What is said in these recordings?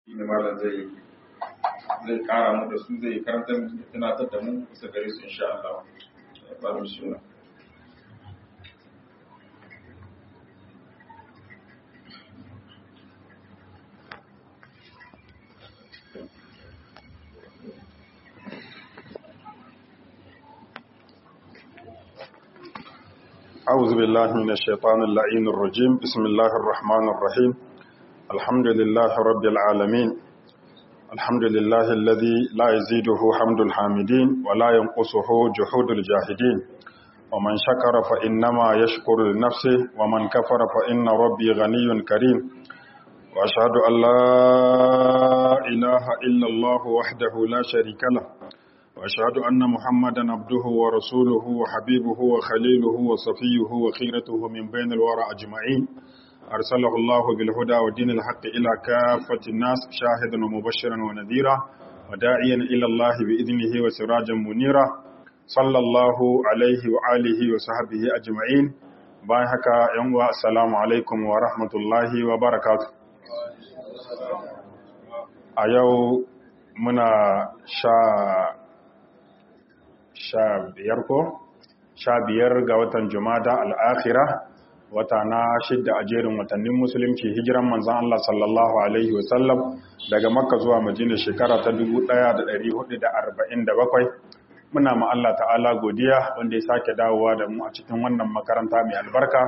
shine malam zai zai kara mu da su zai karanta mu tunatar da mu bisa gare su insha Allah ba mu shi أعوذ بالله من الشيطان اللعين الرجيم بسم الله الرحمن الرحيم الحمد لله رب العالمين الحمد لله الذي لا يزيده حمد الحامدين ولا ينقصه جحود الجاهدين ومن شكر فإنما يشكر لنفسه ومن كفر فإن ربي غني كريم وأشهد أن لا إله إلا الله وحده لا شريك له وأشهد أن محمدا عبده ورسوله وحبيبه وخليله وصفيه وخيرته من بين الورى أجمعين أرسله الله بالهدى ودين الحق إلى كافة الناس شاهدا ومبشرا ونذيرا وداعيا إلى الله بإذنه وسراجا منيرا صلى الله عليه وآله وصحبه أجمعين بايحك يوم السلام عليكم ورحمة الله وبركاته أيو منا شا sha biyar ko sha biyar ga watan jumada al'akhira wata na shidda a jerin watannin musulunci hijiran manzan Allah sallallahu Alaihi wasallam daga makka zuwa majina shekara ta 1447 muna ma Allah ta'ala godiya wanda ya sake dawowa da mu a cikin wannan makaranta mai albarka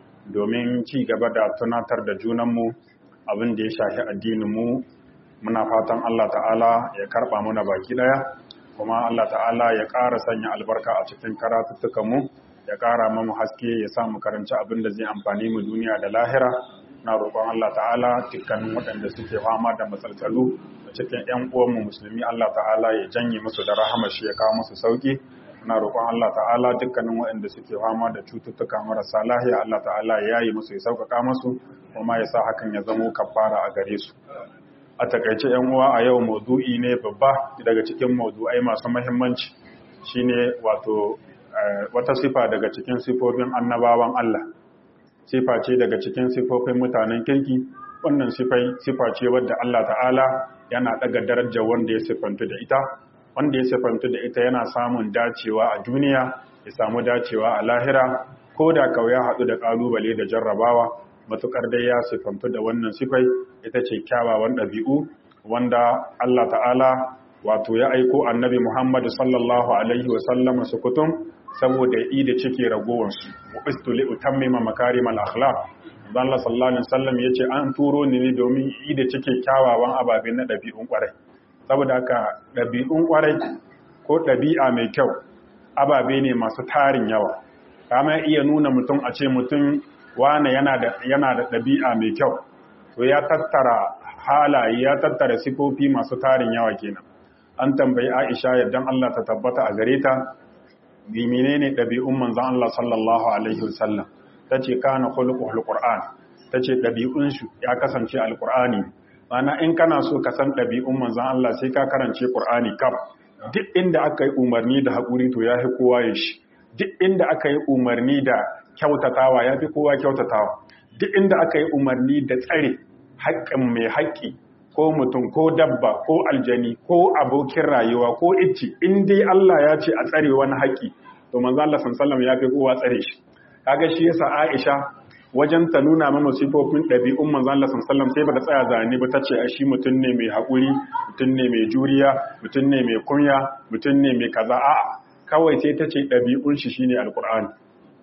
domin ci gaba da tunatar da junanmu abin da ya shafi addininmu muna fatan Allah ta'ala ya karba muna baki daya kuma Allah ta'ala ya ƙara sanya albarka a cikin karatuttukanmu ya ƙara mamu haske ya sa mu karanci abin da zai amfani mu duniya da lahira na roƙon Allah ta'ala dukkanin waɗanda suke fama da matsaltsalu da cikin ƴan uwanmu musulmi Allah ta'ala ya janye musu da rahama shi ya kawo musu sauki na roƙon Allah ta'ala dukkanin waɗanda suke fama da cututtuka marasa lahiya Allah ta'ala ya yi musu ya sauƙaƙa musu kuma ya sa hakan ya zamo kafara a gare su a takaice yan uwa a yau maudu'i ne babba daga cikin maudu'ai masu mahimmanci shine wato wata sifa daga cikin sifofin annabawan Allah sifa ce daga cikin sifofin mutanen kirki wannan sifai sifa ce wadda Allah ta'ala yana daga darajar wanda ya sifantu da ita wanda ya sifantu da ita yana samun dacewa a duniya ya samu dacewa a lahira ko da kawai ya haɗu da ƙalubale da jarrabawa matukar dai ya sifantu da wannan sifai ita ce kyawawan ɗabi'u wanda Allah ta'ala wato ya aiko annabi Muhammad sallallahu alaihi wa sallam su kutum saboda yi da cike ragowansu mu'istu li utammima makarimal akhlaq dan Allah sallallahu alaihi wasallam yace an turo ni ne domin yi da cike kyawawan ababe na ɗabi'un kwarai saboda haka ɗabi'un kwarai ko ɗabi'a mai kyau ababe ne masu tarin yawa kama iya nuna mutum a ce mutum wane yana da ɗabi'a mai kyau to ya tattara halaye ya tattara sifofi masu tarin yawa kenan an tambayi aisha yadda Allah ta tabbata a gare ta bi menene ɗabi'un manzon Allah sallallahu alaihi wasallam tace kana khuluqul qur'an tace ɗabi'un shi ya kasance alqur'ani mana in kana so ka san ɗabi'un manzon Allah sai ka karance qur'ani kaf duk inda aka yi umarni da haƙuri to ya fi kowa ya shi duk inda aka yi umarni da kyautatawa ya fi kowa kyautatawa duk inda aka yi umarni da tsare haƙƙin mai haƙƙi ko mutum ko dabba ko aljani ko abokin rayuwa ko icci in dai Allah ya ce a tsare wani haƙƙi to manzo Allah sallallahu ya fi kowa tsare shi kaga shi yasa Aisha wajen ta nuna mana sifofin ɗabi'un manzo Allah sallallahu sai bata tsaya zane ba tace a shi mutum ne mai haƙuri mutum ne mai juriya mutum ne mai kunya mutum ne mai kaza a'a kawai sai tace ɗabi'un shi shine alqur'ani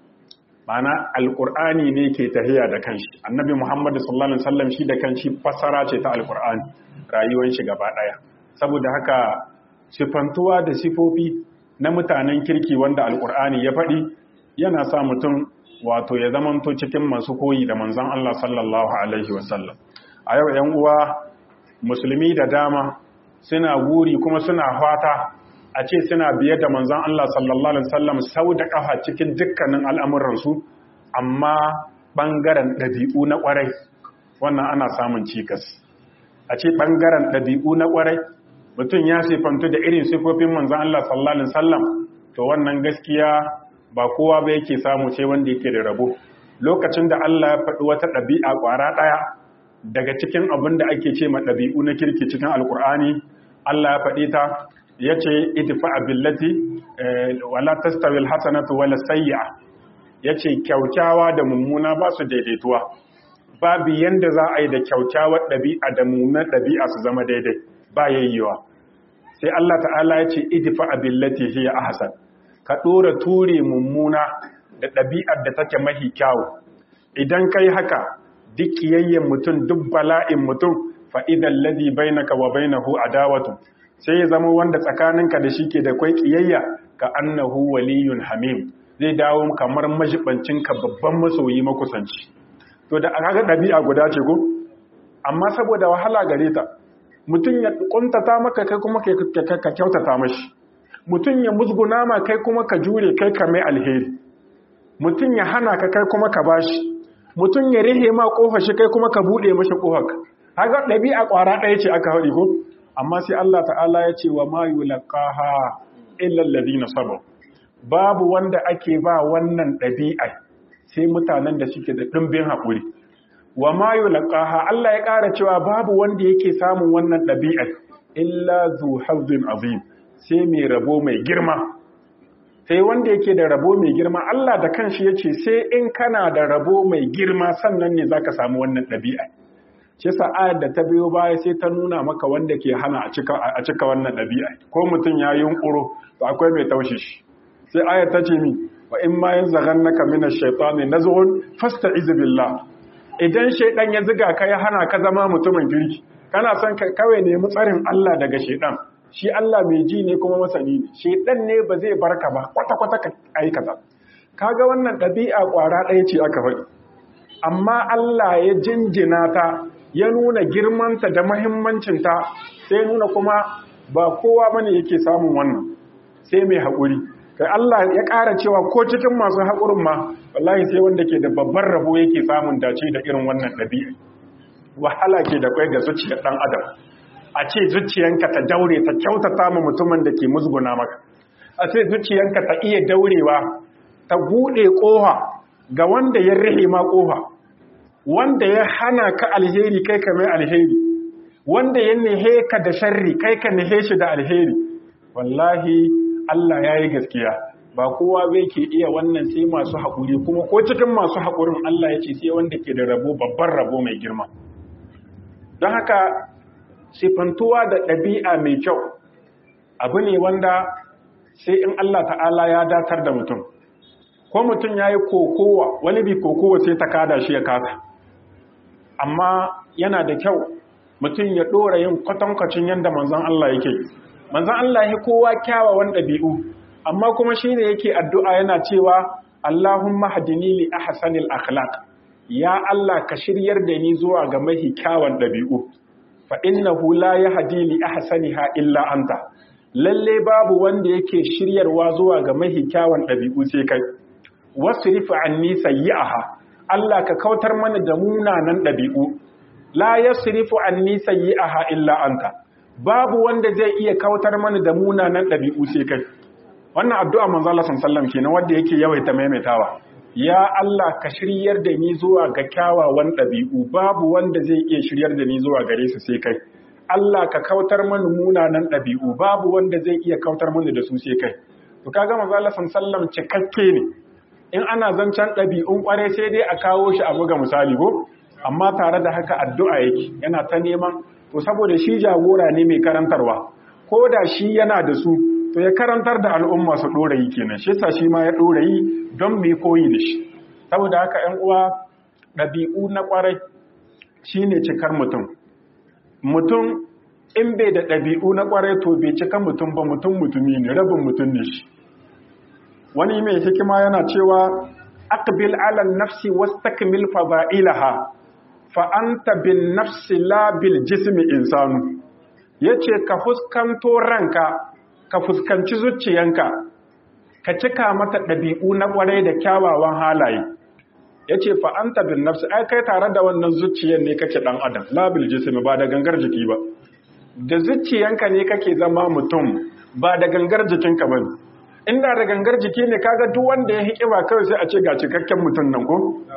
mana alƙur'ani ne ke tahiya da kanshi annabi muhammad sallallahu alaihi wasallam shi da kanshi fassara ce ta alƙur'ani rayuwar shi gaba ɗaya saboda haka sifantuwa da sifofi na mutanen kirki wanda alƙur'ani ya faɗi yana sa mutum wato ya zamanto cikin masu koyi da manzon Allah sallallahu alaihi wasallam a yau 'yan uwa musulmi da dama suna guri kuma suna fata a ce suna biye da manzan Allah sallallahu Alaihi wasallam sau da ƙafa cikin dukkanin al'amuransu amma ɓangaren ɗabi'u na ƙwarai wannan ana samun cikas a ce ɓangaren ɗabi'u na ƙwarai mutum ya sifantu da irin sifofin manzan Allah sallallahu Alaihi wasallam to wannan gaskiya ba kowa ba yake samu sai wanda yake da rabo lokacin da Allah ya faɗi wata ɗabi'a ƙwara ɗaya daga cikin abin da ake ce ma ɗabi'u na kirki cikin alkur'ani Allah ya faɗi ta ya ce idfa billati wala tastawil hasanatu wala sayyi'a ya ce kyaukyawa da mummuna ba su daidaituwa babu yanda za a yi da kyaukyawar ɗabi'a da mummunar ɗabi'a su zama daidai ba yayyewa sai Allah ta'ala ya ce idfa billati hiya ahsan ka ɗora ture mummuna da ɗabi'ar da take mahi kyawu idan kai haka duk kiyayyen mutum duk bala'in mutum fa'idan ladi bainaka wa bainahu adawatu sai ya zama wanda tsakaninka da shi ke da kwai kiyayya ka annahu waliyun hamim zai dawo kamar majibancinka babban masoyi makusanci to da aka ɗabi'a guda ce ko amma saboda wahala gare ta mutum ya kuntata maka kai kuma ka kyautata mashi mutum ya musguna ma kai kuma ka jure kai ka mai alheri mutum ya hana ka kai kuma ka bashi mutum ya rihe ma kofar shi kai kuma ka bude mashi kofar ka haka ɗabi'a ƙwara ɗaya ce aka haɗi ko amma sai Allah ta'ala ya ce wa ma yulqaha illa alladhina sabaru babu wanda ake ba wannan ɗabi'a sai mutanen da suke da ɗimbin haƙuri wa ma yulqaha Allah ya ƙara cewa babu wanda yake samun wannan ɗabi'a illa zu hazzin azim sai mai rabo mai girma sai wanda yake da rabo mai girma Allah da kanshi yace sai in kana da rabo mai girma sannan ne zaka samu wannan ɗabi'a shi yasa ayar da ta biyo baya sai ta nuna maka wanda ke hana a cika a cika wannan ɗabi'a ko mutum ya yunkuro to akwai mai taushe shi sai ayar ta ce mi wa in ma yanzaghannaka minash shaitani nazghun fasta'iz billah idan shaidan ya ziga ka ya hana ka zama mutumin kirki kana son ka kawai nemi tsarin Allah daga shaidan shi Allah mai ji ne kuma masani ne shaidan ne ba zai barka ba kwata-kwata ka aikata kaga wannan ɗabi'a ƙwara ɗaya ce aka faɗi amma Allah ya jinjina ta ya nuna girmanta da mahimmancinta sai nuna kuma ba kowa bane yake samun wannan sai mai haƙuri kai Allah ya ƙara cewa ko cikin masu haƙurin ma wallahi sai wanda ke da babban rabo yake samun dace da irin wannan ɗabi'a wahala ke da kwai ga zuciyar ɗan adam a ce zuciyanka ta daure ta kyautata ma mutumin da ke musguna maka a ce zuciyanka ta iya daurewa ta buɗe ƙofa ga wanda ya rihe ma ƙofa wanda ya hana ka alheri kai ka mai alheri wanda ya nihe ka da sharri kai ka nihe shi da alheri wallahi Allah ya yi gaskiya ba kowa bai ke iya wannan sai masu haƙuri kuma ko cikin masu haƙurin Allah ya ce sai wanda ke da rabo babban rabo mai girma don haka sifantuwa da ɗabi'a mai kyau abu ne wanda sai in Allah ta'ala ya datar da mutum ko mutum ya yi kokowa wani bi kokowa sai ta kada shi ya kasa amma yana da kyau mutum ya ɗora yin kwatankwacin yadda manzan Allah yake manzan Allah ya kowa kyawawan ɗabi'u amma kuma shi ne yake addu'a yana cewa Allahumma hadini li ahsanil akhlaq ya Allah ka shiryar da ni zuwa ga mahi kyawun ɗabi'u fa innahu la yahdi li ahsaniha illa anta lalle babu wanda yake shiryarwa zuwa ga mahi kyawun ɗabi'u sai kai wasrif anni sayyi'aha Allah ka kautar mana da munanan ɗabi'u la yasrifu anni sayyi'aha illa anta babu wanda zai iya kautar mana da munanan ɗabi'u sai kai wannan addu'a manzo Allah sallallahu alaihi wasallam kenan wanda yake yawaita maimaitawa ya Allah ka shiryar da ni zuwa ga kyawawan ɗabi'u babu wanda zai iya shiryar da ni zuwa gare su sai kai Allah ka kautar mana munanan ɗabi'u babu wanda zai iya kautar mana da su sai kai to kaga manzo Allah sallallahu cikakke ne in ana zancen ɗabi'un kware sai dai a kawo shi a buga misali ko amma tare da haka addu'a yake yana ta neman to saboda shi jagora ne mai karantarwa ko da shi yana da su to ya karantar da al'umma su ɗorayi kenan shi sa shi ma ya ɗorayi don mai koyi da shi saboda haka ‘yan uwa ɗabi'u na ƙwarai shi ne cikar mutum mutum in bai da ɗabi'u na ƙwarai to bai cika mutum ba mutum mutumi ne rabin mutum ne shi wani mai hikima yana cewa aqbil ala nafsi wastakmil fada'ilaha fa anta bin nafsi la bil jismi insanu yace ka fuskanto ranka ka fuskanci zuciyanka ka cika mata ɗabi'u na ƙwarai da kyawawan halaye ya ce fa'anta bin nafsi ai kai tare da wannan zuciyan ne kake ɗan adam labil jisimi ba da gangar jiki ba da zuciyanka ne kake zama mutum ba da gangar jikinka ba inda da gangar jiki ne kaga duk wanda ya hiƙi ba kawai sai a ce ga cikakken mutum nan ko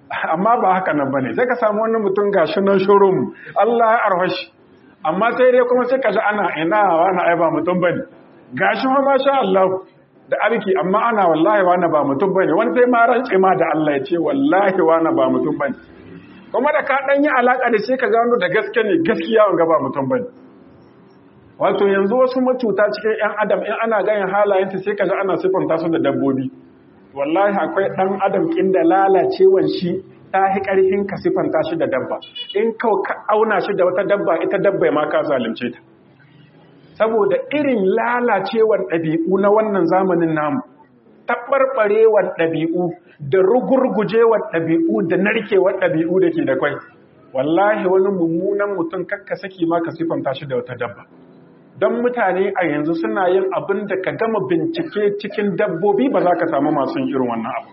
amma ba haka nan bane sai ka samu wani mutum gashi nan shurum Allah ya arhashi amma sai dai kuma sai ka ji ana ina wani ai ba mutum bane gashi ma masha Allah da arki amma ana wallahi wani ba mutum bane wani sai ma rance ma da Allah ya ce wallahi wani ba mutum bane kuma da ka dan yi alaka da shi ka gano da gaske ne gaskiya wanga ba mutum bane wato yanzu wasu macuta cikin yan adam in ana ganin halayenta sai ka ji ana sifanta su da dabbobi wallahi akwai ɗan adam inda lalacewan shi ta hi ƙarfin ka sifanta shi da dabba in kawai ka auna shi da wata dabba ita dabba ma ka zalunce ta saboda irin lalacewar ɗabi'u na wannan zamanin namu taɓarɓarewar ɗabi'u da rugurgujewar ɗabi'u da narkewar ɗabi'u da ke da kwai wallahi wani mummunan mutum kakka saki ma ka sifanta shi da wata dabba don mutane a yanzu suna yin abin da ka gama bincike cikin dabbobi ba za ka samu masu irin wannan abu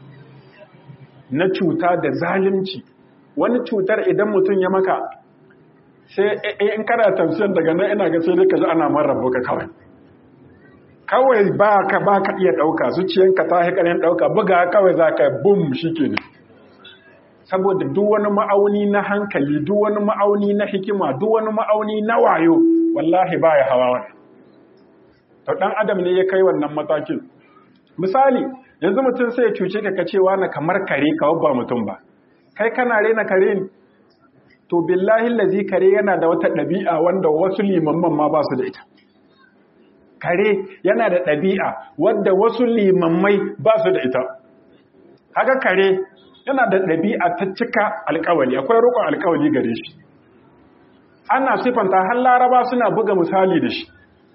na cuta da zalunci wani cutar idan mutum ya maka sai in kana tafsir daga nan ina ga sai dai ka ji ana man rabu ka kawai kawai ba ka ba ka iya ɗauka zuciyanka ta haikarin ɗauka buga kawai za ka bum shi ke ne saboda duk wani ma'auni na hankali duk wani ma'auni na hikima duk wani ma'auni na wayo wallahi ba ya hawa wani to ɗan adam ne ya kai wannan matakin misali yanzu mutum sai ya cuce ka kacewa na kamar kare kawai ba mutum ba kai kana rena kare ne to billahi lazi kare yana da wata ɗabi'a wanda wasu limamman ma ba su da ita kare yana da ɗabi'a wadda wasu limammai ba su da ita haka kare yana da ɗabi'a ta cika alkawali akwai rukun alkawali gare shi ana sifanta har laraba suna buga misali da shi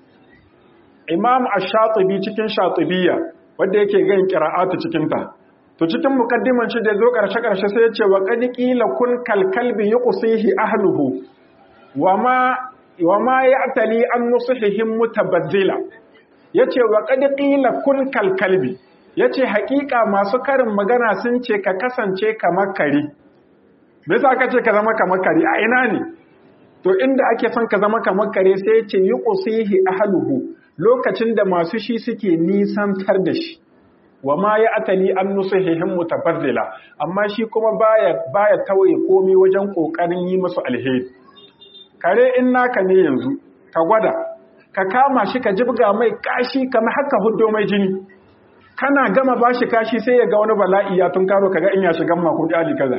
imam ash-shatibi cikin shatibiyya wanda yake gan qira'atu cikin ta to cikin mukaddiman shi da zo karshe karshe sai ya ce wa qad qila kun kal kalbi yuqsihi ahluhu wama wama ya'tali an nusihihim mutabaddila yace wa qad qila kun kal kalbi yace haƙiƙa masu karin magana sun ce ka kasance kamar kare me yasa aka ce ka zama kamar kare a ina ne to inda ake son ka zama kamar kare sai ce yi ƙusihi ahluhu lokacin da masu shi suke nisantar da shi wa ma ya atali an nusuhihin mutabazzila amma shi kuma baya baya tawaye komai wajen kokarin yi musu alheri kare in naka ne yanzu ka gwada ka kama shi ka jibga mai kashi kamar haka huddo mai jini kana gama bashi kashi sai ya ga wani bala'i ya tunkaro kaga in ya shiga makon ali kaza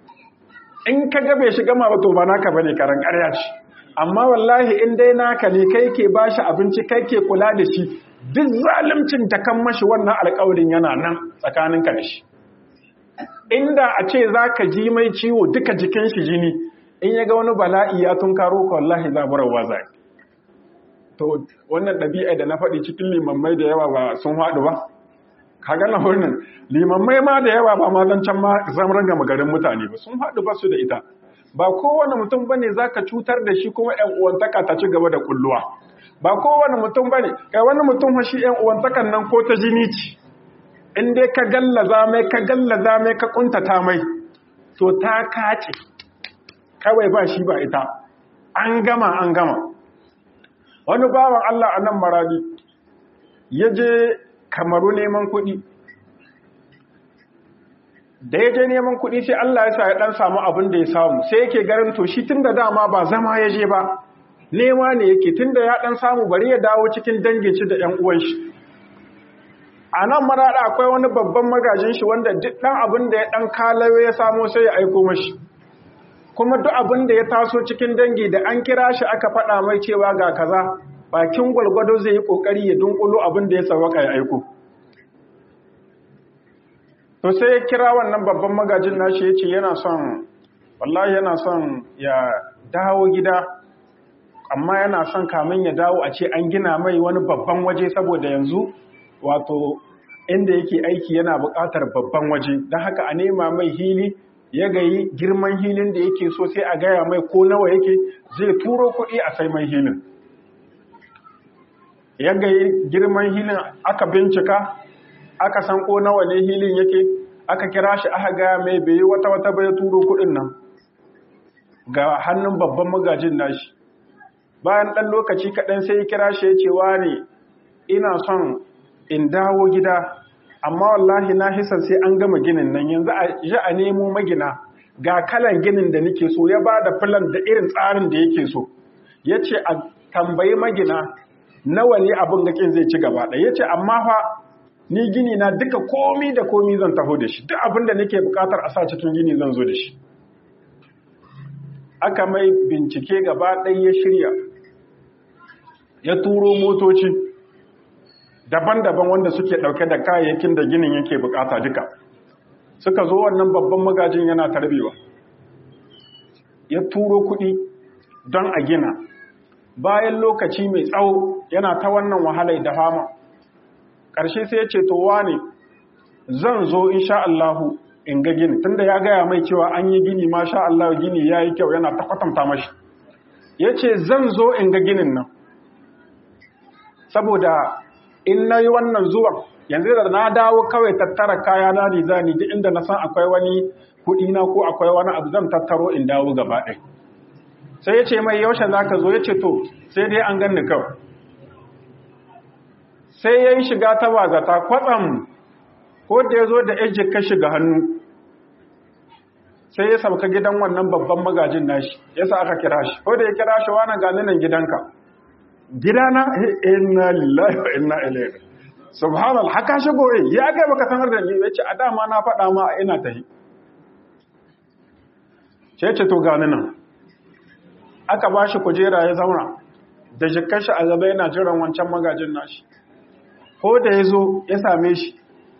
in ka ga bai shiga ma ba to ba naka bane karan ƙarya ce amma wallahi in dai naka ne kai ke bashi abinci kai ke kula da shi duk zalimcin ta kan mashi wannan alƙawarin yana nan tsakanin ka da shi inda a ce zaka ji mai ciwo duka jikin shi jini in ya ga wani bala'i ya tunkaro ka wallahi zaburarwa zai to wannan ɗabi'a da na faɗi cikin limammai da yawa ba sun haɗu ba ka gana wannan limammai ma da yawa ba ma can ma zamran gama garin mutane ba sun haɗu ba su da ita ba kowane mutum ba ne za ka cutar da shi kuma ‘yan uwantaka ta ci gaba da kulluwa ba kowane mutum ba ne kai wani mutum shi ‘yan uwantakan nan ko ta jini ce in dai ka gallaza mai ka gallaza mai ka kuntata mai to ta kace kawai ba shi ba ita an gama an gama wani bawan Allah a nan maradi ya je kamaru neman kuɗi da ya je neman kuɗi sai Allah ya sa ya ɗan samu abin da ya samu sai yake garin to shi tun da dama ba zama ya je ba nema ne yake tun da ya ɗan samu bari ya dawo cikin dangin shi da ‘yan uwan shi a nan maraɗa akwai wani babban magajin shi wanda duk ɗan abin da ya ɗan kalawe ya samo sai ya aiko mashi kuma duk abin da ya taso cikin dangi da an kira shi aka faɗa mai cewa ga kaza bakin gwalgwado zai yi ƙoƙari ya dunkulo abin da ya sawaka ya aiko to sai ya kira wannan babban magajin nashi ya ce yana son wallahi yana son ya dawo gida amma yana son kamin ya dawo a ce an gina mai wani babban waje saboda yanzu wato inda yake aiki yana buƙatar babban waje don haka a nema mai hili ya gayi girman hilin da yake so sai a gaya mai ko nawa yake zai turo kuɗi a sai mai hilin ya gayi girman hilin aka bincika aka san ko nawa ne hilin yake aka kira shi aka gaya mai bai wata wata bai turo kuɗin nan ga hannun babban magajin nashi bayan ɗan lokaci kaɗan sai ya kira shi ya ce ne ina son in dawo gida amma wallahi na hisan sai an gama ginin nan yanzu a ji a nemo magina ga kalan ginin da nake so ya ba da filan da irin tsarin da yake so ya ce a tambayi magina nawa ne abin gakin zai ci gaba ɗaya ya ce amma fa ni gini na duka komi da komi zan taho da shi duk abin da nake bukatar a sa cikin gini zan zo da shi aka mai bincike gaba ɗaya ya shirya ya turo motoci daban-daban wanda suke ɗauke da kayayyakin da ginin yake bukata duka suka zo wannan babban magajin yana tarbewa ya turo kuɗi don a gina bayan lokaci mai tsawo yana ta wannan wahalai da fama ƙarshe sai ya ce to wane zan zo insha Allahu in ga gini tunda ya gaya mai cewa an yi gini ma sha Allah gini ya yi kyau yana ta kwatanta mashi ya ce zan zo in ga ginin nan saboda in na yi wannan zuwan yanzu da na dawo kawai tattara kaya na zani duk inda na san akwai wani kuɗi na ko akwai wani abu zan tattaro in dawo gaba ɗaya sai ya ce mai yaushe za ka zo ya ce to sai dai an ganni kawai sai ya yi shiga ta bazata kwatsam ko da ya zo da ejik ka shiga hannu sai ya sauka gidan wannan babban magajin nashi ya sa aka kira shi ko da ya kira shi wani gani nan gidanka gidana inna lillahi wa inna ilaihi subhanallah haka shigo eh ya kai baka sanar da ni ya ce a dama na faɗa ma ina tahi ce ce to gani nan aka ba shi kujera ya zauna da jikar shi a gaba yana jiran wancan magajin nashi ko da ya zo ya same shi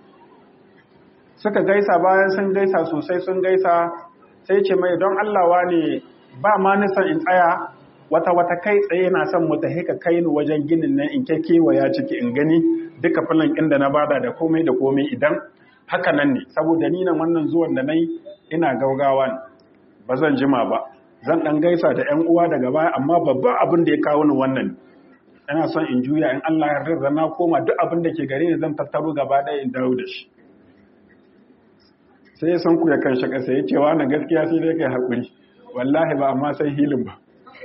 suka gaisa bayan sun gaisa sosai sun gaisa sai ce mai don allawa ne ba ma nisan in tsaya wata wata kai tsaye na son mu ta haka kai ni wajen ginin nan in kewaya ciki in gani duka filin inda na bada da komai da komai idan haka nan ne saboda ni nan wannan zuwan da nayi ina gaugawa ne ba zan jima ba zan dan gaisa da ƴan uwa daga baya amma babban abin da ya kawo ni wannan ina son in juya in Allah ya yarda na koma duk abin da ke gare ni zan tattaro gaba ɗaya in dawo da shi sai ya san ku ya kan shi ƙasa ya ce wa na gaskiya sai dai kai haƙuri wallahi ba amma sai hilin ba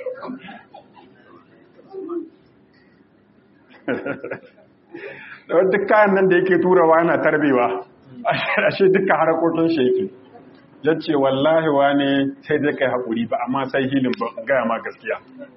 da duk kayan nan da yake turawa yana tarbewa ashe duka harakokin shi yake ya ce wallahi wa ne sai dai kai haƙuri ba amma sai hilin ba gaya ma gaskiya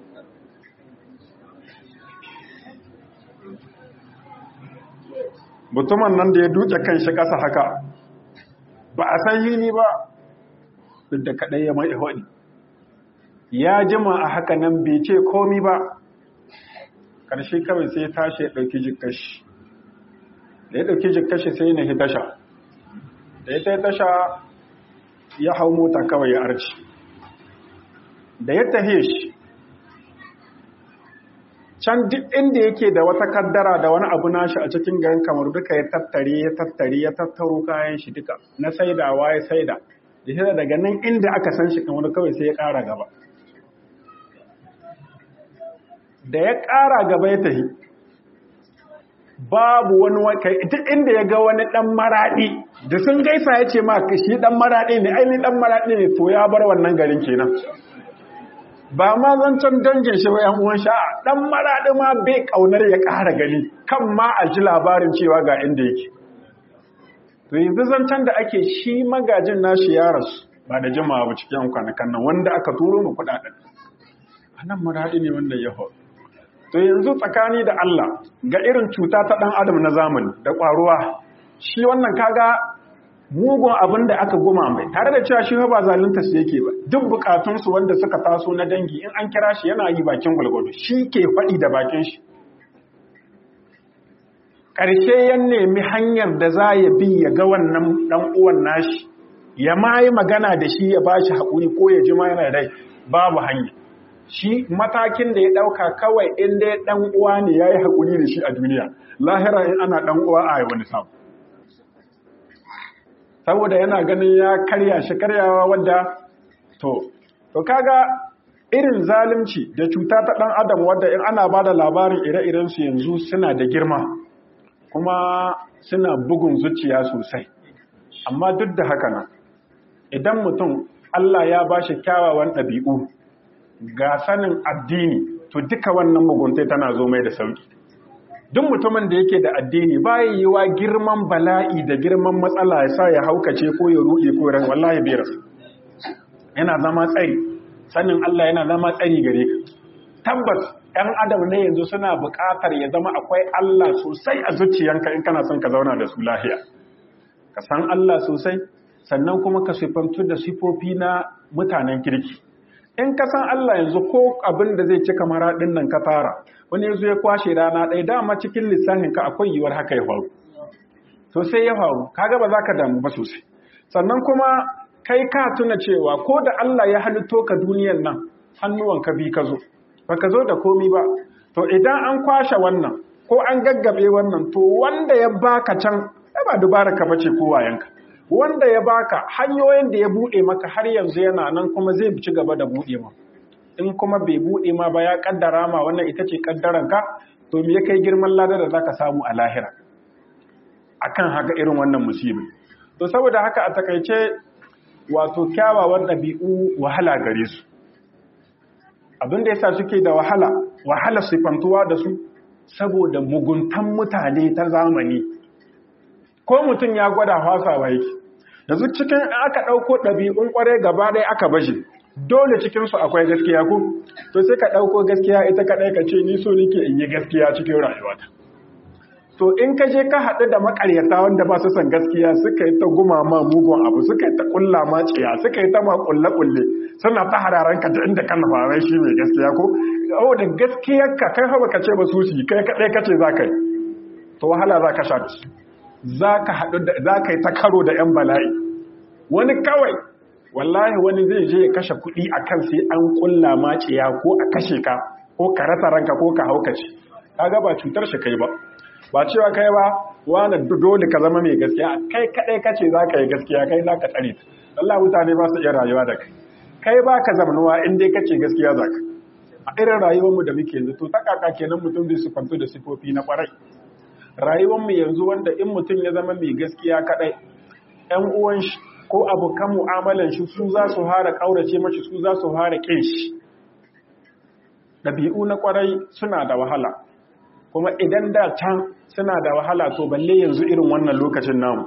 mutumin nan da ya duke kan shi ƙasa haka ba a san hili ba duk da kaɗai ya mai haɗi ya jima a haka nan bai ce komi ba ƙarshe kawai sai tashi ya ɗauki jikashi da ya ɗauki jikashi sai na tasha da ya ta tasha ya hau mota kawai ya arci da ya tahe shi can duk inda yake da wata kaddara da wani abu nashi a cikin garin kamar duka ya tattare ya tattare ya tattaro kayan shi duka na saidawa ya saida da shi daga nan inda aka san shi kamar kawai sai ya ƙara gaba da ya ƙara gaba ya tahi babu wani wakai duk inda ya ga wani ɗan maraɗi da sun gaisa ya ce ma shi ɗan maraɗi ne ainihin ɗan maraɗi ne to ya bar wannan garin kenan ba ma zancen dangin shi ba ‘yan uwan sha'a ɗan maraɗi ma bai ƙaunar ya ƙara gani kan ma a ji labarin cewa ga inda yake to yanzu zancen da ake shi magajin nashi ya rasu ba da jimawa ba cikin kwanakan nan wanda aka turo mu kuɗaɗen a nan maraɗi ne wanda ya hau to yanzu tsakani da Allah ga irin cuta ta ɗan adam na zamani da ƙwaruwa shi wannan kaga mugun abin da aka goma mai tare da cewa shi ba zalunta su yake ba duk bukatunsu wanda suka taso na dangi in an kira shi yana yi bakin gwalgwado shi ke faɗi da bakin shi ƙarshe ya nemi hanyar da za ya bi ya ga wannan ɗan uwan nashi ya ma yi magana da shi ya ba shi haƙuri ko ya ji ma yana rai babu hanya shi matakin da ya ɗauka kawai in dai ɗan uwa ne ya yi haƙuri da shi a duniya lahira in ana ɗan uwa a wani samu saboda yana ganin ya karya shi karyawa wadda to to kaga irin zalunci da cuta ta ɗan adam wadda in ana ba da labarin ire-iren su yanzu suna da girma kuma suna bugun zuciya sosai amma duk da haka nan idan mutum Allah ya ba shi kyawawan ɗabi'u ga sanin addini to duka wannan muguntai tana zo mai da sauki duk mutumin da yake da addini baya yiwa girman bala'i da girman matsala ya sa ya haukace ko ya ruɗe ko ran wallahi bai rasu yana zama tsari sanin Allah yana zama tsari gare ka tabbas ɗan adam ne yanzu suna buƙatar ya zama akwai Allah sosai a zuciyanka in kana son ka zauna da su lahiya ka san Allah sosai sannan kuma ka sifantu da sifofi na mutanen kirki in ka san Allah yanzu ko abin da zai cika maraɗin nan ka fara wani yanzu ya kwashe rana ɗaya dama cikin lissafin ka akwai yiwuwar haka ya faru to sai ya faru kaga ba za ka damu ba sosai sannan kuma kai ka tuna cewa ko da Allah ya halitto ka duniyan nan hannuwan ka bi ka zo baka zo da komi ba to idan an kwashe wannan ko an gaggabe wannan to wanda ya baka can ba dubara ka bace ko wayanka wanda ya baka hanyoyin da ya bude maka har yanzu yana nan kuma zai ci gaba da bude ma in kuma bai bude ma ba ya kaddara ma wannan ita ce kaddaranka to me ya kai girman ladar da zaka samu a lahira akan haka irin wannan musibi to saboda haka a takaice wato kyawawan ɗabi'u wahala gare su abin da yasa suke da wahala wahala sifantuwa da su saboda muguntan mutane ta zamani ko mutum ya gwada fasawa yake yanzu cikin aka ɗauko ɗabi'un ƙwarai gaba ɗaya aka bashi dole cikinsu akwai gaskiya ku to sai ka ɗauko gaskiya ita kaɗai ka ce ni so nake in yi gaskiya cikin rayuwata to in ka je ka haɗu da makaryata wanda ba su san gaskiya suka yi ta gumama mugun abu suka yi ta ƙulla ma ciya suka yi ta ma ƙulle-ƙulle suna ta hararan ka inda kan farai shi mai gaskiya ko oh da gaskiyar ka kai haɓa ka ce ba su shi kai kaɗai ka ce za ka yi to wahala za ka sha da su za ka haɗu da za ka yi ta karo da ‘yan bala'i wani kawai wallahi wani zai je ya kashe kuɗi a kan sai an ƙulla ma ciya ko a kashe ka ko ka rasa ranka ko ka haukace kaga ba cutar shi kai ba ba cewa kai ba wani dole ka zama mai gaskiya kai kadai kace za ka yi gaskiya kai za ka tsare ta Allah mutane ba su iya rayuwa da kai kai ba ka zamanuwa in dai kace gaskiya za ka a irin rayuwarmu da muke yanzu to ta kaka kenan mutum zai sufantu da sifofi na kwarai rayuwarmu yanzu wanda in mutum ya zama mai gaskiya kadai ƴan uwan shi ko abokan mu'amalan shi su za su hara kaurace mashi su za su hara kin shi ɗabi'u na kwarai suna da wahala kuma idan da can suna da wahala to balle yanzu irin wannan lokacin namu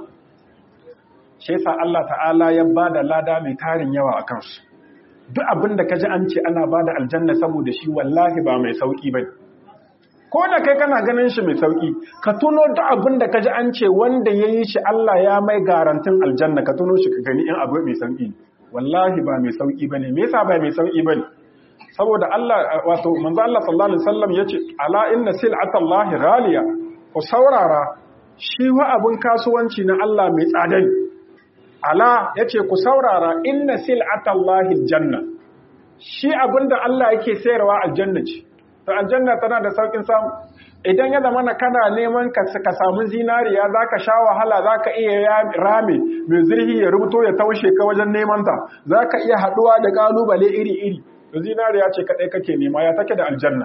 shi yasa Allah ta'ala ya bada lada mai tarin yawa a kansu duk abin da kaji an ce ana bada aljanna saboda shi wallahi ba mai sauki bane ko da kai kana ganin shi mai sauki ka tuno duk abin da kaji an ce wanda yayi shi Allah ya mai garantin aljanna ka tuno shi ka gani in abu mai sauki wallahi ba mai sauki bane me yasa ba mai sauki bane saboda Allah wato manzo Allah sallallahu alaihi wasallam yace ala inna sil'atallahi ghaliya ku saurara shi wa abun kasuwanci na Allah mai tsada ne ala yace ku saurara inna sil'atallahi aljanna shi abinda Allah yake sayarwa aljanna ce to aljanna tana da saukin samu idan ya zama na kana neman ka ka samu zinariya zaka sha wahala zaka iya rame mai zirhi ya rubuto ya taushe ka wajen neman ta zaka iya haduwa da kalubale iri iri zinariya ce kaɗai kake nema ya take da aljanna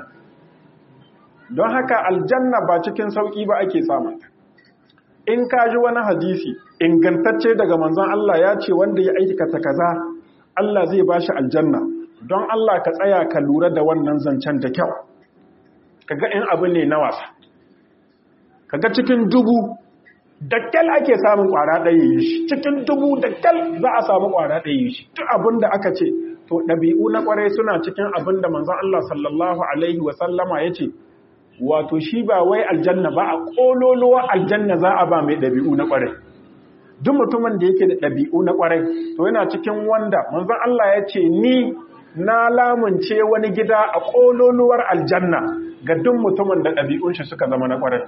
don haka aljanna ba cikin sauƙi ba ake samun in ka ji wani hadisi ingantacce daga manzon Allah ya ce wanda ya aikata kaza Allah zai ba shi aljanna don Allah ka tsaya ka lura da wannan zancen da kyau kaga in abu ne na wasa kaga cikin dubu dakkal ake samun kwara ɗaya yi shi cikin dubu dakkal za a samu kwara ɗaya yi shi duk abin da aka ce to ɗabi'u na ƙwarai suna cikin abin da manzon Allah sallallahu Alaihi wasallama ya ce, wato shi ba wai aljanna ba a ƙololuwa aljanna za a ba mai ɗabi'u na ƙwarai. Duk mutumin da yake da ɗabi'u na ƙwarai, to yana cikin wanda manzon Allah ya ce, Ni na lamunce wani gida a ƙololuwar aljanna ga duk mutumin da ɗabi'un shi suka zama na ƙwarai.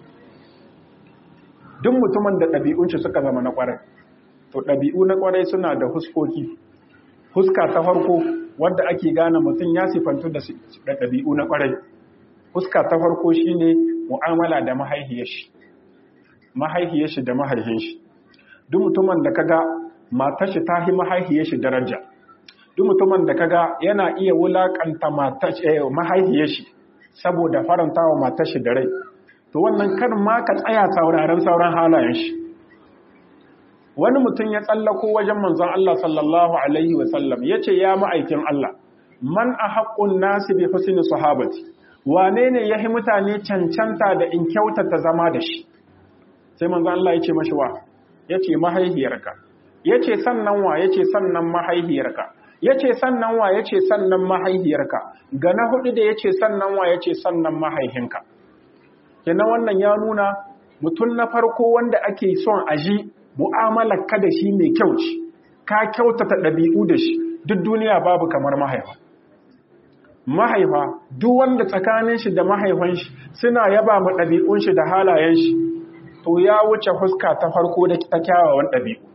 Duk mutumin da ɗabi'un shi suka zama na ƙwarai. To ɗabi'u na ƙwarai suna da huskoki, Huska ta farko wadda ake gane mutum ya sifantu da ɗabi'u na ƙwarai. Huska ta farko shi ne mu'amala da mahaihiyar shi, mahaihiyar shi da mahaihin shi. Duk mutumin da kaga matar shi ta yi mahaihiyar shi daraja. Duk mutumin da kaga yana iya wulaƙanta mahaihiyar shi saboda faranta wa matar shi da rai. To wannan kan ma ka tsaya sauraren sauran halayen shi. wani mutum ya tsallako wajen manzon Allah sallallahu alaihi wasallam ya ce ya ma'aikin Allah man a haƙƙun nasi bi husni sahabati wane ne yahi mutane cancanta da in kyautata zama da shi sai manzo Allah ya ce mashi wa yace mahaihiyarka yace sannan wa yace sannan mahaihiyarka yace sannan wa yace sannan mahaihiyarka ga na hudu da yace sannan wa yace sannan mahaihinka kenan wannan ya nuna mutum na farko wanda ake son aji mu'amalar ka da shi mai kyau ce ka kyautata ɗabi'u da shi duk duniya babu kamar mahaifa mahaifa duk wanda tsakanin shi da mahaifan shi suna yaba ma ɗabi'un shi da halayen shi to ya wuce fuska ta farko da ta kyawawan ɗabi'u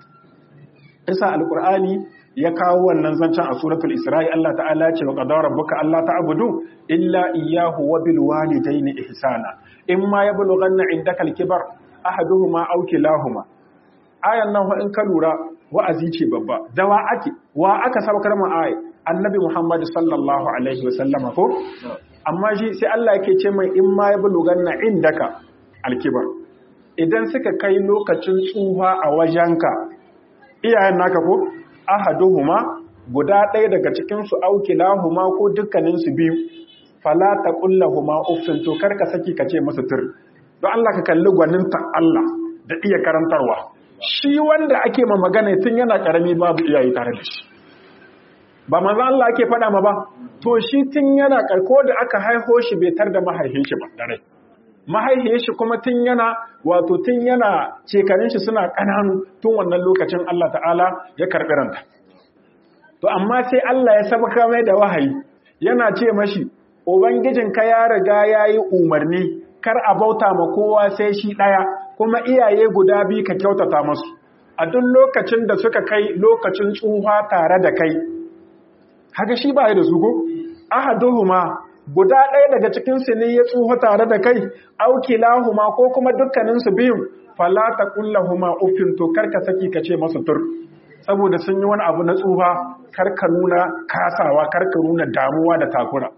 isa alkur'ani ya kawo wannan zancen a suratul isra'i Allah ta'ala ce wa qadara rabbuka alla ta'budu illa iyyahu wa bil walidayni ihsana imma yablughanna indaka al-kibar ahaduhuma aw kilahuma ayan nan in ka lura wa'azi ce babba da wa ake wa aka sabakar mu ayi annabi Muhammad sallallahu alaihi wa sallama ko amma shi sai Allah yake ce mai imma yablughanna indaka al-kibar idan suka kai lokacin tsufa a wajenka iyayen naka ko ahaduhuma guda ɗaya daga cikin su aukilahuma ko dukkanin su biyu fala taqullahuma uffin to karka saki ka ce musu tur don Allah ka kalli gwaninta Allah da iya karantarwa shi wanda ake ma magana tun yana karami babu iyaye tare da shi ba manzo Allah ake faɗa ma ba to shi tun yana karko da aka haiho shi bai tar da mahaifin shi ba dare mahaifiyar shi kuma tun yana wato tun yana shekarun shi suna ƙananu tun wannan lokacin Allah ta'ala ya karɓi ranta to amma sai Allah ya sabaka mai da wahayi yana ce mashi ubangijinka ya riga ya yi umarni kar a bauta ma kowa sai shi ɗaya kuma iyaye guda biyu ka kyautata masu a duk lokacin da suka kai lokacin tsufa tare da kai haka shi ba da su go ahaduhuma guda ɗaya daga cikinsu ne ya tsufa tare da kai aukilahuma ko kuma dukkaninsu biyun fala ta kullahuma uffin to karka saki ka ce masu tur saboda sun yi wani abu na tsufa karka nuna kasawa karka nuna damuwa da takura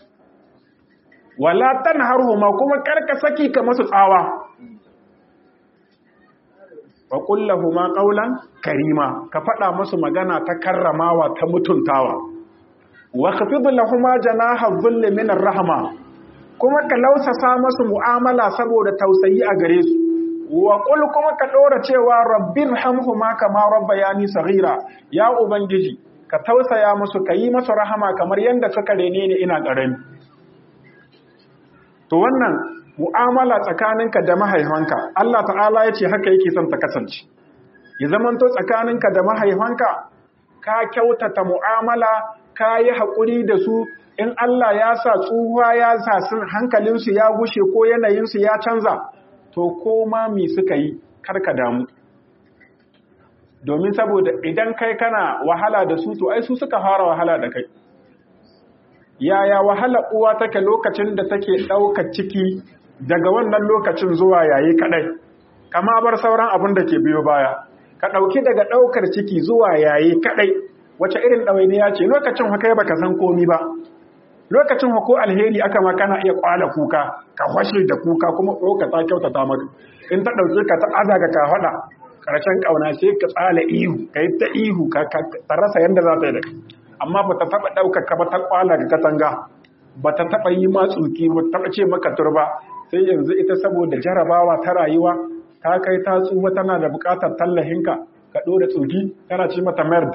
wala tanharhuma kuma karka saki ka masu tsawa wa kullahuma qawlan karima ka faɗa masu magana ta karramawa ta mutuntawa wa khafid lahuma janaha dhulli min ar-rahma kuma ka lausasa masu mu'amala saboda tausayi a gare su wa qul kuma ka dora cewa rabbir hamhuma kama rabbayani saghira ya ubangiji ka tausaya musu kayi masu rahama kamar yanda suka rene ni ina karami to wannan mu'amala tsakaninka da mahaifanka Allah ta'ala ya ce haka yake son ta kasance ya zamanto tsakaninka da mahaifanka ka kyautata mu'amala ka yi haƙuri da su in Allah ya sa tsuhuwa ya sa sun hankalinsu ya gushe ko yanayinsu ya canza to koma mi suka yi karka damu domin saboda idan kai kana wahala da su to ai su suka fara wahala da kai yaya wahala uwa take lokacin da take ɗaukar ciki daga wannan lokacin zuwa yayi kaɗai kama bar sauran abin da ke biyo baya ka ɗauki daga ɗaukar ciki zuwa yayi kaɗai wace irin ɗawainiya ce lokacin haka baka san komi ba lokacin ko alheri aka ma kana iya kwala kuka ka washe da kuka kuma ɗauka ta kyautata maka in ta ɗauke ka ta aza ka faɗa ƙarshen ƙauna sai ka tsala ihu ka yi ta ihu ka rasa yadda za ta yi da amma ba ta taɓa ɗaukar ka ba ta kwala ga katanga ba ta taɓa yi ma tsuki ba ta taɓa ce maka turba sai yanzu ita saboda jarabawa ta rayuwa ta kai ta tsufa tana da buƙatar tallahinka ka ɗora tsuki tana ce mata merd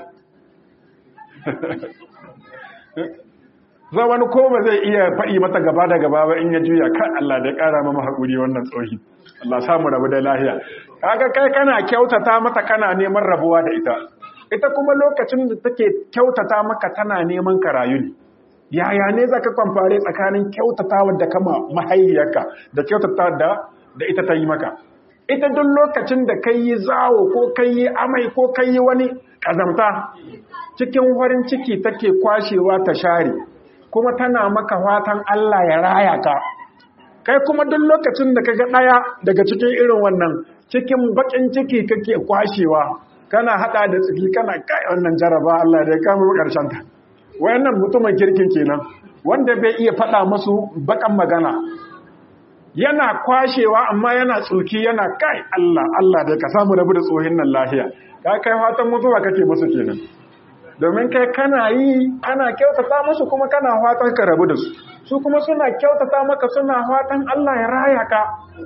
za wani ko ba zai iya faɗi mata gaba da gaba ba in ya juya kan Allah da ƙara mama haƙuri wannan tsohi Allah samu rabu da lahiya kaga kai kana kyautata mata kana neman rabuwa da ita ita kuma lokacin da take kyautata maka tana neman ka rayu ne yaya ne zaka kwamfare tsakanin kyautatawa da kama mahaiyarka da kyautata da da ita ta yi maka ita duk lokacin da kai yi zawo ko kai yi amai ko kai yi wani kazamta cikin farin ciki take kwashewa ta share kuma tana maka fatan Allah ya raya ka kai kuma duk lokacin da kaga daya daga cikin irin wannan cikin bakin ciki kake kwashewa kana hada da tsiki kana kai wannan jaraba Allah da ya kama karshen ta wayannan mutumin kirkin kenan wanda bai iya fada musu bakan magana yana kwashewa amma yana tsoki yana kai Allah Allah da ka samu rabu da tsohin nan lahiya ka kai fatan mutuwa kake musu kenan domin kai kana yi kana kyautata musu kuma kana fatan ka rabu da su su kuma suna kyautata maka suna fatan Allah ya raya ka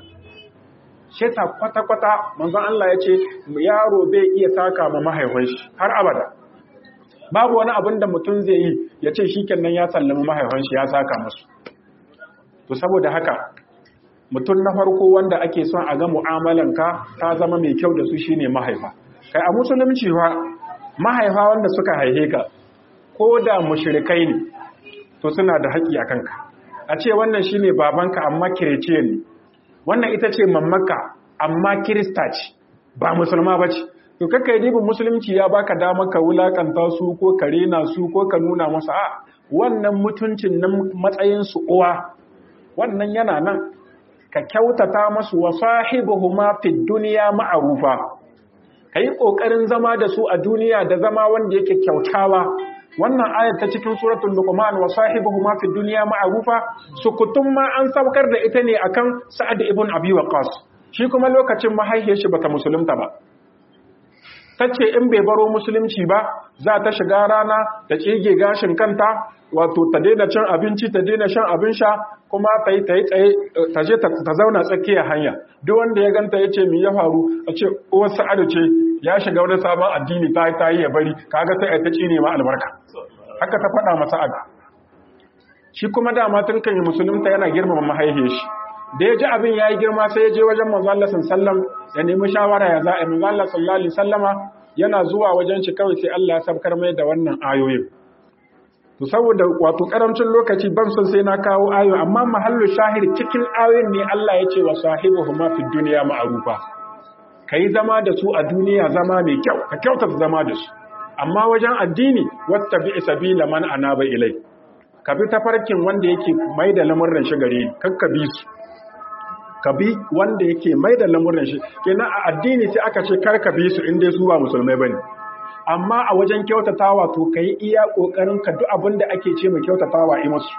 sheta kwata-kwata manzon Allah ya ce yaro bai iya saka ma mahaifin shi har abada babu wani abin da mutum zai yi ya ce shi kenan ya sallami mahaifin shi ya saka musu to saboda haka mutum na farko wanda ake son a ga mu'amalanka ta zama mai kyau da su shine mahaifa kai a musulunci fa mahaifa wanda suka haihe ka ko da mushrikai ne to suna da haƙƙi a kanka a ce wannan shine babanka amma kirece ne wannan ita ce mammaka amma kirista ce ba musulma ba ce to kakka yi dibin musulunci ya baka dama ka wulakanta su ko ka rena su ko ka nuna masa a wannan mutuncin nan matsayin su uwa wannan yana nan ka kyautata masu wa sahibuhuma fid dunya ma'rufa kai kokarin zama da su a duniya da zama wanda yake kyautawa wannan ayat ta cikin suratul luqman wa sahibuhuma fid dunya ma'rufa sukutun ma an saukar da ita ne akan sa'ad ibn abi waqas shi kuma lokacin mahaihiyar shi bata musulunta ba tace in bai baro musulunci ba za ta shiga rana ta cige gashin kanta wato ta daina cin abinci ta daina shan abin sha kuma ta yi tsaye ta je ta zauna tsakiyar hanya duk wanda ya ganta ya ce mi ya faru a ce uwar sa'adu ce ya shiga wani sabon addini ta ta yi ya bari kaga sai ta cine ma albarka haka ta faɗa masa aga shi kuma dama tun kan yi musulunta yana girmama mahaihiyar shi da ya ji abin ya yi girma sai ya je wajen manzo Allah sallam ya nemi shawara ya za'a manzo Allah sallallahu alaihi sallama yana zuwa wajen shi kawai sai Allah ya sabkar mai da wannan ayoyin to saboda wato karamcin lokaci ban son sai na kawo ayo amma mahallu shahir cikin ayoyin ne Allah ya ce wa sahibuhuma fid dunya ma'rufa kai zama da su a duniya zama mai kyau ka kyauta zama da su amma wajen addini wattabi sabila man anaba ilai ka bi tafarkin wanda yake mai da lamurran shi gare ni kakka bi su ka bi wanda yake mai da lamurran shi kenan a addini sai aka ce kar ka bi su in dai su ba musulmai bane amma a wajen kyautatawa to ka yi iya ƙoƙarin ka duk abin da ake ce mai kyautatawa yi masu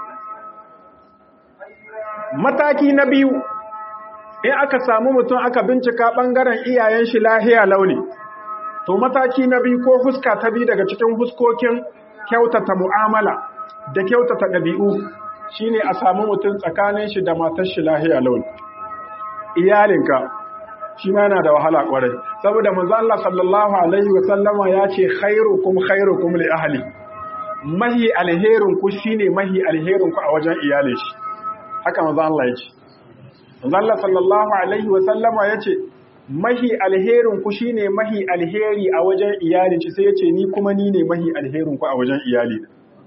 mataki na biyu in aka samu mutum aka bincika ɓangaren iyayen shi lahiya launi to mataki na biyu ko huska ta biyu daga cikin huskokin kyautata mu'amala da kyautata ɗabi'u shine a samu mutum tsakanin shi da matar shi lahiya launi iyalinka shi ma yana da wahala kwarai saboda manzo Allah sallallahu alaihi wa sallama ya ce khairukum khairukum li ahli mahi alherin ku shine mahi alherin ku a wajen iyalin shi haka manzo Allah ya ce manzo Allah sallallahu alaihi wa sallama ya ce mahi alherin ku shine mahi alheri a wajen iyalin shi sai ya ce ni kuma ni ne mahi alherin ku a wajen iyali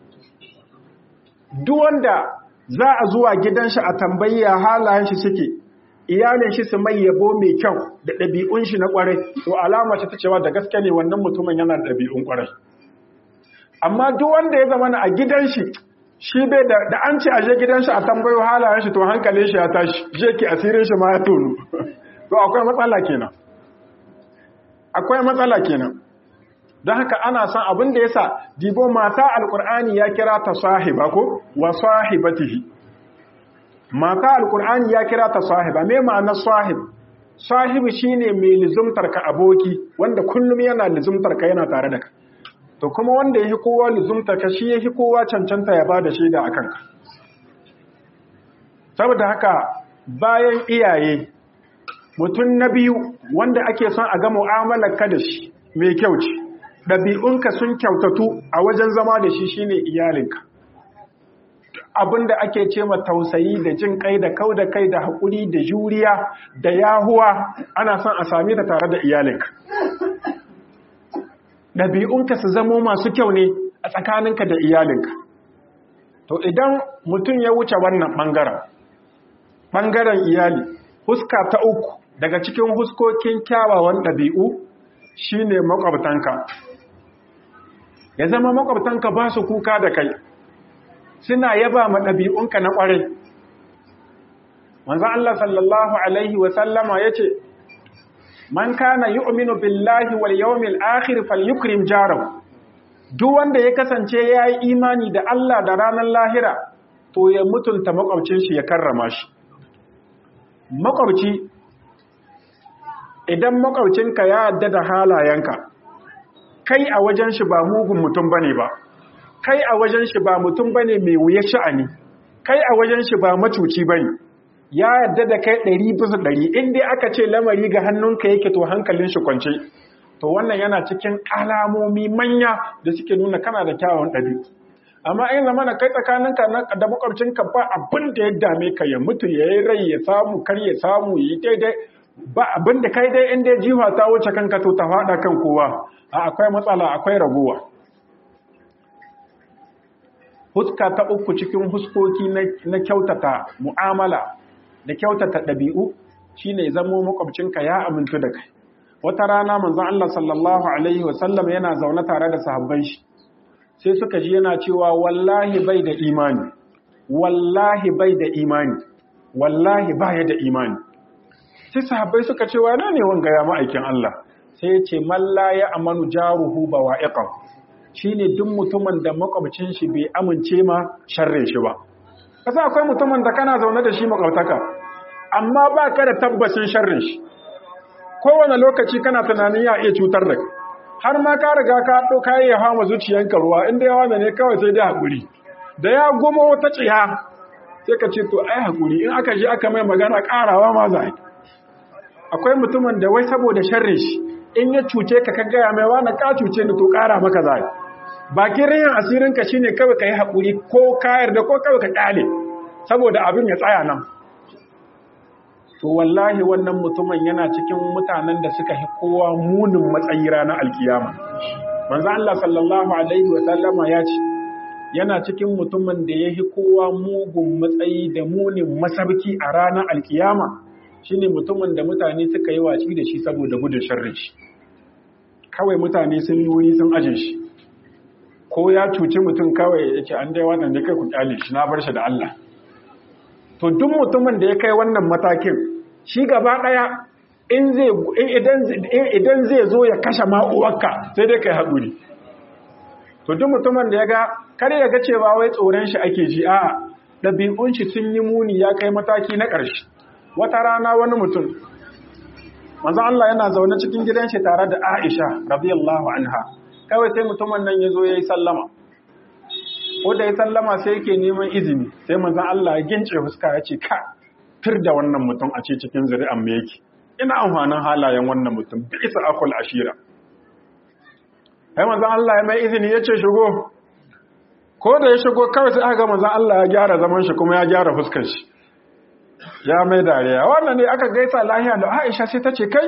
duk wanda za a zuwa gidan shi a tambayi halayen shi suke iyalin shi su mai yabo mai kyau da ɗabi'un shi na ƙwarai to alama ce ta cewa da gaske ne wannan mutumin yana da ɗabi'un ƙwarai amma duk wanda ya zama a gidan shi shi bai da da an ce a je gidan shi a tambayo halayen shi to hankalin shi ya tashi je ki asirin shi ma ya tonu to akwai matsala kenan akwai matsala kenan don haka ana son abin da yasa dibo mata alqur'ani ya kira ta sahiba ko wa sahibatihi mata alkur'ani ya kira ta sahiba me ma'anar sahib sahibi shine mai lizumtar ka aboki wanda kullum yana lizumtar ka yana tare da ka to kuma wanda yake kowa lizumtar ka shi yake kowa cancanta ya bada shaida akan ka saboda haka bayan iyaye mutum na biyu wanda ake son a ga mu'amalar ka da shi mai kyau ce ɗabi'unka sun kyautatu a wajen zama da shi shine iyalinka abin da ake ce ma tausayi da jin kai da kau da kai da haƙuri da juriya da yahuwa ana son a sami ta tare da iyalinka ɗabi'unka su zamo masu kyau ne a tsakaninka da iyalinka to idan mutum ya wuce wannan ɓangaren ɓangaren iyali huska ta uku daga cikin huskokin kyawawan ɗabi'u shine makwabtanka ya zama makwabtanka ba su kuka da kai suna yaba ma ɗabi'unka na ƙwarai. Manzan Allah sallallahu Alaihi wasallama ya ce, Man kana yu'minu billahi wal yawmil akhir falyukrim jarahu duk wanda ya kasance ya yi imani da Allah da ranar lahira to ya mutunta makwabcin shi ya karrama shi makwabci idan makwabcinka ya yadda da halayenka kai a wajen shi ba mugun mutum bane ba kai a wajen shi ba mutum bane mai wuya sha'ani kai a wajen shi ba macuci bane ya yarda da kai ɗari bisa ɗari in dai aka ce lamari ga hannunka yake to hankalin shi kwance to wannan yana cikin alamomi manya da suke nuna kana da kyawun ɗabi'u amma in zama na kai tsakaninka da makwabcinka ba abin da ya dame ka ya mutu ya yi rai ya samu kar ya samu yi daidai ba abin da kai dai inda jiwa ta wuce kanka to ta faɗa kan kowa a akwai matsala akwai raguwa huska ta uku cikin huskoki na kyautata mu'amala da kyautata ɗabi'u shine zamo makwabcinka ya amintu da kai wata rana manzon Allah sallallahu alaihi wasallam yana zaune tare da sahabban shi sai suka ji yana cewa wallahi bai da imani wallahi bai da imani wallahi baya da imani sai sahabbai suka ce wa ne wanga ya ma'aikin Allah sai ya ce malla ya amanu jaruhu bawa'iqan shine duk mutumin da makwabcin shi bai amince ma sharrin shi ba kasa akwai mutumin da kana zaune da shi makwabtaka amma ba ka da tabbacin sharrin shi kowane lokaci kana tunanin ya iya cutar da har ma ka riga ka ɗauka ya hama zuciyanka ruwa inda yawa da ne kawai sai dai haƙuri da ya goma wata tsiya sai ka ce to ai haƙuri in aka je aka mai magana ƙarawa ma za akwai mutumin da wai saboda sharrin shi in ya cuce ka ka gaya mai wani ka cuce ni to ƙara maka za bakin riyan asirinka shine kawai ka yi haƙuri ko ka yarda ko kawai ka ƙyale saboda abin ya tsaya nan to wallahi wannan mutumin yana cikin mutanen da suka fi kowa munin matsayi ranar alkiyama manzo Allah sallallahu alaihi wa sallama ya ce yana cikin mutumin da ya fi kowa mugun matsayi da munin masarki a ranar alkiyama shine mutumin da mutane suka yi waci da shi saboda gudun sharri shi kawai mutane sun yi wuri sun aje shi ko ya cuci mutum kawai ya ce an dai wannan da kai ku kyale shi na bar shi da Allah to duk mutumin da ya kai wannan matakin shi gaba ɗaya idan zai zo ya kashe ma'uwarka sai dai kai haƙuri to duk mutumin da ya ga kar ya ga cewa wai tsoron shi ake ji a ɗabi'un shi sun yi muni ya kai mataki na ƙarshe wata rana wani mutum manzo Allah yana zaune cikin gidan shi tare da Aisha radiyallahu anha kawai sai mutumin nan ya zo ya yi sallama ko da ya sallama sai yake neman izini sai manzon Allah ya gince fuska ya ce ka fir da wannan mutum a ce cikin zuri'an me yake ina amfanin halayen wannan mutum bi isa akul ashira sai manzon Allah ya mai izini ya ce shigo ko da ya shigo kawai sai aka ga manzon Allah ya gyara zaman shi kuma ya gyara fuskar shi ya mai dariya wannan ne aka gaisa lahiya da Aisha sai ta ce kai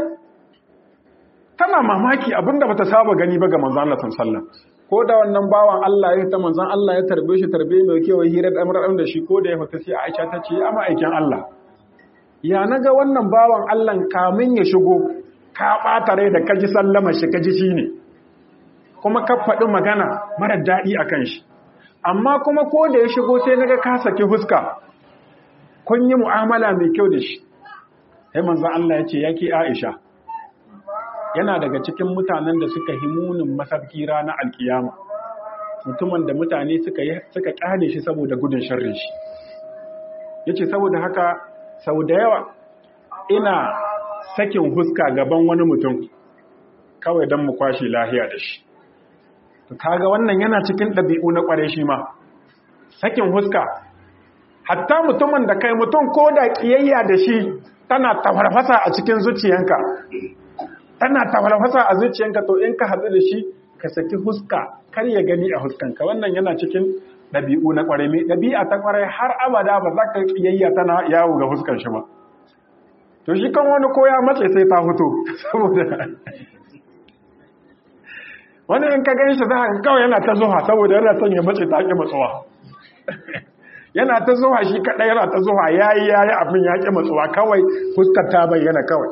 tana mamaki abinda bata saba gani ba ga manzon Allah sallallahu alaihi wasallam ko da wannan bawan Allah ya ta manzon Allah ya tarbe shi tarbe mai kewa hirar amran da shi ko da ya fita sai Aisha ta ce amma aikin Allah ya naga wannan bawan Allah kamin ya shigo ka bata rai da kaji sallama shi kaji shine kuma ka faɗi magana mara daɗi akan shi amma kuma ko da ya shigo sai naga ka saki huska kun yi mu'amala mai kyau da shi sai manzon Allah ya ce yake Aisha yana daga cikin mutanen da suka himunin masarki ranar alkiyama mutumin da mutane suka kyale shi saboda gudun sharrin shi yace saboda haka sau da yawa ina sakin huska gaban wani mutum kawai don mu kwashe lahiya da shi kaga wannan yana cikin ɗabi'u na ƙware shi ma sakin huska hatta mutumin da kai mutum ko da ƙiyayya da shi tana tafarfasa a cikin zuciyanka tana tafarfasa a zuciyanka to in ka hatsu da shi ka saki huska kar ya gani a huskanka wannan yana cikin ɗabi'u na ƙwarai mai ɗabi'a ta ƙwarai har abada ba za ka ƙiyayya tana yawo ga huskan shi ba to shi kan wani koya mace sai ta fito saboda wani in ka gani shi za ka kawai yana ta zuwa saboda yana son ya mace ta ƙi matsuwa yana ta zuwa shi kaɗai yana ta zuwa ya yi ya yi abin ya ƙi matsuwa kawai fuskar ta bayyana kawai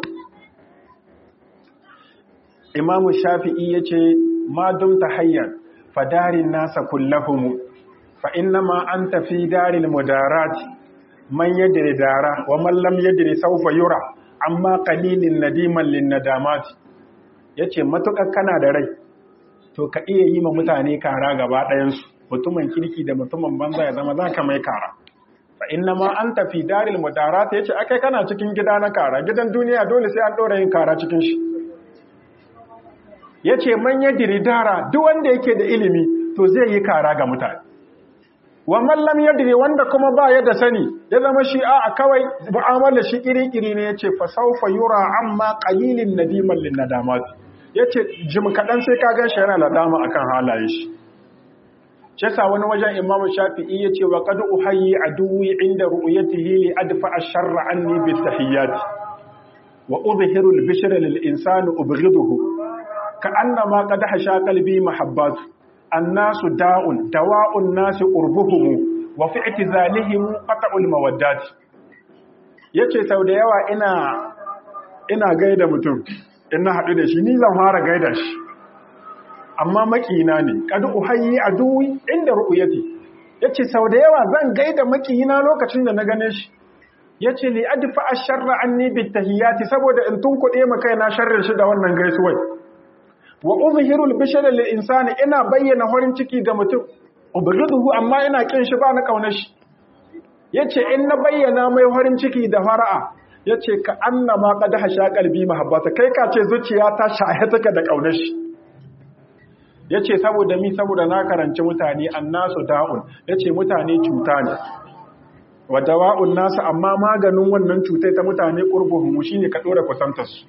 imamu shafi'i ya ce ma dum ta hayyar fadarin nasa kullahumu fa innama an tafi darin mudarat man yadri dara wa man lam yadri sawfa yura amma qalilin nadiman lin nadamat yace matukar kana da rai to ka iya yi ma mutane kara gaba ɗayan su mutumin kirki da mutumin banza ya zama zaka mai kara fa innama an tafi daril mudarat yace akai kana cikin gida na kara gidan duniya dole sai an dora yin kara cikin shi yace man yadri dara duk wanda yake da ilimi to zai yi kara ga mutane wa man lam yadri wanda kuma ba ya da sani ya zama shi a kawai mu'amala shi kiri-kiri ne yace fa sawfa yura amma qalilin nadiman lin nadamat yace jim kadan sai ka gan shi yana ladama akan halaye shi Shesa wani wajen Imam Shafi'i yace wa qad uhayyi aduwi inda ru'yatihi li adfa ash-sharra anni bi tahiyyat wa udhihiru al-bishra lil insani ubghiduhu ka annama qad hasha qalbi mahabbat annasu da'un dawa'un nasi qurbuhum wa fi i'tizalihim qat'ul mawaddat yace sau da yawa ina ina gaida mutum in na haɗu da shi ni zan fara gaida shi amma makina ne kad uhayyi aduwi inda ru'yati yace sau da yawa zan gaida makina lokacin da na gane shi yace li adfa ash-sharra anni bit tahiyati saboda in tunkuɗe ma kaina sharrin shi da wannan gaisuwai wa uzhiru al-bishra lil insani ina bayyana horin ciki ga mutum ubghiduhu amma ina kin shi ba na kaunar shi yace in na bayyana mai horin ciki da fara'a yace ka annama qad hasha qalbi mahabbata kai ka ce zuciya ta shahe take da kaunar shi yace saboda mi saboda na karanci mutane annasu da'un yace mutane cuta ne wa dawa'un nasu amma maganin wannan cutai ta mutane qurbuhum shine ka dora kusantar su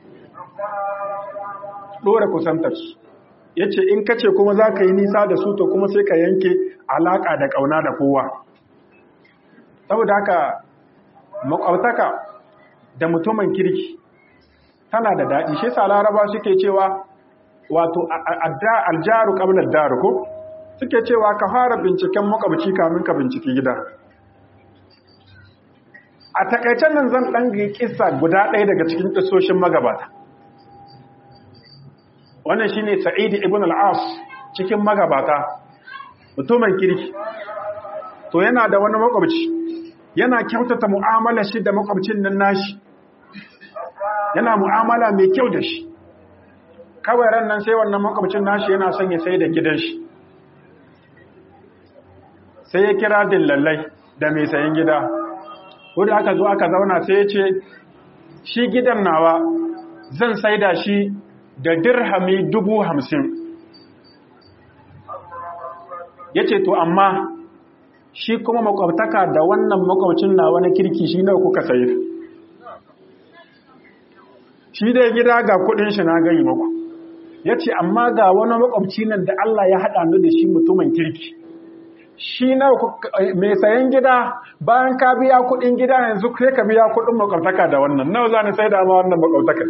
dora kusantar su yace in kace kuma zaka yi nisa da su to kuma sai ka yanke alaka da kauna da kowa saboda haka makwabtaka da mutumin kirki tana da daɗi shi sa laraba suke cewa wato aljaru qabla daru ko suke cewa ka fara binciken makwabci kamin ka binciki gida a takaicen nan zan ɗan kissa guda ɗaya daga cikin ƙisoshin magabata wannan shine sa'idi ibn al-as cikin magabata mutumin kirki to yana da wani makwabci yana kyautata mu'amala shi da makwabcin nan nashi yana mu'amala mai kyau da shi kawai ran nan sai wannan makwabcin nashi yana son ya sai da gidan shi sai ya kira dillallai da mai sayan gida wadda aka zo aka zauna sai ya ce shi gidan nawa zan sai da shi da dirhami dubu hamsin ya ce to amma shi kuma makwabtaka da wannan makwabcin na wani kirki shi nawa kuka sayar shi dai gida ga kudin shi na gani maku ya ce amma ga wani makwabci nan da Allah ya haɗa ni da shi mutumin kirki shi na mai sayan gida bayan ka biya kudin gida yanzu sai ka biya kudin makwabtaka da wannan nawa za ni sai da ma wannan makwabtaka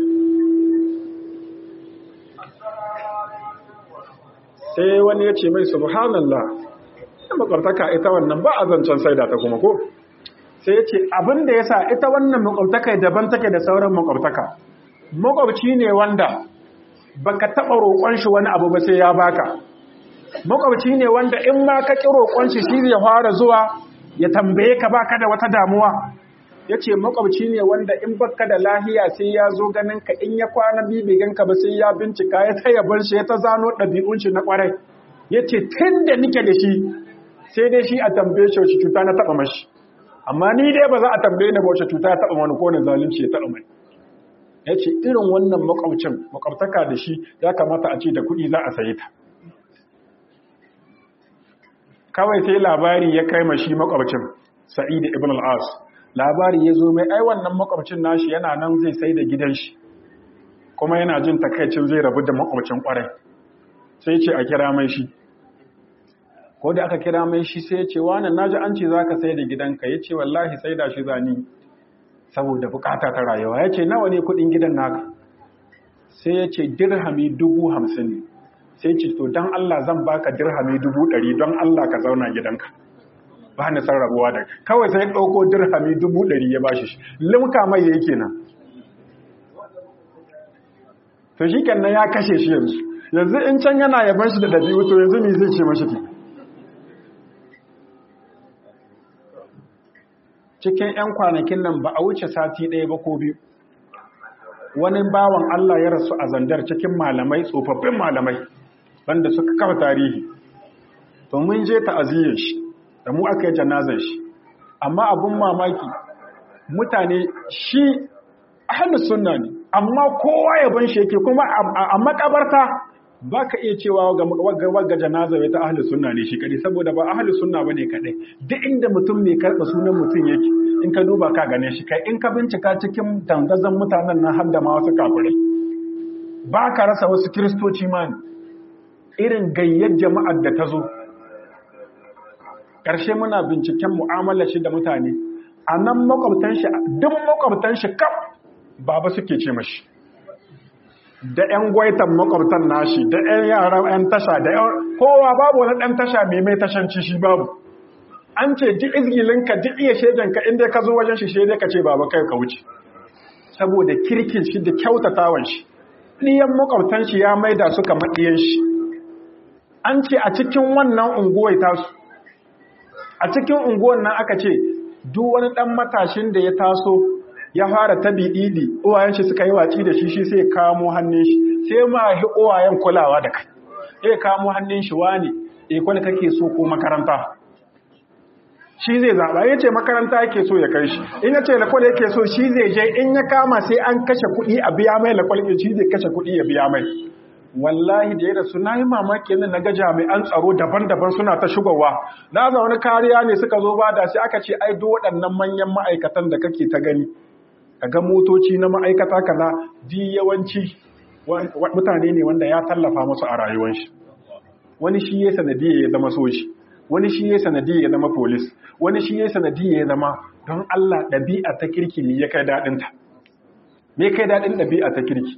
sai wani ya ce mai subhanallah makwabtaka ita wannan ba a zancen saida ta kuma ko sai ya ce abin da ya sa ita wannan makwabtaka daban take da sauran makwabtaka makwabci ne wanda baka taɓa roƙon shi wani abu ba sai ya baka makwabci ne wanda in ma ka ƙi roƙon shi shi zai fara zuwa ya tambaye ka baka da wata damuwa ya ce makwabci ne wanda in baka da lahiya sai ya zo ganin ka in ya kwana bibigan ka ba sai ya bincika ya ta yaban shi ya ta zano ɗabi'un shi na ƙwarai ya ce tun da nike da shi sai dai shi a tambaye shi wace cuta na taɓa mashi amma ni dai ba za a tambaye ni ba wace cuta ya taɓa wani ko ne zalunci ya taɓa mai ya ce irin wannan makwabcin makwabtaka da shi ya kamata a ce da kuɗi za a sayi ta kawai sai labari ya kai mashi makwabcin sa'id ibn al-as labari ya zo mai ai wannan makwabcin nashi yana nan zai sai da gidan shi kuma yana jin takaicin zai rabu da makwabcin kwarai sai ce a kira mai shi ko da aka kira mai shi sai ya ce wani naji an ce zaka sai da gidanka ya ce wallahi sai da shi zani saboda bukata ta rayuwa ya ce nawa ne kudin gidan naka sai ya ce dirhami dubu hamsin ne sai ce to don Allah zan baka dirhami dubu ɗari don Allah ka zauna gidanka ba ni san rabuwa da kawai sai ɗauko dirhami dubu ɗari ya bashi shi limka mai yake nan to shi kenan ya kashe shi yanzu yanzu in can yana yaban shi da ɗabi'u to yanzu me zai ce mashi ke cikin 'yan kwanakin nan ba a wuce sati ɗaya ba ko biyu wani bawan Allah ya rasu a zandar cikin malamai tsofaffin malamai banda suka kafa tarihi to mun je ta'aziyyar shi da mu aka yi janazar shi amma abun mamaki mutane shi ahlus sunna ne amma kowa ya ban shi yake kuma a makabarta ba ka iya cewa ga janaza ta ahli sunna ne shi kadai saboda ba ahli sunna ba ne kadai duk inda mutum mai karɓa sunan mutum yake in ka duba ka gane shi kai in ka bincika cikin dangazan mutanen nan har da ma wasu kafirai ba ka rasa wasu kiristoci ma ne irin gayyar jama'ar da ta zo ƙarshe muna binciken mu'amalar shi da mutane a nan makwabtan shi duk makwabtan shi kaf baba suke ce mashi da 'yan gwaitan makwabtan nashi da 'yan yaran 'yan tasha da 'yan kowa babu wani ɗan tasha mai mai tashanci shi babu an ce duk izgilinka duk iya shaidanka inda ka zo wajen shi shaidai ka ce baba kai ka wuce saboda kirkin shi da kyautatawan shi ɗiyan makwabtan shi ya maida su kamar ɗiyan shi an ce a cikin wannan unguwar tasu a cikin unguwar nan aka ce duk wani ɗan matashin da ya taso ya fara tabi ɗiɗi uwayen shi suka yi watsi da shi shi sai kamo hannun shi sai ma hi uwayen kulawa da kai sai kamo hannun shi wani e kwani kake so ko makaranta shi zai zaɓa ya ce makaranta yake so ya kai shi in ya ce lakwal yake so shi zai je in ya kama sai an kashe kuɗi a biya mai lakwal shi zai kashe kuɗi ya biya mai wallahi da ya rasu na yi mamaki yana na ga jami'an tsaro daban-daban suna ta shigowa na zaune kariya ne suka zo ba da sai aka ce ai duk waɗannan manyan ma'aikatan da kake ta gani ga motoci na ma'aikata kaza di yawanci mutane ne wanda ya tallafa musu a rayuwar shi wani shi ya sanadiyya ya zama soji wani shi ya sanadiyya ya zama polis wani shi ya sanadiyya ya zama don Allah ɗabi'a ta kirki ne ya kai daɗinta me kai daɗin ɗabi'a ta kirki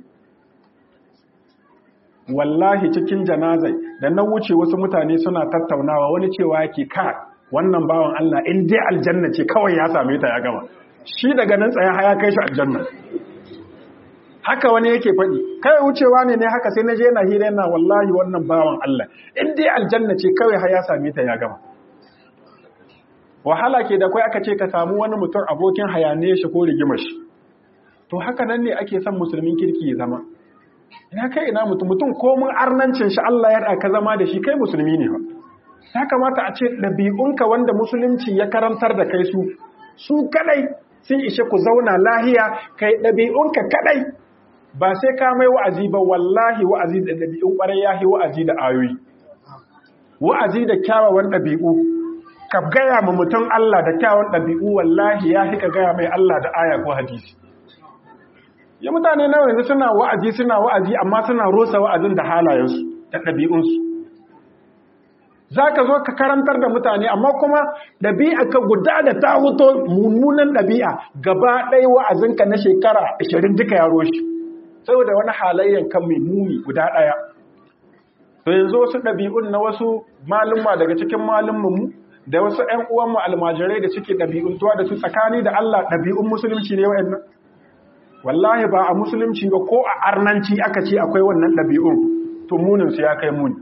wallahi cikin janazai da na wuce wasu mutane suna tattaunawa wani cewa yake ka wannan bawan Allah in dai aljanna ce kawai ya same ta ya gama shi daga nan tsaye ya kai shi aljanna haka wani yake faɗi kai wucewa ne ne haka sai na je na hira yana wallahi wannan bawan Allah in dai aljanna ce kawai ya same ta ya gama wahala ke da kai aka ce ka samu wani mutum abokin hayane shi ko rigimar shi to haka nan ne ake son musulmin kirki ya zama ina kai ina mutum mutum ko mun arnancin shi Allah ya ka zama da shi kai musulmi ne ya kamata a ce ɗabi'unka wanda musulunci ya karantar da kai su su kadai sun ishe ku zauna lahiya kai ɗabi'unka kadai ba sai ka mai wa'azi ba wallahi wa'azi da ɗabi'un ƙwarai ya yi wa'azi da ayoyi wa'azi da kyawawan ɗabi'u ka gaya ma mutum Allah da kyawawan ɗabi'u wallahi ya fi ka gaya mai Allah da aya ko hadisi ya mutane nawa yanzu suna wa'azi suna wa'azi amma suna rosa wa'azin da halayensu da ɗabi'unsu za ka zo ka karantar da mutane amma kuma ɗabi'a ka guda da ta huto mummunan ɗabi'a gaba ɗaya wa'azinka na shekara ashirin duka ya roshi saboda wani halayyar kan mai muni guda ɗaya to yanzu wasu ɗabi'un na wasu malumma daga cikin malummanmu da wasu ‘yan uwanmu almajirai da suke ɗabi'untuwa da su tsakani da Allah ɗabi'un musulunci ne wa'annan wallahi ba a musulunci ba ko a arnanci aka ce akwai wannan ɗabi'un to muninsu ya kai muni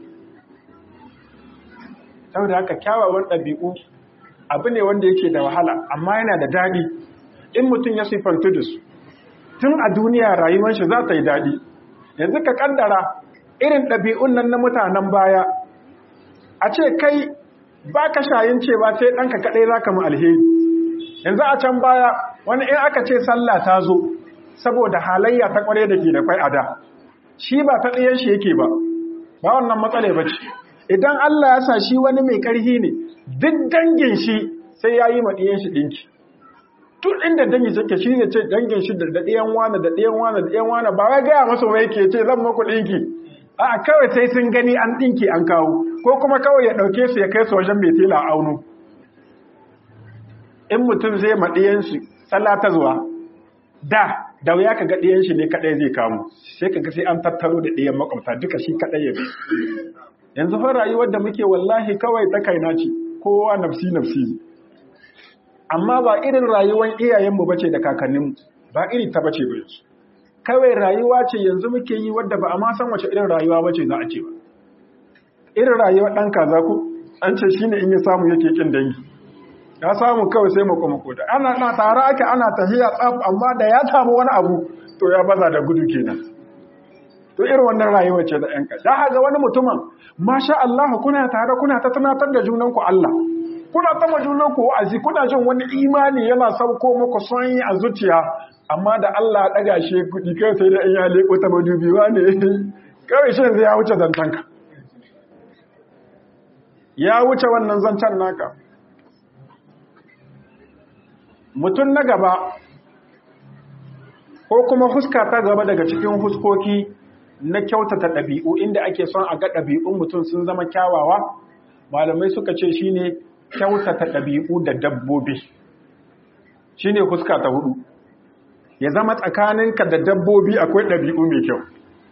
saboda haka kyawawan ɗabi'u abu ne wanda yake da wahala amma yana da daɗi in mutum ya siffanta da su tun a duniya rayuwar shi za ta yi daɗi yanzu ka ƙaddara irin ɗabi'un nan na mutanen baya a ce kai ba ka shayin cewa sai ɗanka kaɗai za ka mu alheri yanzu a can baya wani in aka ce sallah ta zo saboda halayya ta ƙware da ke da kwai a da shi ba ta ɗayan shi yake ba ba wannan matsala ba ce idan Allah ya sa shi wani mai ƙarfi ne duk dangin shi sai ya yi ma ɗiyan shi ɗinki tun inda dangi suke shi ne ce dangin shi da ɗiyan wane da ɗiyan wane da ɗiyan wane ba wai gaya masa mai ke ce zan maku ɗinki a kawai sai sun gani an ɗinki an kawo ko kuma kawai ya ɗauke su ya kai su wajen mai tela a auno in mutum zai ma ɗiyan shi tsalla ta zuwa da da wuya ka ga ɗiyan shi ne kaɗai zai kamo sai ka ga sai an tattaro da ɗiyan makwabta duka shi kaɗai ya bi yanzu fa rayuwar da muke wallahi kawai ta kaina ce kowa nafsi nafsi amma ba irin rayuwar iyayenmu bace da kakanninmu ba iri ta bace ba yanzu kawai rayuwa ce yanzu muke yi wadda ba a ma san wace irin rayuwa bace za a ce ba irin rayuwar ɗan kaza ku an ce shine in ya samu yake kin dangi ya samu kawai sai mako mako da ana na tare ake ana tahiya tsaf amma da ya samu wani abu to ya baza da gudu kenan to irin wannan rayuwa ce da ‘yan ka. Da haga wani mutumin, masha Allah kuna tare kuna ta tunatar da junanku Allah, kuna ta ma junanku wa'azi, kuna jin wani imani yana sauko muku sanyi a zuciya, amma da Allah ɗaga shi kuɗi kai sai da in ya leƙo ta madubiwa ne, kawai shi yanzu ya wuce zancenka ya wuce wannan zancen naka mutum na gaba ko kuma huska ta gaba daga cikin huskoki na kyautata ɗabi'u inda ake son a ga ɗabi'un mutum sun zama kyawawa malamai suka ce shine kyautata ɗabi'u da dabbobi shine huska ta hudu ya zama tsakaninka da dabbobi akwai ɗabi'u mai kyau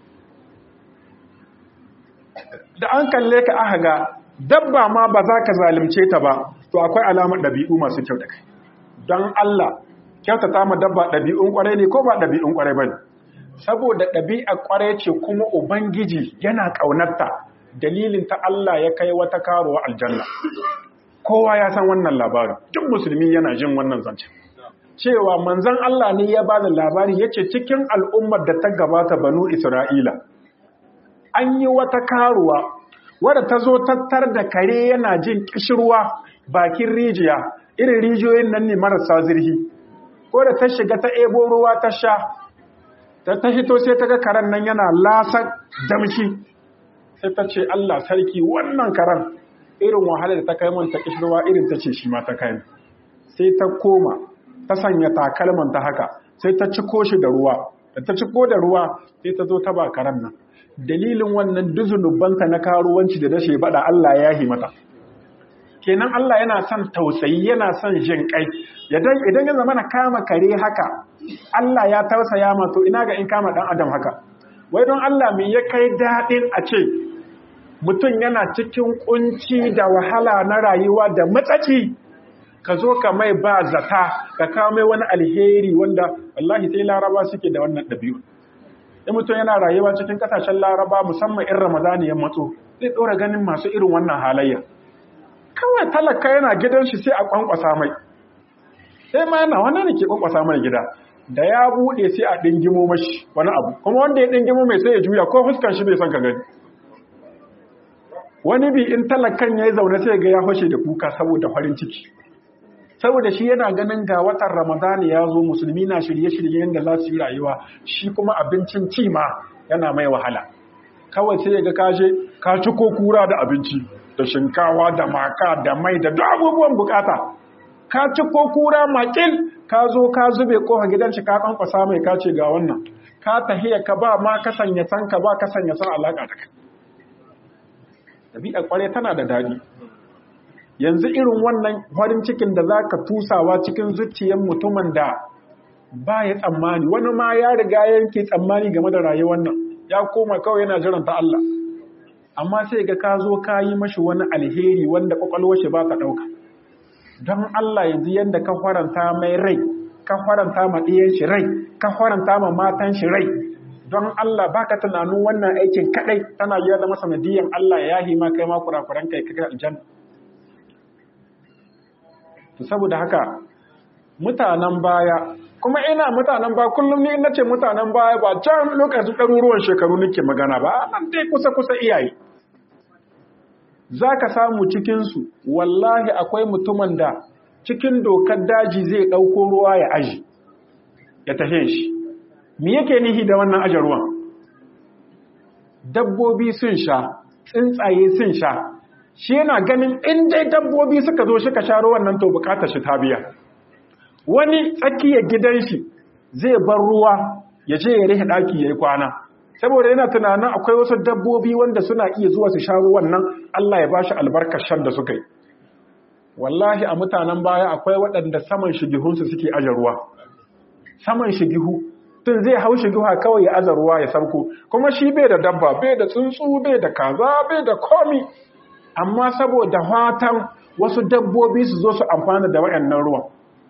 da an kalle ka aka ga dabba ma ba za ka zalimce ta ba to akwai alamar ɗabi'u masu kyau da kai don Allah kyautata ma dabba ɗabi'un ƙwarai ne ko ba ɗabi'un ƙwarai ba ne saboda ɗabi'a ƙwarai ce kuma ubangiji yana ƙaunarta dalilin ta Allah ya kai wata karuwa aljanna kowa ya san wannan labarin duk musulmi yana jin wannan zancen cewa manzon Allah ne ya bada labari yace cikin al'ummar da ta gabata banu Isra'ila an yi wata karuwa wadda ta zo tattar da kare yana jin kishirwa bakin rijiya irin rijiyoyin nan ne marasa zirhi ko da ta shiga ta ebo ruwa ta sha ta ta hito sai ta ga karen nan yana lasan damshi sai ta ce Allah sarki wannan karen irin wahalar da ta kai man ta kishirwa irin ta ce shi ma ta kai sai ta koma ta sanya takalman ta haka sai ta ciko shi da ruwa da ta ciko da ruwa sai ta zo ta ba karen nan dalilin wannan duzunubanta na karuwanci da dashe bada Allah ya yi mata kenan Allah yana son tausayi yana son jin kai idan idan ya zama na kama kare haka Allah ya tausaya ma to ina ga in kama dan adam haka wai don Allah me ya kai dadin a ce mutum yana cikin kunci da wahala na rayuwa da matsaci ka zo ka mai ba zata ka kawo mai wani alheri wanda wallahi sai laraba suke da wannan ɗabi'u in mutum yana rayuwa cikin kasashen laraba musamman in ramadani ya matso zai ɗora ganin masu irin wannan halayya kawai talaka yana gidan shi sai a kwankwasa mai sai ma yana wani ne ke kwankwasa mai gida da ya buɗe sai a ɗingimo mashi wani abu kuma wanda ya ɗingimo mai sai ya juya ko fuskan shi bai son ka gani wani bi in talakan ya yi zaune sai ga ya fashe da kuka saboda farin ciki saboda shi yana ganin ga watan ramadani ya zo musulmi na shirye-shirye yadda za su yi rayuwa shi kuma abincin ci ma yana mai wahala kawai sai ga kaje ka ci ko kura da abinci da shinkawa da maka da mai da duk abubuwan bukata ka ci ko kura makil ka zo ka zube kofa gidan shi ka kankwasa mai ka ce ga wannan ka tahiya ka ba ma ka sanya san ka ba ka sanya san alaka da kai dabi'a kware tana da dadi yanzu irin wannan farin cikin da za ka tusawa cikin zuciyar mutumin da ba ya tsammani wani ma ya riga yanke tsammani game da rayuwar nan ya koma kawai yana jiran ta Allah amma sai ga ka zo ka yi mashi wani alheri wanda kwakwalwar shi ba ta ɗauka don Allah yanzu yadda ka faranta mai rai ka faranta ma ɗiyan shi rai ka faranta ma matan shi rai don Allah baka tunanin wannan aikin kadai tana yi da masanadiyan Allah ya yi ma kai ma kurakuran kai kai aljanna to saboda haka mutanen baya kuma ina mutanen baya kullum ni ina ce mutanen baya ba can lokacin ɗaruruwan shekaru nake magana ba nan dai kusa-kusa iyaye za ka samu cikinsu wallahi akwai mutumin da cikin dokar daji zai ɗauko ruwa ya aji ya tafe shi me yake nihi da wannan aje ruwan dabbobi sun sha tsuntsaye sun sha shi yana ganin in dai dabbobi suka zo suka sha ruwan nan to bukatar shi ta biya wani tsakiyar gidan shi zai bar ruwa ya je ya rihe daki yayi kwana saboda yana tunanin akwai wasu dabbobi wanda suna iya zuwa su sha ruwan nan Allah ya bashi albarkar shan da suka yi wallahi a mutanen baya akwai waɗanda saman shigihunsu suke aje ruwa saman shigihu tun zai hau shiguha kawai ya aza ruwa ya sarko kuma shi bai da dabba bai da tsuntsu bai da kaza bai da komi amma saboda fatan wasu dabbobi su zo su amfana da wayannan ruwan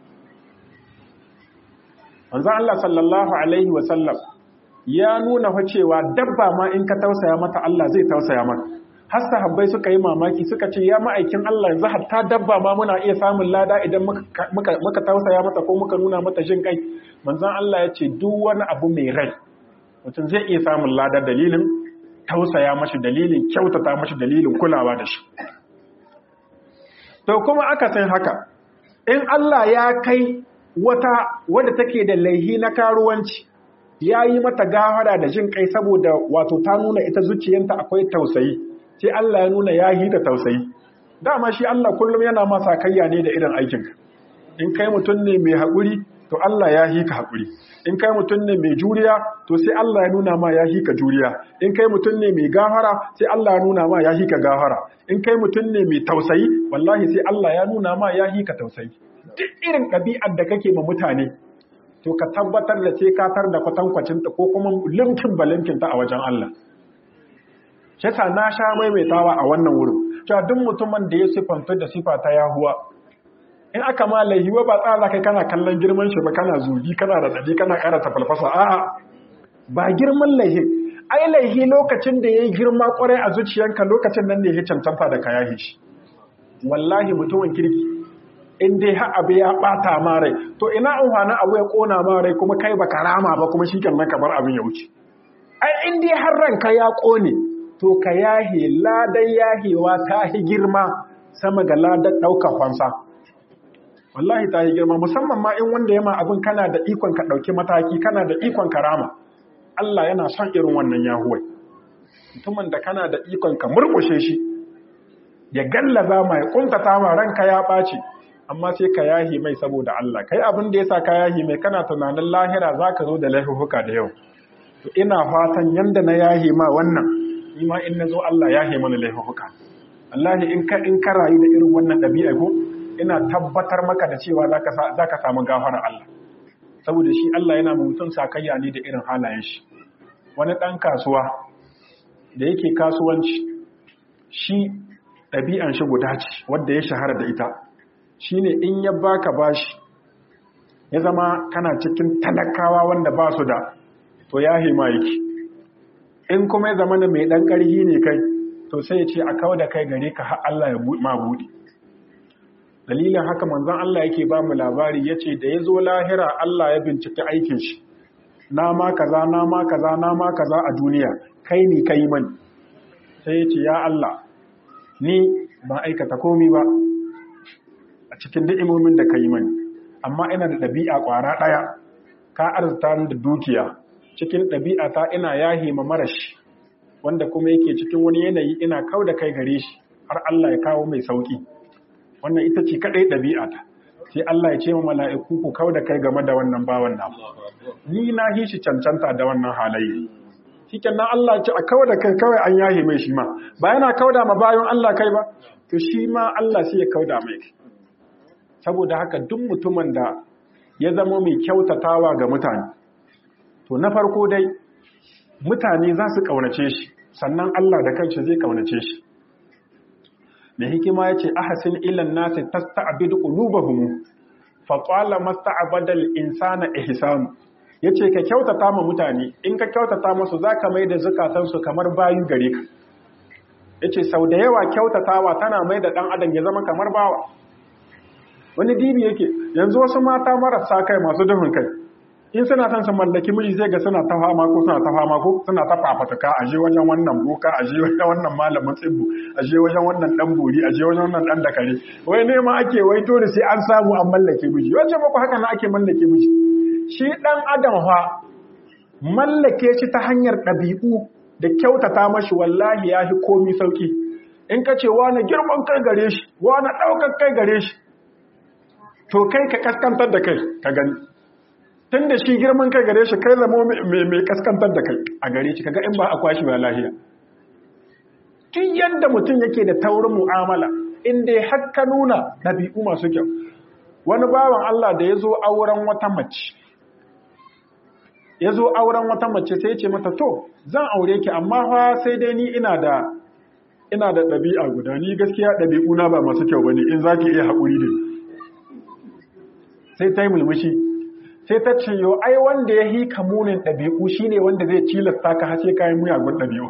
manzon Allah sallallahu alaihi wa sallam ya nuna fa cewa dabba ma in ka tausaya mata Allah zai tausaya maka har sahabbai suka yi mamaki suka ce ya ma'aikin Allah yanzu hatta dabba ma muna iya samun lada idan muka muka tausaya mata ko muka nuna mata jin kai manzon Allah ya ce duk wani abu mai rai mutum zai iya samun lada dalilin tausaya mashi dalilin kyautata mashi dalilin kulawa da shi to kuma aka san haka in Allah ya kai wata wadda take da laihi na karuwanci ya yi mata gafara da jin kai saboda wato ta nuna ita zuciyanta akwai tausayi sai Allah ya nuna ya yi da tausayi dama shi Allah kullum yana masa kayya ne da irin aikinka in kai mutum ne mai haƙuri to Allah ya hika haƙuri in kai mutum ne mai juriya to sai Allah ya nuna ma ya hika juriya in kai mutum ne mai gafara sai Allah ya nuna ma ya hika gafara in kai mutum ne mai tausayi wallahi sai Allah ya nuna ma ya hika tausayi duk irin ɗabi'ar da kake ma mutane to ka tabbatar da sai ka tar da kwatankwacin ta ko kuma limkin balimkin ta a wajen Allah Shata na sha maimaitawa a wannan wurin cewa duk mutumin da ya sifanta da sifa ta yahuwa in aka ma laihiwa ba tsara kai kana kallon girman shi ba kana zugi kana radadi kana ƙara tafalfasa a'a ba girman laihi ai laihi lokacin da yayi girma kwarai a zuciyanka lokacin nan ne ya cancanta da kaya shi wallahi mutumin kirki in dai har abu ya bata ma rai to ina amfanin abu ya kona ma rai kuma kai baka rama ba kuma shikenan ka bar abin ya wuce ai in dai har ranka ya kone to ka yahe ladan yahewa ta hi girma sama ga ladan ɗaukar fansa wallahi ta yi girma musamman ma in wanda ya ma abin kana da ikon ka ɗauki mataki kana da ikon karama Allah yana son irin wannan yahuwai mutumin da kana da ikon ka murkushe shi ya gallaza ma ya kuntata ma ranka ya ɓaci amma sai ka yahi mai saboda Allah kai abin da yasa ka yahi mai kana tunanin lahira zaka zo da laifuka da yau to ina fatan yanda na yahi ma wannan ni ma in nazo Allah yahi mana laifuka wallahi in ka in ka rayu da irin wannan ɗabi'a ko ina tabbatar maka da cewa za ka samu gafara Allah saboda shi Allah yana mutum sakayya ne da irin halayen shi wani ɗan kasuwa da yake kasuwanci shi ɗabi'an shi guda ce wadda ya shahara da ita shi ne in ya baka bashi ya zama kana cikin talakawa wanda ba su da to ya hima yake in kuma ya zama mai ɗan ƙarhi ne kai to sai ya ce a kawo da kai gare ka har Allah ya ma buɗe dalilin haka manzon Allah yake ba mu labari yace da yazo lahira Allah ya bincike aikin shi na ma kaza na ma kaza na ma kaza a duniya kai ni kai mani sai yace ya Allah ni ba aikata komai ba a cikin ni'imomin da kai mani amma ina da dabi'a kwara daya ka arzuta ni da dukiya cikin dabi'a ta ina yahi ma marashi wanda kuma yake cikin wani yanayi ina kauda kai gare shi har Allah ya kawo mai sauki wannan ita ce kadai ɗabi'a ta sai Allah ya ce wa mala'iku ku kau da kai game da wannan bawan nan ni na hi shi cancanta da wannan halayya shiken nan Allah ya ce a kau da kai kawai an yahe mai shi ma ba yana kau da ma bayan Allah kai ba to shi ma Allah sai ya kau da mai saboda haka duk mutumin da ya zama mai kyautatawa ga mutane to na farko dai mutane za su kaunace shi sannan Allah da kanshi zai kaunace shi mai hikima ya ce ahasin ilan nasi tasta'bidu qulubahum fa qala masta'badal insana ihsan yace ka kyautata ma mutane in ka kyautata musu zaka mai da zakatan su kamar bayu gare ka yace sau da yawa kyautatawa tana mai da dan adam ya zama kamar bawa wani dibi yake yanzu wasu mata marasa kai masu duhun kai in suna son su mallaki miji zai ga suna ta fama ko suna ta fama ko suna ta fafataka a je wajen wannan boka a je wajen wannan malamin tsibbu a je wajen wannan dan bori a je wajen wannan dan dakare wai ne ma ake wai to da sai an samu an mallake miji wace muku haka na ake mallake miji shi dan adam fa mallake shi ta hanyar ɗabi'u da kyautata mashi wallahi ya fi komi sauki in ka ce wani girman kai gare shi wani ɗaukar kai gare shi to kai ka kaskantar da kai ka gani tun da shi girman kai gare shi kai zama mai kaskantar da kai a gare shi kaga in ba a kwashi ba lahiya tun yadda mutum yake da taurin mu'amala inda ya haka nuna ɗabi'u masu kyau wani bawan Allah da ya zo auren wata mace ya zo auren wata mace sai ce mata to zan aure ki amma fa sai dai ni ina da ina da ɗabi'a guda ni gaskiya ɗabi'u na ba masu kyau bane in zaki iya haƙuri da sai ta yi mulmushi sai ta ce yo ai wanda ya hika munin ɗabi'u shine wanda zai cilasta ka hace kayan muyagun ɗabi'u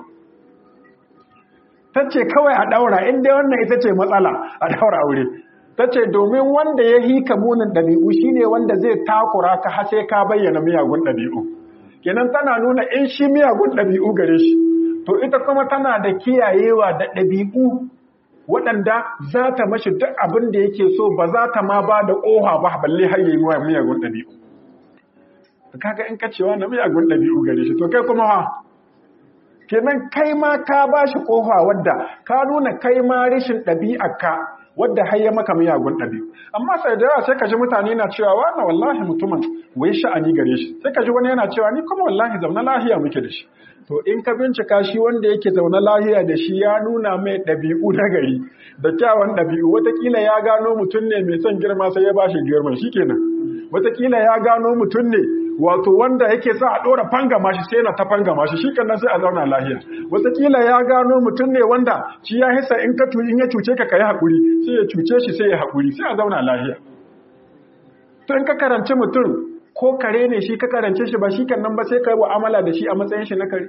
ta ce kawai a ɗaura inda wannan ita ce matsala a ɗaura aure ta ce domin wanda ya hika munin ɗabi'u shine wanda zai takura ka hace ka bayyana miyagun ɗabi'u kenan tana nuna in shi miyagun ɗabi'u gare shi to ita kuma tana da kiyayewa da ɗabi'u waɗanda za ta mashi duk abin da yake so ba za ta ma ba da ƙoha ba balle har yi miyagun ɗabi'u kaga in ka cewa na miyagun ɗabi'u gare shi to kai kuma ha kenan kai ma ka ba shi ƙofa wadda ka nuna kai ma rashin ɗabi'arka wadda har ya maka miyagun ɗabi'u amma sai da yawa sai ka ji mutane na cewa wannan wallahi mutumin wai sha'ani gare shi sai ka ji wani yana cewa ni kuma wallahi zaune lahiya muke da shi to in ka bincika shi wanda yake zaune lahiya da shi ya nuna mai ɗabi'u na gari da kyawun ɗabi'u watakila ya gano mutum ne mai son girma sai ya ba shi girman shi kenan watakila ya gano mutum ne wato wanda yake sa a ɗora fangama shi sai na ta fangama shi shikenan sai a zauna lahiya wataƙila ya gano mutum ne wanda shi ya hisa in ka in ya cuce ka kai haƙuri sai ya cuce shi sai ya haƙuri sai a zauna lahiya to in ka karanci mutum ko kare ne shi ka karance shi ba shi nan ba sai ka yi mu'amala da shi a matsayin shi na kare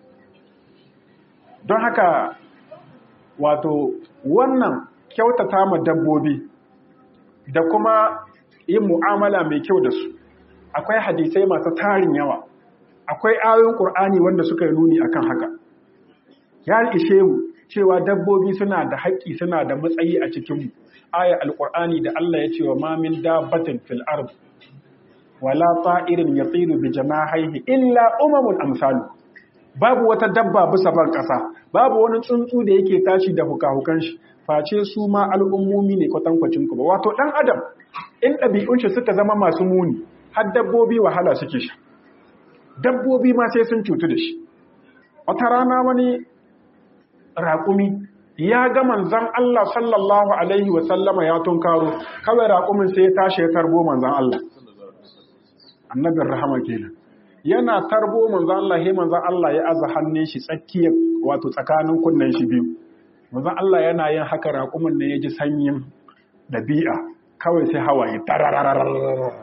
don haka wato wannan kyautata ma dabbobi da kuma yin mu'amala mai kyau da su akwai hadisai masu tarin yawa akwai ayoyin ƙur'ani wanda suka yi nuni akan haka ya ishe mu cewa dabbobi suna da haƙƙi suna da matsayi a cikinmu aya alƙur'ani da Allah ya ce wa ma min dabbatin fil ard wala ta'irin yatiru bi janahihi illa umamun amsalu babu wata dabba bisa ban ƙasa babu wani tsuntsu da yake tashi da hukahukan shi face su ma al'ummomi ne kwatankwacin ku ba wato dan adam in ɗabi'un shi suka zama masu muni har dabbobi wahala suke sha dabbobi ma sai sun cutu da shi wata rana wani raƙumi ya ga manzan Allah sallallahu alaihi wasallama ya tunkaro kawai raƙumin sai ya tashi ya tarbo manzan Allah annabin rahama kenan yana tarbo manzan Allah he manzan Allah ya aza hannun shi tsakiya wato tsakanin kunnen shi biyu manzan Allah yana yin haka raƙumin ne ya ji sanyin ɗabi'a kawai sai hawaye tarararararara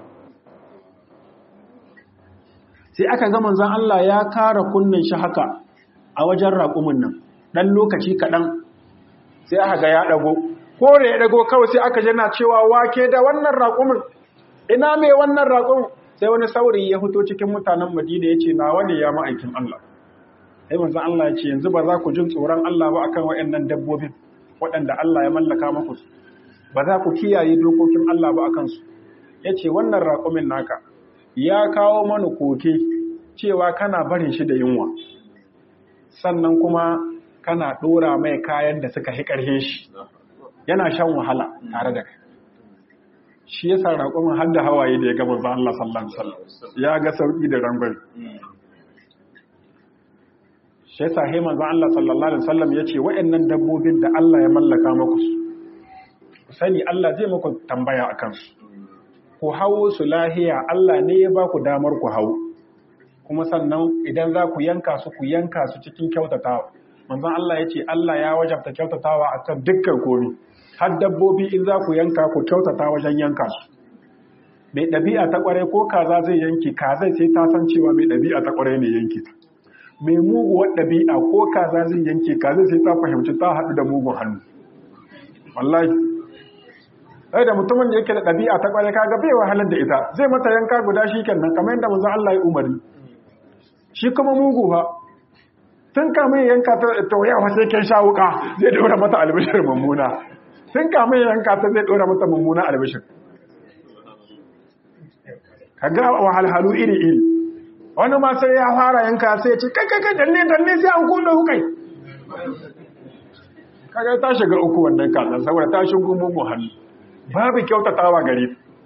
sai aka ga manzon Allah ya kara kunnen shi haka a wajen raƙumin nan dan lokaci kaɗan sai aka ga ya ɗago ko da ya ɗago kawai sai aka jana cewa wake da wannan raƙumin ina mai wannan raƙumin sai wani saurayi ya fito cikin mutanen Madina ya ce nawa ne ya ma'aikin Allah sai manzon Allah ya ce yanzu ba za ku jin tsoron Allah ba akan waɗannan dabbobin waɗanda Allah ya mallaka muku ba za ku kiyaye dokokin Allah ba akan su yace wannan raƙumin naka ya kawo mana koke cewa kana barin shi da yunwa sannan kuma kana ɗora mai kayan da suka hi ƙarhe shi yana shan wahala tare da kai shi ya sa raƙumin har da hawaye da ya gaba za Allah sallallahu alaihi wasallam ya ga sauƙi da rangon shi ya sa he manzo Allah sallallahu alaihi wasallam ya ce waɗannan dabbobin da Allah ya mallaka muku su sani Allah zai muku tambaya akan su ku hawo su lahiya Allah ne ya ba ku damar ku hau kuma sannan idan za ku yanka su ku yanka su cikin kyautatawa manzon Allah ya ce Allah ya wajabta kyautatawa a kan dukkan komi har dabbobi in za ku yanka ku kyautata wajen yanka su mai ɗabi'a ta ƙware ko kaza zai yanki kaza sai ta san cewa mai ɗabi'a ta ƙware ne yanki ta mai muguwar ɗabi'a ko kaza zai yanki kaza sai ta fahimci ta haɗu da mugun hannu wallahi sai da mutumin da yake da ɗabi'a ta ƙware kaga bai wahalar da ita zai mata yanka guda shi kenan kamar yadda manzon Allah ya umarni shi kuma mugu ba tun kama yanka ta tauyawa sai ken sha wuka zai ɗora mata albishir mummuna tun kama yanka ta zai ɗora mata mummuna albishir kaga wahalhalu iri iri wani ma sai ya fara yanka sai ce kai kai kai danne danne sai an kuɗa hukai kaga ta shiga uku wannan kasan saboda ta shigo mugun hannu babu kyautatawa gare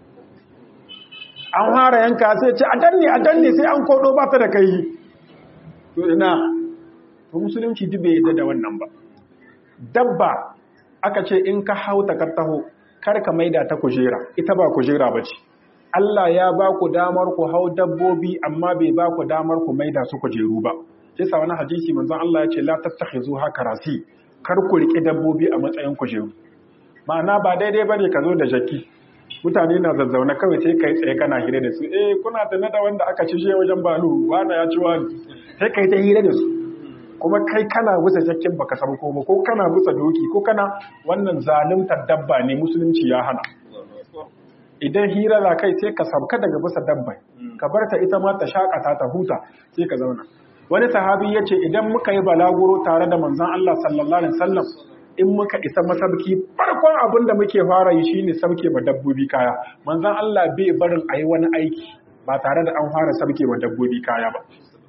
an fara yanka sai ce a danne a danne sai an kodo ba ta da kai to ina to musulunci duk bai yadda da wannan ba dabba aka ce in ka hauta ka taho kar ka maida ta kujera ita ba kujera ba ce Allah ya ba ku damar ku hau dabbobi amma bai ba ku damar ku maida su kujeru ba sai sa wani hadisi manzon Allah ya ce la tattakhizu hakarasi kar ku rike dabbobi a matsayin kujeru ma'ana ba daidai bane ka zo da jaki mutane na zazzauna kawai sai kai tsaye kana hira da su eh kuna tana da wanda aka ci wajen balu wani ya ci wani sai kai ta hira da su kuma kai kana busa jakkin baka san ko ko kana busa doki ko kana wannan zaluntar dabba ne musulunci ya hana idan hira za kai sai ka sabka daga busa dabba ka bar ta ita ma ta shakata ta huta sai ka zauna wani sahabi ya ce idan muka yi balaguro tare da manzon Allah sallallahu alaihi wasallam in muka isa masabki farkon abin da muke fara yi shine sauke ma dabbobi kaya manzon Allah bai barin ayi wani aiki ba tare da an fara sabke wa dabbobi kaya ba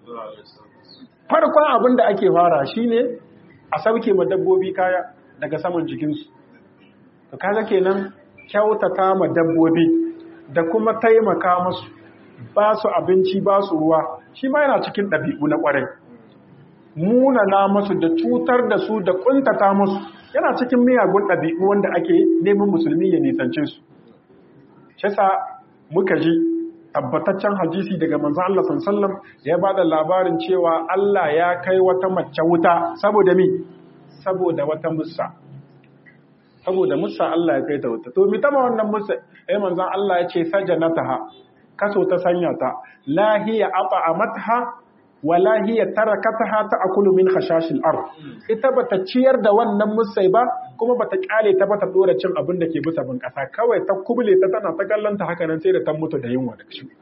farkon abin da ake fara shine a sabke wa dabbobi kaya daga saman jikinsu to kaga kenan kyautata ma dabbobi da kuma taimaka musu ba su abinci ba su ruwa shi ma yana cikin ɗabi'u na ƙwarai munana musu da cutar da su da ƙuntata musu yana cikin miyagun ɗabi'u wanda ake neman musulmi ya nisance su shi sa muka ji tabbataccen hadisi daga manzo Allah sallallahu ya bada labarin cewa Allah ya kai wata mace wuta saboda mi saboda wata musa saboda musa Allah ya kai ta wuta to mi tama wannan musa eh manzon Allah ya ce sajanataha kaso ta sanya ta la hiya at'amatha wa la hiya tarakataha ta'kulu min khashashil ard ita bata ciyar da wannan musai ba kuma bata kyale ta bata dora cin abin da ke bisa bin kasa kawai ta kubule ta tana ta kallanta haka nan sai da ta mutu da yunwa da shi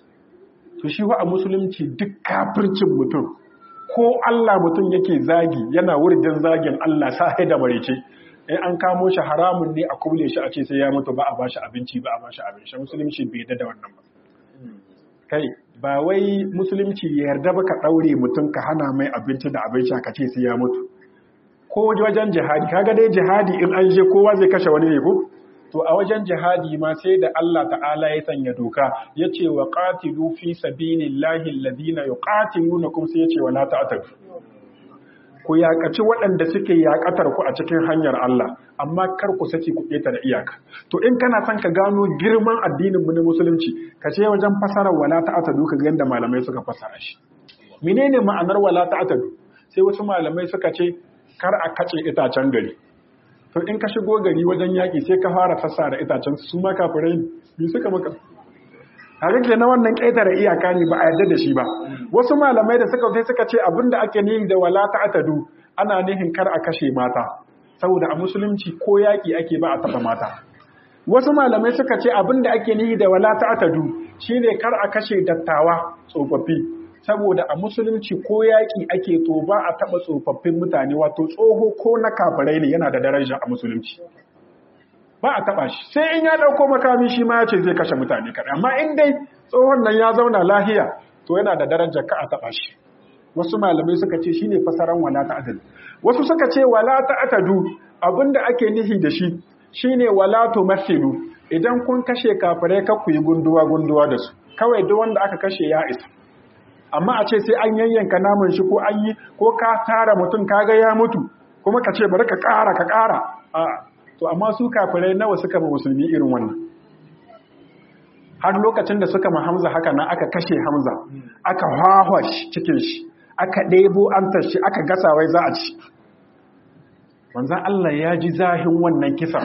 to shi wa a musulunci duk kafircin mutum ko Allah mutum yake zagi yana wurjin zagin Allah sai da marice in an kamo shi haramun ne a kubule shi a ce sai ya mutu ba a bashi abinci ba a bashi abinci musulunci bai da wannan ba kai ba wai musulunci ya yarda ba ka daure mutum ka hana mai abinci da abinci ka ce sai ya mutu ko wajen jihadi kaga dai jihadi in an je kowa zai kashe wani ne ko to a wajen jihadi ma sai da Allah ta'ala ya sanya doka yace wa qatilu fi sabilillahi alladhina yuqatilunakum sai yace wala ta'tadu ku yakaci waɗanda suke yakatar ku a cikin hanyar Allah amma kar ku saki ku keta da iyaka to in kana son ka gano girman addinin mu na musulunci ka ce wajen fasarar wala ta'tadu ka ga yanda malamai suka fasara shi menene ma'anar wala ta'tadu sai wasu malamai suka ce kar a kace itacen gari to in ka shigo gari wajen yaƙi sai ka fara fassara itacen su ma kafirai ne suka maka haka na wannan ƙetare iyaka ne ba a yarda da shi ba wasu malamai da suka sai suka ce abinda ake nihin da wala ta'tadu ana nihin kar a kashe mata saboda a musulunci ko yaƙi ake ba a taɓa mata wasu malamai suka ce abinda ake nihi da wala ta'tadu shine kar a kashe dattawa tsofaffi saboda a musulunci ko yaƙi ake to ba a taɓa tsofaffin mutane wato tsoho ko na kafirai ne yana da daraja a musulunci ba a taɓa shi sai in ya ɗauko makami shi ma ya ce zai kashe mutane kaɗai amma in dai tsohon nan ya zauna lahiya to yana da daraja ka a taɓa shi wasu malamai suka ce shine fasaran wala ta'tadu wasu suka ce wala ta'tadu abinda ake nihi da shi shine wala tumathilu idan kun kashe kafirai ka ku yi gunduwa gunduwa da su kawai duk wanda aka kashe ya isa amma a ce sai an yayyanka naman shi ko an yi ko ka tara mutum kaga ya mutu kuma ka ce bari ka ƙara ka ƙara a to amma su kafirai nawa suka ba musulmi irin wannan har lokacin da suka ma Hamza haka nan aka kashe Hamza aka hwahwa cikin shi aka ɗebo antar shi aka gasa wai za a ci manzan Allah ya ji zahin wannan kisan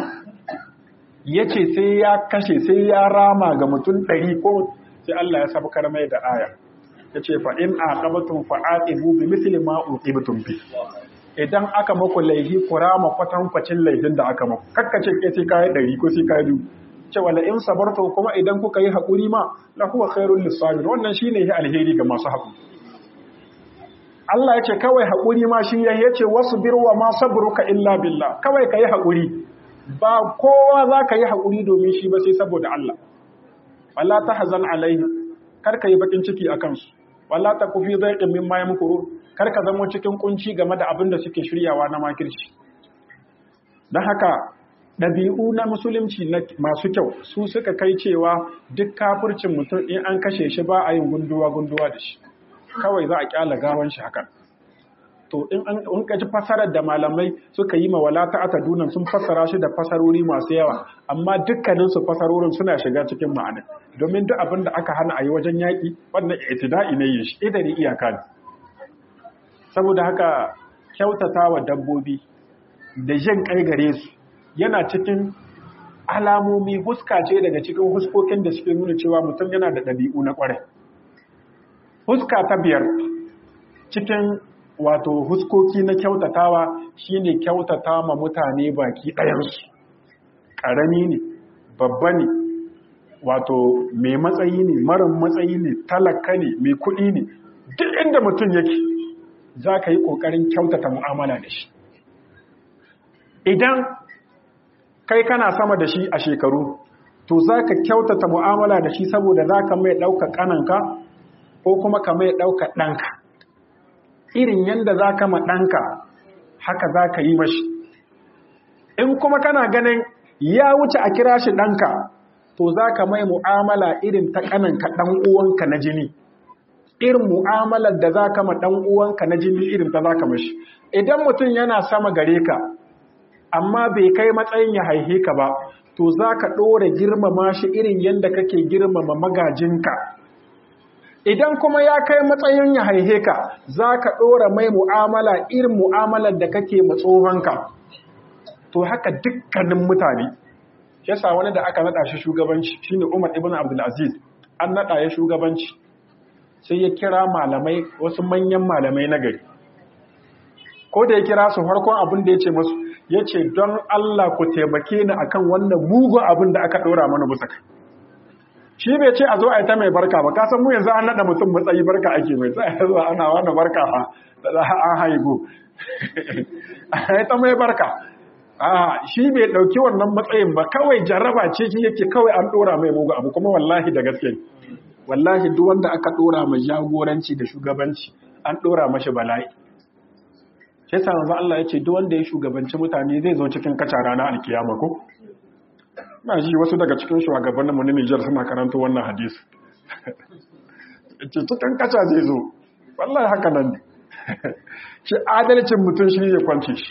ya ce sai ya kashe sai ya rama ga mutum ɗari ko sai Allah ya sabkar mai da aya ya ce fa'in a ƙabatun fa'aɗibu bi misali ma'uƙibtun bi idan aka maku laihi ku rama kwatankwacin laifin da aka maku kakkace ke sai kayi ɗari ko sai kayi biyu ce wala in sabarta kuma idan kuka yi haƙuri ma la huwa khairul lisabir wannan shine yi alheri ga masu haƙuri Allah ya ce kawai haƙuri ma shi ya ce wasu birwa ma sabruka illa billah kawai ka yi haƙuri ba kowa za ka yi haƙuri domin shi ba sai saboda Allah wala ta hazan alaihi kar ka yi bakin ciki a kansu wala ta kufi zai ƙin ma ya mukuru kar ka zama cikin kunci game da abin da suke shiryawa na makirci don haka ɗabi'u na musulunci masu kyau su suka kai cewa duk kafircin mutum in an kashe shi ba a yin gunduwa-gunduwa da shi kawai za a kyala gawan shi hakan to in an kaji fasarar da malamai suka yi mawala ta atadunan sun fassara shi da fasarori masu yawa amma dukkanin su fasarorin suna shiga cikin ma'ana domin duk abin da aka hana a yi wajen yaƙi wannan itida'i ne yin shi idari iyaka ne saboda haka kyautata wa dabbobi da jin kai gare su yana cikin alamomi huska ce daga cikin huskokin da suke nuna cewa mutum yana da ɗabi'u na ƙwarai huska ta biyar cikin wato huskoki na kyautatawa shine kyautata ma mutane baki ɗayansu ƙarami ne babba ne wato mai matsayi ne marin matsayi ne talaka ne mai kuɗi ne duk inda mutum yake za ka yi ƙoƙarin kyautata mu'amala da shi idan kai kana sama da shi a shekaru to za ka kyautata mu'amala da shi saboda za ka mai ɗauka ƙananka ko kuma ka mai ɗauka ɗanka irin yadda za ka ma ɗanka haka za ka yi mashi in kuma kana ganin ya wuce a kira shi ɗanka to za ka mai mu'amala irin ta ƙananka ɗan uwanka na jini irin mu'amalar da za ka ma ɗan uwanka na jini irin ta za ka mashi idan mutum yana sama gare ka amma bai kai matsayin ya haihe ka ba to za ka ɗora girmama shi irin yadda kake girmama magajinka idan kuma ya kai matsayin ya haihe ka za ka ɗora mai mu'amala irin mu'amalar da kake matsohonka to haka dukkanin mutane yasa wani da aka naɗa shi shugabanci shine umar ibn abdulaziz an naɗa ya shugabanci sai ya kira malamai wasu manyan malamai na gari ko da ya kira su farkon abin da ya ce masu ya ce don Allah ku taimake ni akan wannan mugun abin da aka ɗora mana bisa kai shi bai ce a zo a yi ta mai barka ba kasan mu yanzu an naɗa mutum matsayi barka ake mai tsaye zuwa ana wani barka ha da za a haihu a yi ta mai barka a shi bai ɗauki wannan matsayin ba kawai jarraba ce shi yake kawai an ɗora mai mugu abu kuma wallahi da gaske wallahi duk wanda aka ɗora ma jagoranci da shugabanci an ɗora mashi bala'i sai sa manzo Allah ya ce duk wanda ya shugabanci mutane zai zo cikin kaca rana alkiyama ko na ji wasu daga cikin shugabanninmu na Nijar suna karanta wannan hadisi ce cikin kaca zai zo wallahi haka nan ne shi adalcin mutum shi ya kwance shi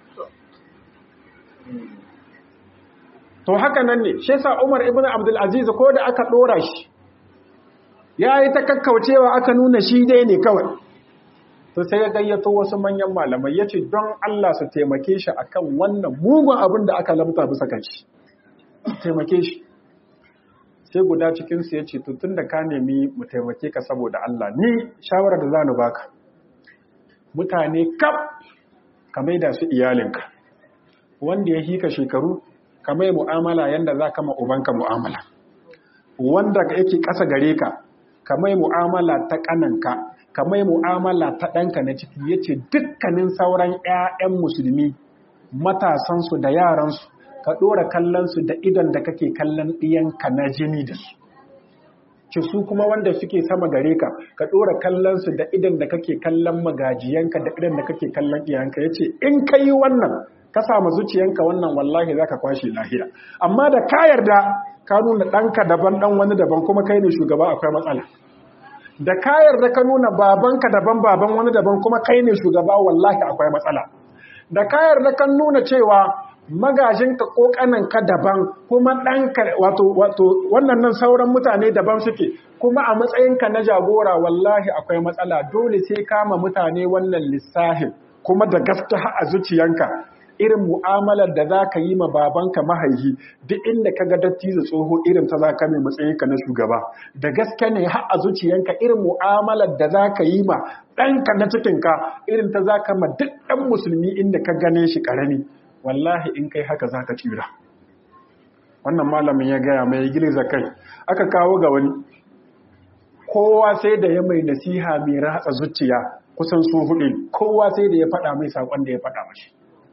to haka nan ne shi sa Umar ibn Abdul Aziz ko da aka dora shi yayi ta kakkaucewa aka nuna shi dai ne kawai to sai ya gayyato wasu manyan malamai ya ce don Allah su taimake shi akan wannan mugun abin da aka lamta bisa kan shi taimake shi sai guda cikinsu ya ce tun da ka nemi mu taimake ka saboda Allah ni shawarar da za ni baka mutane kaf ka maida su iyalinka wanda ya hika shekaru ka mai mu'amala yanda za ka ma ubanka mu'amala wanda yake ƙasa gare ka ka mai mu'amala ta ƙananka kamar mu'amala ta ɗanka na ciki ya ce dukkanin sauran 'ya'yan musulmi matasansu da yaransu ka ɗora kallonsu da idon da kake kallon ɗiyanka na jini da su ci su kuma wanda suke sama gare ka ka ɗora kallonsu da idon da kake kallon magajiyanka da idon da kake kallon iyanka ya ce in ka yi wannan ka samu zuciyanka wannan wallahi za ka kwashe lahiya amma da ka yarda ka nuna ɗanka daban ɗan wani daban kuma kai ne shugaba akwai matsala da kayar da ka nuna babanka daban baban wani daban kuma kai ne shugaba wallahi akwai matsala da kayar da kan nuna cewa magajinka ko ka daban kuma ɗanka wato wato wannan nan sauran mutane daban suke kuma a matsayinka na jagora wallahi akwai matsala dole sai kama mutane wannan lissafin kuma da gaske a zuciyanka irin mu'amalar da za ka yi ma babanka mahaihi duk inda ka ga dattijo tsoho irin ta za ka mai matsayinka na shugaba da gaske ne har a zuciyanka irin mu'amalar da za ka yi ma ɗanka na cikinka irin ta za ka ma duk ɗan musulmi inda ka gane shi ƙarami wallahi in kai haka za ka tsira wannan malamin ya gaya mai giliza kai aka kawo ga wani kowa sai da ya mai nasiha mai ratsa zuciya kusan su hudu kowa sai da ya faɗa mai saƙon da ya faɗa mashi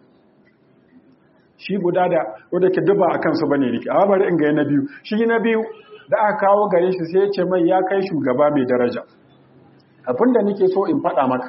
shi guda da wadda ke duba a kansu bane rike a bari in ga na biyu shi na biyu da aka kawo gare shi sai ya ce mai ya kai shugaba mai daraja abin da nake so in faɗa maka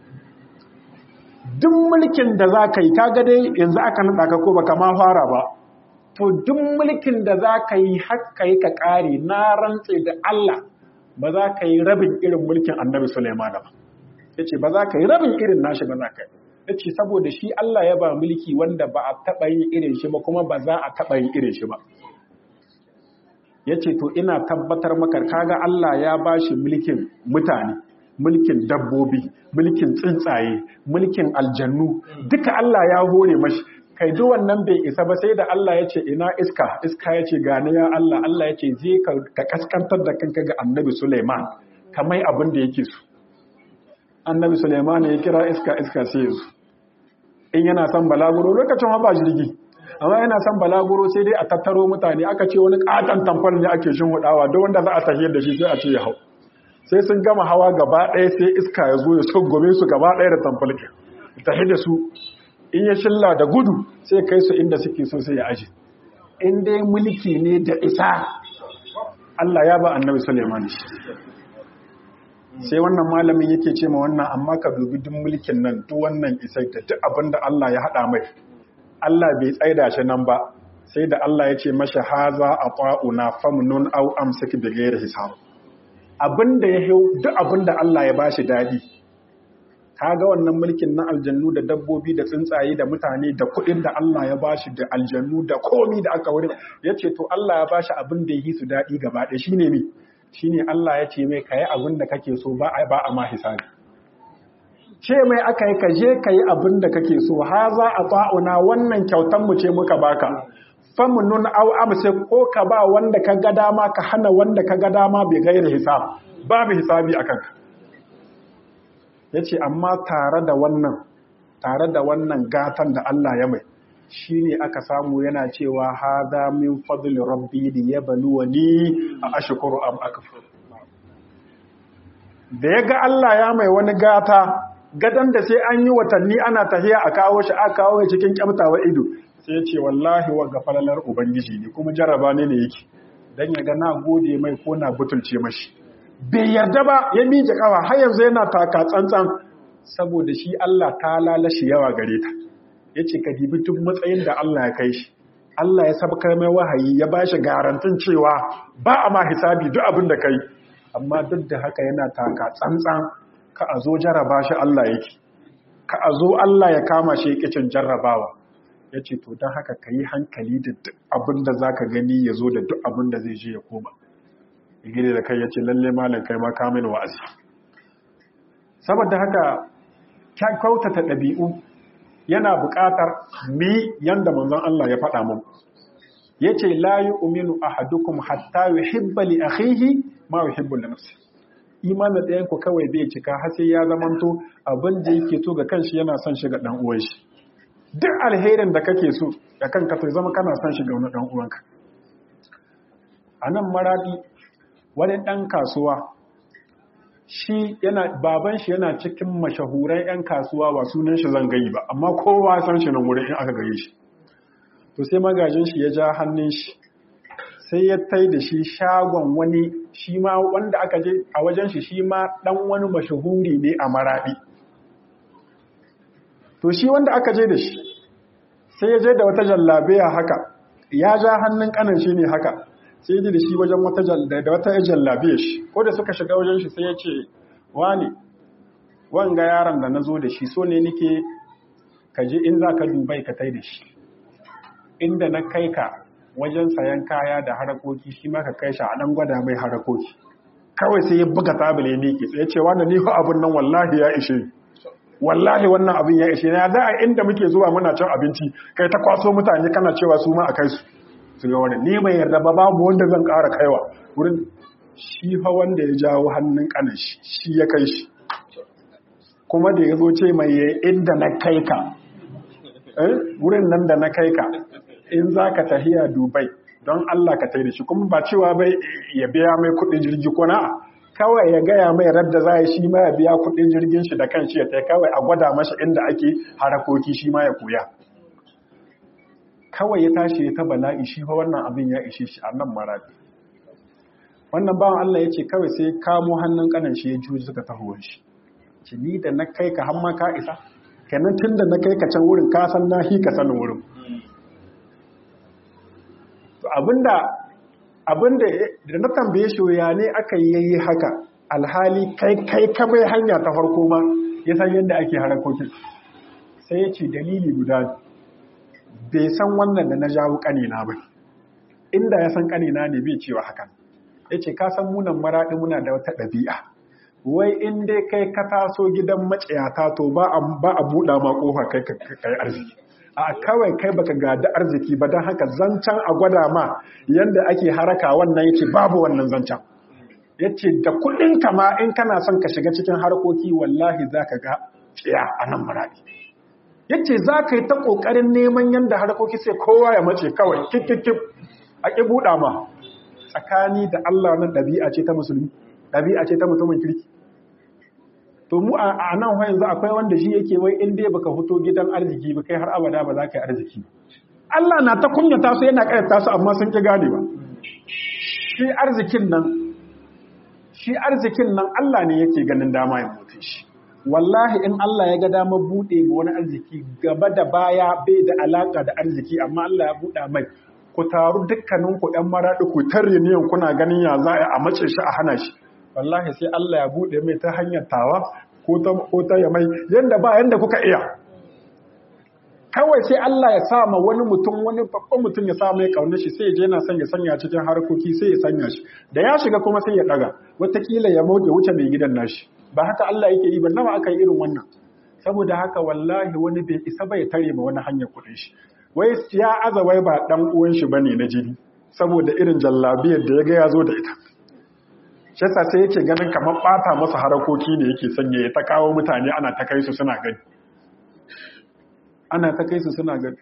duk mulkin da za ka yi kaga dai yanzu aka naɗa ka ko baka ma fara ba to duk mulkin da za ka yi haka yi ka ƙare na rantse da Allah ba za ka yi rabin irin mulkin annabi Sulaiman ba ya ce ba za ka yi rabin irin nashi ba za ka yi ya ce saboda shi Allah ya ba mulki wanda ba a taɓa yin irin shi ba kuma ba za a taɓa yin irin shi ba ya ce to ina tabbatar maka kaga Allah ya ba shi mulkin mutane mulkin dabbobi mulkin tsuntsaye mulkin aljannu duka Allah ya hore mashi kai duk wannan bai isa ba sai da Allah ya ce ina iska iska ya ce gani ya Allah Allah ya ce zai ka kaskantar da kanka ga annabi Suleiman kamar abin da yake so annabi Suleiman ya kira iska iska sai ya zo in yana son balaguro lokacin ba jirgi amma yana son balaguro sai dai a tattaro mutane aka ce wani katon tamfol ne ake shin hudawa don wanda za a tahiyar da shi sai a ce ya hau sai sun gama hawa gaba ɗaya sai iska ya zo ya gome su gaba ɗaya da tamfalkin tahi da su in ya shilla da gudu sai kai su inda suke so sai ya aji in dai mulki ne da isa Allah ya ba annabi Suleiman shi sai wannan malamin yake ce ma wannan amma ka dubi duk mulkin nan duk wannan isai da duk abin da Allah ya haɗa mai Allah bai tsaida shi nan ba sai da Allah ya ce masha haza a ta'una famnun au amsik bi ghairi hisab abin da ya duk abin da Allah ya bashi dadi kaga wannan mulkin na aljannu da dabbobi da tsuntsaye da mutane da kuɗin da Allah ya bashi da aljannu da komi da aka wurin yace to Allah ya bashi abin da yi su dadi gaba ɗaya shine me shine Allah ya ce mai kayi abin da kake so ba a ba a ma hisabi ce mai aka yi ka je kayi abin da kake so haza a ta'una wannan kyautan mu ce muka baka famunun au amsa ko ka ba wanda ka ga dama ka hana wanda ka ga dama bai gaira hisab babu hisabi akan ka yace amma tare da wannan tare da wannan gatan da Allah ya mai shine aka samu yana cewa hada min fadli rabbi li yabluwani a ashkuru am akfur da yaga Allah ya mai wani gata gadan da sai an yi watanni ana tahiya a kawo shi aka kawo shi cikin kyamtawa ido sai ya ce wallahi wa gafalalar ubangiji ne kuma jaraba ne ne yake dan ya ga na gode mai ko na butulce mashi bai yarda ba ya miƙe kawa har yanzu yana taka tsantsan saboda shi Allah ta lalashi yawa gare ta yace ka dibi duk matsayin da Allah ya kai shi Allah ya sabkar mai wahayi ya bashi garantin cewa ba a ma hisabi duk abin da kai amma duk da haka yana taka tsantsan ka a zo jaraba shi Allah yake ka a zo Allah ya kama shi kicin jarrabawa ya ce to don haka ka yi hankali da duk abin da za ka gani ya zo da duk abin da zai je ya koma gine da kai ya ce lalle malam kai ma kamin wa'azi saboda haka kyautata ɗabi'u yana buƙatar mi yanda manzon Allah ya faɗa mun ya ce la yi uminu ahadukum hatta yuhibba li akhihi ma yuhibbu li nafsihi imanin ɗayan ku kawai bai cika har sai ya zamanto abin da yake so ga kanshi yana son shi ga ɗan uwan shi duk alherin da kake so da kanka to zama kana son shi ga wani ɗan uwanka a nan maradi wani ɗan kasuwa shi yana baban shi yana cikin mashahuran 'yan kasuwa ba sunan shi zan gayi ba amma kowa san shi nan wurin in aka gaye shi to sai magajin shi ya ja hannun shi sai ya tai da shi shagon wani shi ma wanda aka je a wajen shi shi ma dan wani mashahuri ne a maradi to shi wanda aka je da shi sai ya je da wata jallabiya haka ya ja hannun kanan shi ne haka sai ya da shi wajen wata da wata jallabiya shi ko da suka shiga wajen shi sai ya ce wani wanga yaron da na zo da shi so ne nike ka je in za ka dubai ka tai da shi inda na kai ka wajen sayan kaya da harakoki shi ma ka kai shi a nan gwada mai harakoki kawai sai ya buga tabile ne ke tsaye cewa da ni fa abin nan wallahi ya ishe wallahi wannan abin ya ishe na za a inda muke zuwa muna cin abinci kai ta kwaso mutane kana cewa su ma a kai su su ga wani ni mai yarda ba babu wanda zan ƙara kaiwa wurin shi fa wanda ya jawo hannun kanan shi shi ya kai shi kuma da ya zo ce mai inda na kai ka wurin nan da na kai ka in za ka tahiya dubai don Allah ka tai da shi kuma ba cewa bai ya biya mai kudin jirgi ko na kawai ya gaya mai radda za shi ma ya biya kudin jirgin shi da kanshi ya tai kawai a gwada masa inda ake harakoki shi ma ya koya kawai ya tashi ya ta bala'i shi fa wannan abin ya ishe shi a nan marabi wannan bawan Allah ya ce kawai sai kamo hannun kanan shi ya juji suka taho shi ci ni da na kai ka hamma ka isa kenan tun da na kai ka can wurin ka san na hi ka sanin wurin abinda abinda da na tambaye shi ya ne aka yi haka alhali kai kai ka mai hanya ta farko ma ya san yadda ake harakokin sai ya ce dalili guda bai san wannan da na jawo kanina ba inda ya san kanina ne bai cewa hakan ya ce ka san munan maraɗi muna da wata ɗabi'a wai in dai kai ka taso gidan maciyata to ba a buɗa ma ƙofa kai ka yi arziki a kawai kai baka gada arziki ba don haka zancen a gwada ma yadda ake haraka wannan yace babu wannan zancen yace da kudin ma in kana son ka shiga cikin harkoki wallahi zaka ga tsiya a nan muradi yace zaka yi ta kokarin neman yadda harkoki sai kowa ya mace kawai kikikip a ki buɗa ma tsakani da Allah nan ɗabi'a ce ta musulmi ɗabi'a ce ta mutumin kirki to mu a nan yanzu akwai wanda shi yake wai in dai baka fito gidan arziki ba kai har abada ba za ka yi arziki Allah na ta kunyata su yana ƙayyata su amma sun ƙi gane ba shi arzikin nan shi arzikin nan Allah ne yake ganin dama ya mutu shi wallahi in Allah ya ga damar buɗe ma wani arziki gaba da baya bai da alaka da arziki amma Allah ya buɗa mai ku taru dukkanin ku ɗan maraɗi ku tarre niyan kuna ganin ya za a mace shi a hana shi wallahi sai Allah ya buɗe mai ta hanyar tawa ko ta ya mai yanda ba yanda kuka iya kawai sai Allah ya sa ma wani mutum wani babban mutum ya sa mai kaunar shi sai ya je yana son ya sanya cikin harkoki sai ya sanya shi da ya shiga kuma sai ya daga wataƙila ya mauke wuce mai gidan nashi ba haka Allah yake yi ba nawa aka yi irin wannan saboda haka wallahi wani bai isa bai tare ma wani hanyar kuɗin shi wai ya aza wai ba dan uwan shi bane na jini saboda irin jallabiyar da ya ga ya zo da ita shi yasa sai yake ganin kamar bata masa harakoki ne yake sanya ya ta kawo mutane ana ta kai su suna gani ana ta kai su suna gani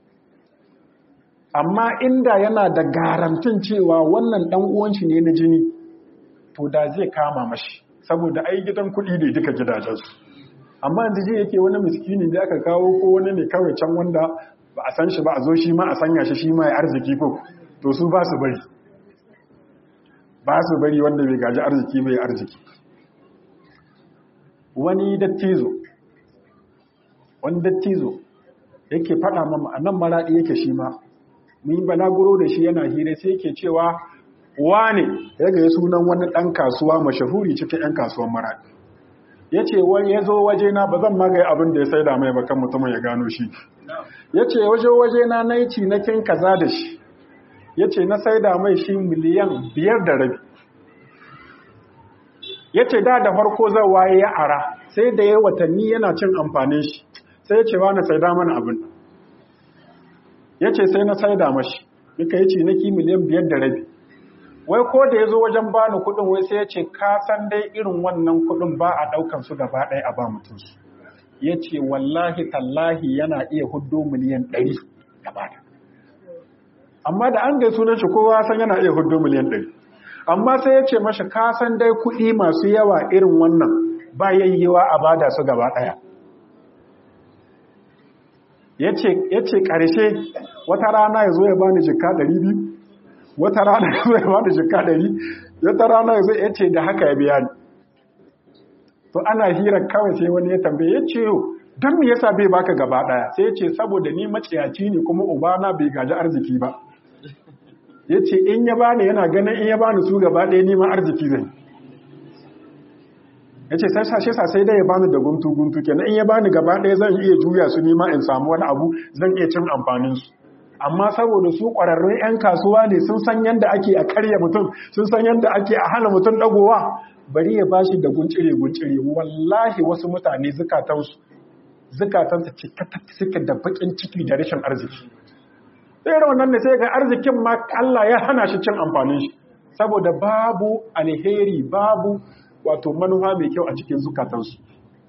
amma inda yana da garantin cewa wannan dan uwan shi ne na jini to da zai kama mashi saboda ai gidan kuɗi ne duka gidajensu amma yanzu ji yake wani miskini da aka kawo ko wani ne kawai can wanda ba a san shi ba a zo shi ma a sanya shi shi ma ya arziki ko to su ba su bari ba su bari wanda bai gaji arziki bai arziki wani dattizo wani dattizo yake faɗa mama a nan maraɗi yake shi ma mun yi balaguro da shi yana hira sai yake cewa wane ya ga sunan wani ɗan kasuwa mashahuri cikin 'yan kasuwan maraɗi ya ce wani ya zo wajena ba zan magaye abin da ya sai da mai bakan mutumin ya gano shi ya ce waje wajena na yi cinakin kaza da shi ya ce na sai da mai shi miliyan biyar da rabi ya ce da da farko zan waye ya ara sai da ya watanni yana cin amfanin shi sai ya ce wa na sai da mana abin ya ce sai na sai da mashi duka ya cinaki miliyan biyar da rabi wai ko da ya zo wajen bani kudin wai sai ya ce ka san dai irin wannan kudin ba a daukan su gaba ɗaya a ba mutum su ya ce wallahi tallahi yana iya hudu miliyan ɗari gaba da amma da an gai sunan shi kowa san yana iya hudu miliyan ɗari amma sai ya ce mashi ka san dai kuɗi masu yawa irin wannan ba yayyewa a bada su gaba ɗaya ya ce ƙarshe wata rana ya zo ya bani jika ɗari biyu wata rana ya zai ba da shekka ɗari wata rana ya zai ce da haka ya biya ni to ana hira kawai sai wani ya tambaye ya ce don me yasa bai baka gaba ɗaya sai ya ce saboda ni maciyaci ne kuma ubana bai gaji arziki ba ya ce in ya bani yana ganin in ya bani su gaba ɗaya ni ma arziki zai ya ce sai sashe sai dai ya bani da guntu guntu kenan in ya bani gaba ɗaya zan iya juya su ni ma in samu wani abu zan iya cin amfanin su amma saboda su ƙwararrun 'yan kasuwa ne sun san yadda ake a karya mutum sun san yadda ake a hana mutum ɗagowa bari ya bashi da guncire-guncire wallahi wasu mutane zukatansu zukatansu cikata suke da baƙin ciki da rashin arziki sai wannan ne sai ga arzikin ma Allah ya hana shi cin amfanin shi saboda babu alheri babu wato manufa mai kyau a cikin zukatansu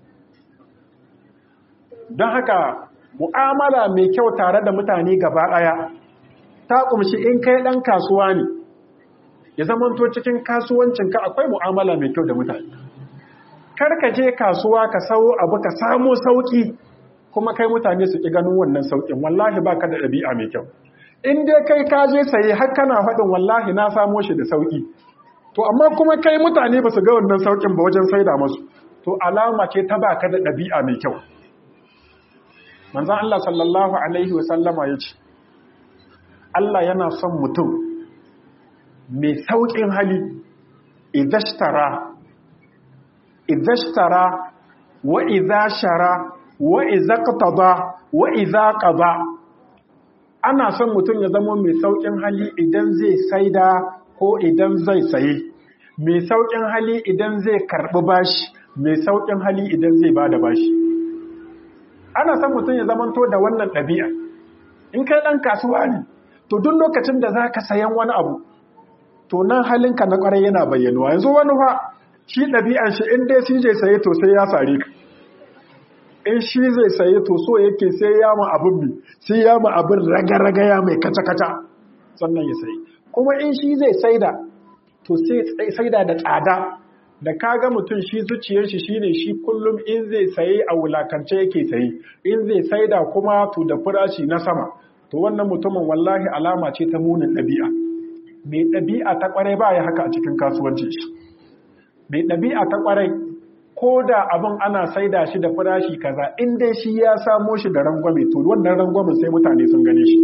don haka mu'amala mai kyau tare da mutane gaba ɗaya ta ƙumshi in kai ɗan kasuwa ne ya zamanto cikin kasuwancinka akwai mu'amala mai kyau da mutane kar ka je kasuwa ka sawo abu ka samu sauƙi kuma kai mutane su ƙi ganin wannan sauƙin wallahi ba ka da ɗabi'a mai kyau in dai kai ka je saye har kana faɗin wallahi na samo shi da sauƙi to amma kuma kai mutane ba su ga wannan sauƙin ba wajen saida masu to alama ce ta ba ka da ɗabi'a mai kyau manzan Allah sallallahu Alaihi wasallama ya ce, Allah yana son mutum mai sauƙin hali, idashtara, idashtara, wa idashara, wa izaqtada, wa izaqada. Ana son mutum ya zama mai sauƙin hali idan zai saida ko idan zai saye, mai sauƙin hali idan zai karɓi bashi, mai sauƙin hali idan zai ba da bashi. ana son mutum ya zamanto da wannan ɗabi'a in kai ɗan kasuwa ne to duk lokacin da za ka sayan wani abu to nan halinka na ƙwarai yana bayyanuwa yanzu wani fa shi ɗabi'an shi in dai shi zai saye to sai ya sare ka in shi zai saye to so yake sai ya ma abin bi sai ya ma abin raga-raga ya mai kaca-kaca sannan ya sayi kuma in shi zai saida to sai saida da tsada da kaga mutum shi zuciyar shi shine shi kullum in zai saye a wulakance yake saye in zai saida kuma to da farashi na sama to wannan mutumin wallahi alama ce ta munin ɗabi'a mai ɗabi'a ta ƙwarai ba ya haka a cikin kasuwanci shi mai ɗabi'a ta ƙwarai ko da abin ana saida shi da farashi kaza in dai shi ya samo shi da rangwame to wannan rangwamen sai mutane sun gane shi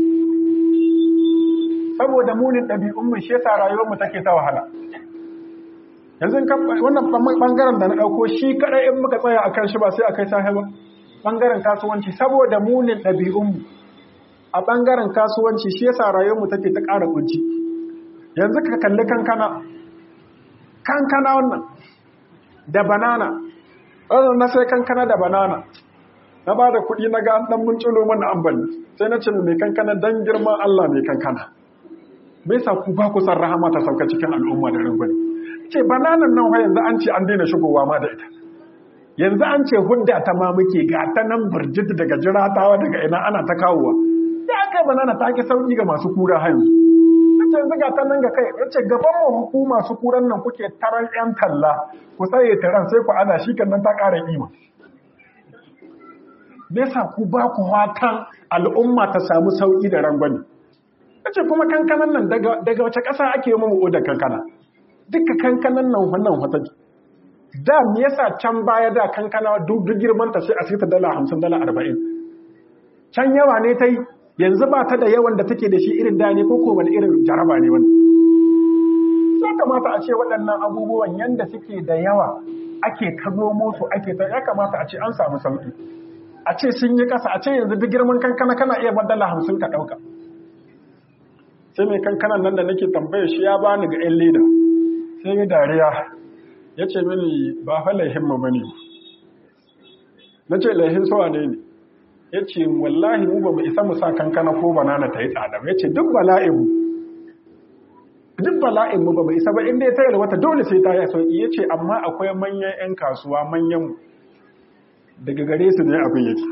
saboda munin ɗabi'un mu shi yasa rayuwar mu take ta wahala yanzu wannan bangaren da na ɗauko shi kaɗai in muka tsaya akan shi ba sai akai sahi ba bangaren kasuwanci saboda munin ɗabi'un mu a bangaren kasuwanci shi yasa rayuwar mu take ta ƙara kunci yanzu ka kalli kankana kankana wannan da banana wannan na sai kankana da banana na ba da kuɗi na ga an ɗan munculo mana ambali sai na ce mai kankana don girman Allah mai kankana bai sa ku ba ku san rahama ta sauka cikin al'umma da rangwani ce bananan nan yanzu an ce an daina shigowa ma da ita yanzu an ce hudda ta ma muke ga ta nan burjit daga jiratawa daga ina ana ta kawowa ya aka banana ta ke sauki ga masu kura har yanzu ce yanzu ga ta nan ga kai yace gaban mu hukuma su kuran nan kuke taran yan talla ku tsaye taran sai ku ana shi kan nan ta ƙara kima me yasa ku ba ku watan al'umma ta samu sauki da rangwani yace kuma kankanan nan daga daga wace ƙasa ake mu odar kankana duka kankanan nan wannan wata da me yasa can baya da kankana duk girman ta sai a sita dala 50 dala 40 can yawa ne tai yanzu ba ta da yawan da take da shi irin da ne ko ko wani irin jaraba ne wannan ya kamata a ce waɗannan abubuwan yanda suke da yawa ake kazo musu ake ta ya kamata a ce an samu sauki a ce sun yi ƙasa a ce yanzu duk girman kankana kana iya badala hamsin ka ɗauka sai mai kankanan nan da nake tambaya shi ya bani ga 'yan leda sai ya dariya ya ce mini ba fa laihin mu bane na ce laihin sawa ne ne ya ce wallahi mu ba mu isa mu sa kankana ko banana ta yi tsada ya ce duk bala'in mu duk bala'in mu ba mu isa ba inda ya tayar wata dole sai ta yi sauki ya ce amma akwai manyan 'yan kasuwa manyan daga gare su ne abin yake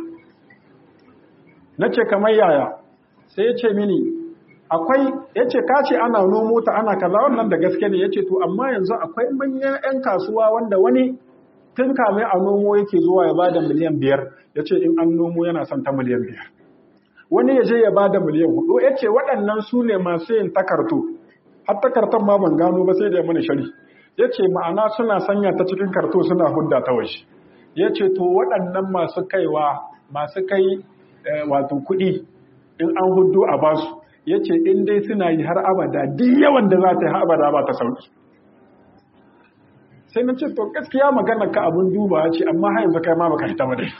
na ce kamar yaya sai ya ce mini akwai ya ce kace ana nomo ta ana kaza wannan da gaske ne ya ce to amma yanzu akwai manyan 'yan kasuwa wanda wani tun kamai a nomo yake zuwa ya bada miliyan biyar ya ce in an nomo yana son ta miliyan biyar wani ya je ya bada miliyan hudu ya ce waɗannan su ne masu yin takarto har takartar ma ban gano ba sai da ya mani shari ya ce ma'ana suna sanya ta cikin karto suna hudda ta waje ya ce to waɗannan masu kaiwa masu kai wato kuɗi in an hudu a basu ya ce in dai suna yi har abada duk yawan da za ta yi har abada ba ta sauki sai na ce to gaskiya magana ka abin duba ce amma har yanzu kai ma baka hita ba dai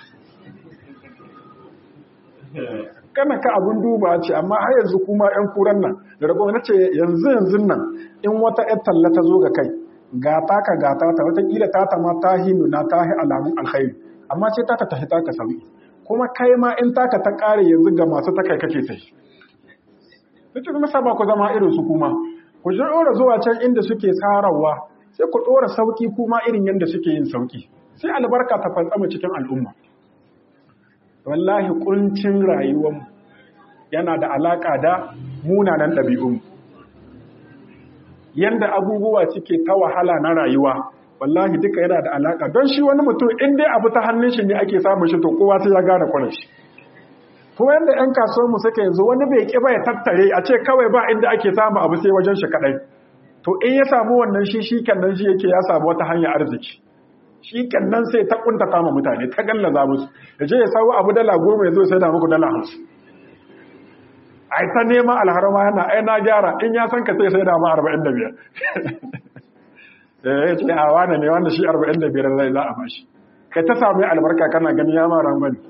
kana ka abin duba ce amma har yanzu kuma yan kuran nan da rago na ce yanzu yanzu nan in wata yar talla ta zo ga kai gata ka gata ta watakila ta ta ma ta hinu na ta hi alamun alkhairi amma ce ta ta tafi ta ka sauki kuma kai ma in taka ta kare yanzu ga masu ta kai kake sai Nake kuma saba ku zama irin su kuma ku ji ɗora zuwa can inda suke tsarawa sai ku ɗora sauki kuma irin yadda suke yin sauki sai albarka ta fantsama cikin al'umma wallahi kuncin rayuwarmu yana da alaƙa da munanan ɗabi'unmu yanda abubuwa suke ta wahala na rayuwa wallahi duka yana da alaka don shi wani mutum in dai abu ta hannun shi ne ake samun shi to kowa sai ya gane kwanan shi kuma yanda yan kasuwar mu suka yanzu wani bai ki ba ya tattare a ce kawai ba inda ake samu abu sai wajen shi kadai to in ya samu wannan shi shi kannan shi yake ya samu wata hanyar arziki shi kannan sai ta kunta kama mutane ta gallaza musu ya je ya samu abu dala goma ya zo sai da muku dala hamsin ai ta neman alharama yana ai na gyara in ya san ka sai sai da ma arba'in da biyar ya ce a wane ne wanda shi arba'in da biyar zai za a bashi kai ta sami albarka kana gani ya mara bane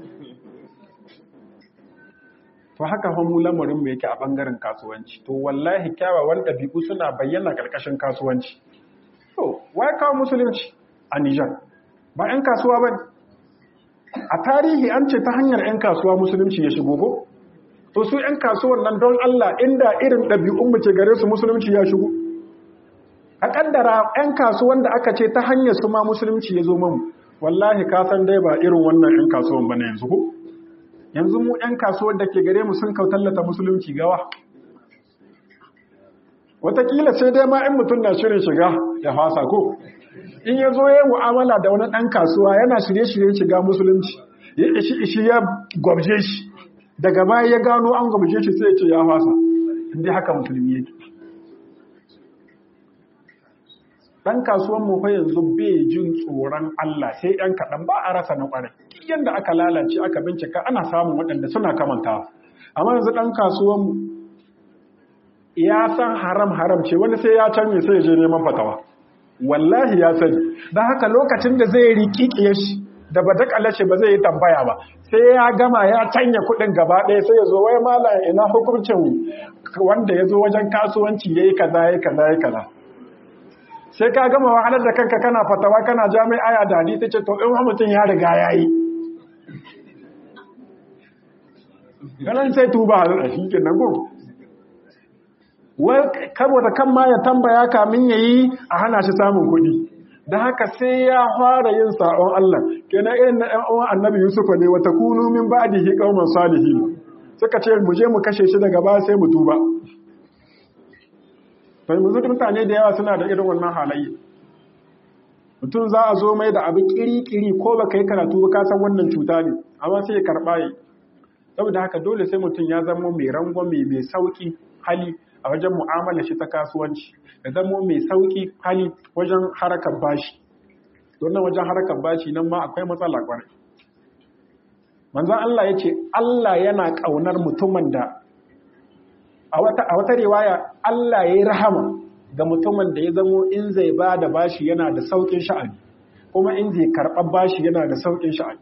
to haka hamu lamarin mu yake a bangaren kasuwanci to wallahi kyawawan ɗabi'u suna bayyana ƙarƙashin kasuwanci to wai kawo musulunci a Nijar ba 'yan kasuwa ba a tarihi an ce ta hanyar 'yan kasuwa musulunci ya shigo ko to su 'yan kasuwan nan don Allah inda irin ɗabi'un mu ce gare su musulunci ya shigo a kaddara 'yan kasuwan da aka ce ta hanyar su ma musulunci ya zo mamu wallahi ka san dai ba irin wannan 'yan kasuwan ba na yanzu ko yanzu mu 'yan kasuwar da ke gare mu sun kautallata musulunci gawa watakila sai dai ma in mutum na shirin shiga ya fasa ko in ya zo ya mu'amala da wani ɗan kasuwa yana shirye-shiryen shiga musulunci ya ishi ishi ya gwabje shi daga baya ya gano an gabashe shi sai ya ce ya fasa inda haka musulmi yake dan kasuwan mu fa yanzu bai jin tsoron Allah sai ɗan kaɗan ba a rasa na ƙwarai yadda aka lalace aka bincika ana samun waɗanda suna kamantawa amma yanzu ɗan kasuwan mu ya san haram haram ce wani sai ya canye sai ya je neman fatawa wallahi ya sani don haka lokacin da zai riƙiƙiye shi da ba dakala ce ba zai yi tambaya ba sai ya gama ya canya kuɗin gaba ɗaya sai ya zo wai mala ina hukuncin wanda ya zo wajen kasuwanci ya yi kaza ya kaza ya kaza sai ka gama wahalar da kanka kana fatawa kana jami'a da hadisi ce to in mutum ya riga ya yi ganin sai tuba a shi ke nan gudu wai da kan ma ya tambaya kamin ya yi a hana shi samun kuɗi da haka sai ya fara yin sa'on Allah kenan irin na ɗan uwan annabi Yusufa ne wata kunu min ba'dihi qauman salihin suka ce mu je mu kashe shi daga baya sai mu tuba sai mu zuci mutane da yawa suna da irin wannan halayya mutum za a zo mai da abu kiri-kiri ko baka yi karatu ba ka san wannan cuta ne amma sai ya karɓa yi saboda haka dole sai mutum ya zama mai rangwame mai sauƙi hali a wajen mu'amala shi ta kasuwanci ya zama mai sauƙi hali wajen harakar bashi wannan wajen harakar bashi nan ma akwai matsala kwarai manzon Allah ya ce Allah yana ƙaunar mutumin da a wata riwaya Allah ya yi rahama ga mutumin da ya zamo in zai ba da bashi yana da sauƙin sha'ani kuma in zai karɓar bashi yana da sauƙin sha'ani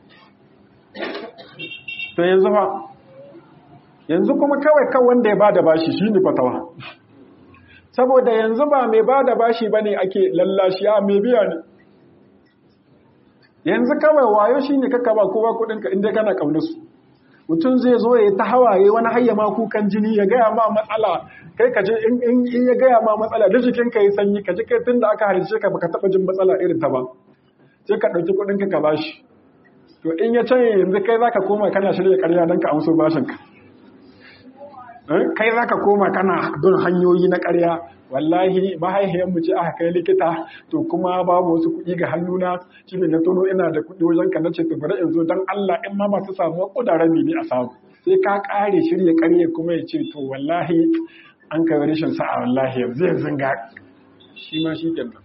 to yanzu fa yanzu kuma kawai kan wanda ya ba da bashi shi ne fatawa saboda yanzu ba mai ba da bashi ba ne ake lallashi a mai biya ne yanzu kawai wayo shi ne kaka ba kowa kudinka inda kana ƙaunarsu mutum zai zo ya ta hawaye wani hayya ma kukan jini ya gaya ma matsala kai kaje in ya gaya ma matsala da jikin ka yi sanyi kaje kai tun da aka halice ka baka taba jin matsala irin ta ba sai ka ɗauki kudinka ka bashi to in ya canye yanzu kai zaka koma kana shirya ƙarya don ka amso bashin ka kai za ka koma kana don hanyoyi na ƙarya wallahi mahaihiyar mu ce aka kai likita to kuma babu wasu kuɗi ga hannuna shi ne na tono ina da kuɗi wajen ka nace to bari in zo don Allah in ma ba su samu ƙudaren ne a samu sai ka ƙare shirya ƙarya kuma ya ce to wallahi an kai rashin sa'a wallahi yanzu yanzu ga shi ma shi kenan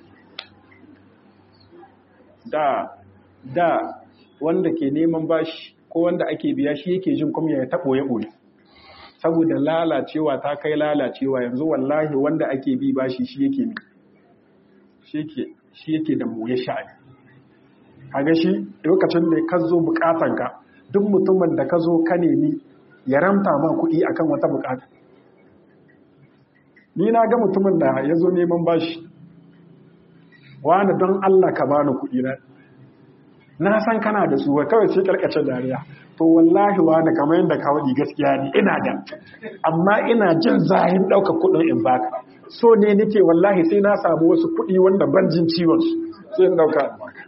da da wanda ke neman bashi ko wanda ake biya shi yake jin kuma ya taɓo ya ɓoye saboda lalacewa ta kai lalacewa yanzu wallahi wanda ake bi bashi shi yake mi shi yake da moye sha'ani kaga shi lokacin da ka zo bukatanka duk mutumin da ka zo ka nemi ya ramta ma kuɗi akan wata bukata ni na ga mutumin da ya zo neman bashi wani don Allah ka bani kuɗi na na san kana da su kawai sai karkace dariya to wallahi wani kamar yadda ka waɗi gaskiya ne ina da amma ina jin zahin ɗaukar kuɗin in baka so ne nake wallahi sai na samu wasu kuɗi wanda ban jin ciwon su sai in ɗauka in baka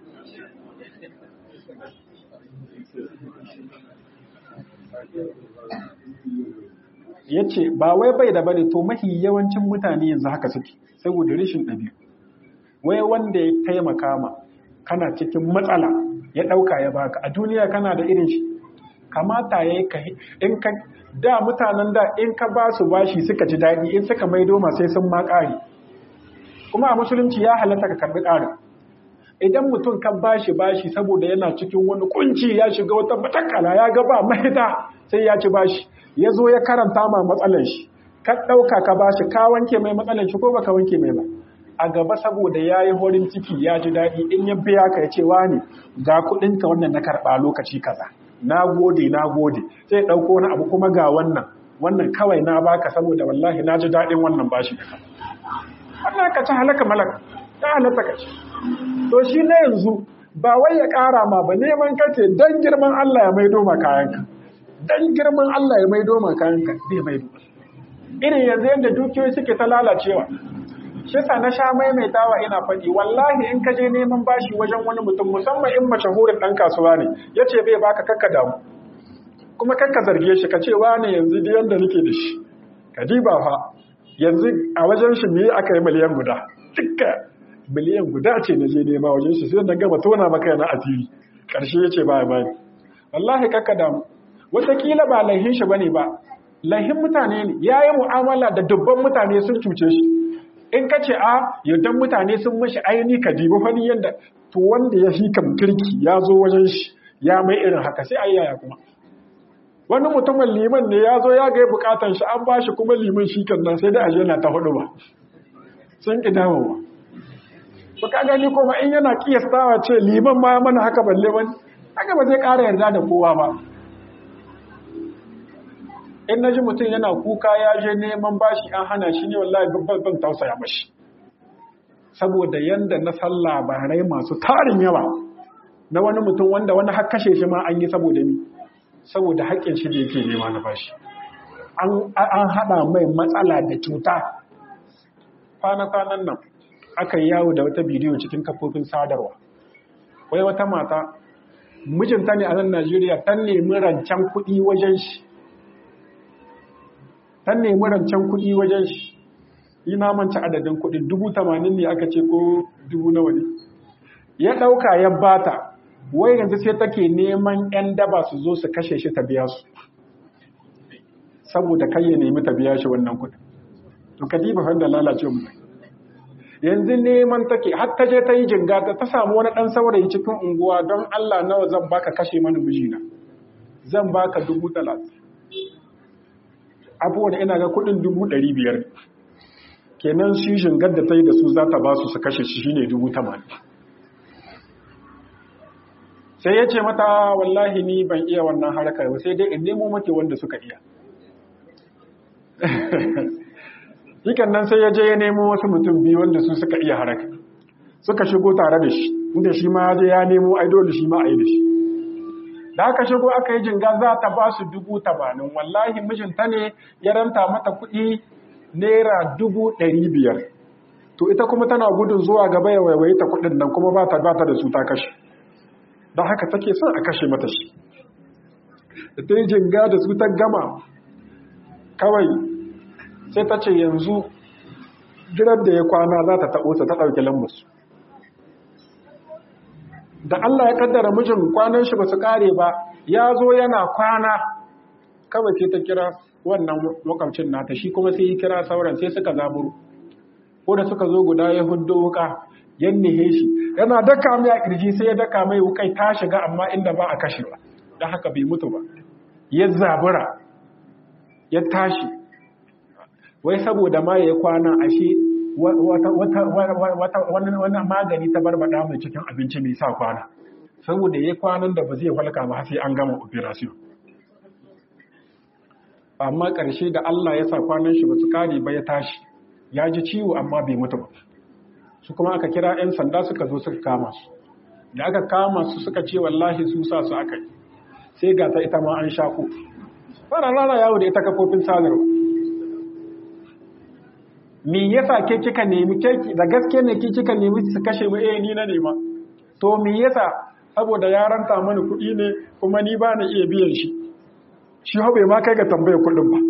ya ce ba wai bai da bane to mahi yawancin mutane yanzu haka suke saboda rashin ɗabi'u wai wanda ya taimaka ma kana cikin matsala ya ɗauka ya baka a duniya kana da irin shi kamata ya yi in ka da mutanen da in ka ba su bashi suka ji daɗi in suka maido ma sai sun ma ƙari kuma a musulunci ya halatta ka karɓi ƙarin idan mutum kan bashi bashi saboda yana cikin wani kunci ya shiga wata matakala ya ga ba mahita sai ya ci bashi ya zo ya karanta ma matsalan shi ka ɗauka ka bashi ka wanke mai matsalan shi ko baka wanke mai ba a gaba saboda ya yi horin ciki ya ji daɗi in ya biya ka ya ce wani ga kuɗinka wannan na karɓa lokaci kaza na gode na gode sai ɗauko wani abu kuma ga wannan wannan kawai na baka saboda wallahi na ji daɗin wannan bashi da Allah ka ci halaka malaka ta halatta ka ci to shi na yanzu ba wai ya ƙara ma ba neman kace dan girman Allah ya maido ma kayanka dan girman Allah ya maido ma kayanka bai maido irin yanzu yadda dukiyoyi suke ta lalacewa shi sa na sha maimaitawa ina faɗi wallahi in ka je neman bashi wajen wani mutum musamman in mashahurin ɗan kasuwa ne ya ce bai baka kakka damu kuma kakka zarge shi ka ce wane yanzu da yanda nake da shi ka diba fa yanzu a wajen shi me aka yi miliyan guda dukka miliyan guda ce na je nema wajen shi sai na gama tona maka yana asiri ƙarshe ya ce ba ya bani wallahi kakka damu wataƙila ba laihin shi bane ba laihin mutane ne ya yi mu'amala da dubban mutane sun cuce shi in ka ce a yardan mutane sun mashi aini ka dibi fani yadda to wanda ya fi kam kirki ya zo wajen shi ya mai irin haka sai ayyaya kuma wani mutumin liman ne ya zo ya ga bukatan shi an ba shi kuma liman shi kan nan sai da aje na ta hudu ba sun ki dawowa ba ka gani kuma in yana kiyastawa ce liman ma mana haka balle wani haka ba zai ƙara yarda da kowa ba in na ji mutum yana kuka ya je neman bashi an hana shi ne wallahi babban ban tausaya mashi saboda yanda na san labarai masu tarin yawa na wani mutum wanda wani har kashe shi ma an yi saboda ni saboda haƙƙin shi da yake nema na bashi an haɗa mai matsala da cuta kwana-kwanan nan aka yi yawo da wata bidiyo cikin kafofin sadarwa wai wata mata mijinta ne a nan najeriya ta nemi rancen kuɗi wajen shi ta nemi rancen kuɗi wajen shi yi namanci adadin kuɗi dubu tamanin ne aka ce ko dubu nawa ne ya ɗauka ya bata wai yanzu sai take neman 'yan daba su zo su kashe shi ta biya su saboda kai ya nemi ta biya shi wannan kuɗi to kadiba fanda lalace mu yanzu neman take har ta je ta yi jinga ta ta samu wani ɗan saurayi cikin unguwa don Allah nawa zan baka kashe mana mijina zan baka dubu talatin abubuwan ina ga kudin dubu ɗari biyar kenan shi shingar da ta yi da su za ta ba su su kashe shi shine dubu tamanin sai ya ce mata wallahi ni ban iya wannan harkar ba sai dai in nemo make wanda suka iya Hikan nan sai ya je ya nemo wasu mutum biyu wanda su suka iya haraka suka shigo tare da shi inda shi ma ya je ya nemo ai dole shi ma a yi da shi da aka shigo aka yi jinga za ta ba su dubu tamanin wallahi mijinta ne ya ranta mata kuɗi naira dubu ɗari biyar to ita kuma tana gudun zuwa gaba ya waiwaye ta kuɗin nan kuma ba ta da su ta kashe don haka take son a kashe mata shi da ta yi jinga da su ta gama kawai sai ta ce yanzu jirar da ya kwana za ta taɓo ta ta ɗauki lambarsu da Allah ya kaddara mijin kwanan shi ba su kare ba ya zo yana kwana kawai sai ta kira wannan makamcin nata shi kuma sai ya kira sauran sai suka zaburu ko da suka zo guda ya huddo wuka yan nihe shi yana daka mai a kirji sai ya daka mai wukai ta shiga amma inda ba a kashe ba don haka bai mutu ba ya zabura ya tashi wai saboda ma ya kwana ashe wani magani ta barbada mai cikin abinci mai sa kwana saboda ya kwanan da ba zai halka ba sai an gama operation amma ƙarshe da Allah ya sa kwanan shi ba su kare ba ya tashi ya ji ciwo amma bai mutu ba su kuma aka kira 'yan sanda suka zo suka kama su da aka kama su suka ce wallahi su sa su aka yi sai ga ta ita ma an shako fara rara yawo da ita kafofin sadarwa me yasa ke kika nemi keki da gaske ne ke kika nemi su kashe mu eh ni na nema to me yasa saboda ya ranta mani kuɗi ne kuma ni ba na iya biyan shi shi ho bai ma kai ga tambayar kuɗin ba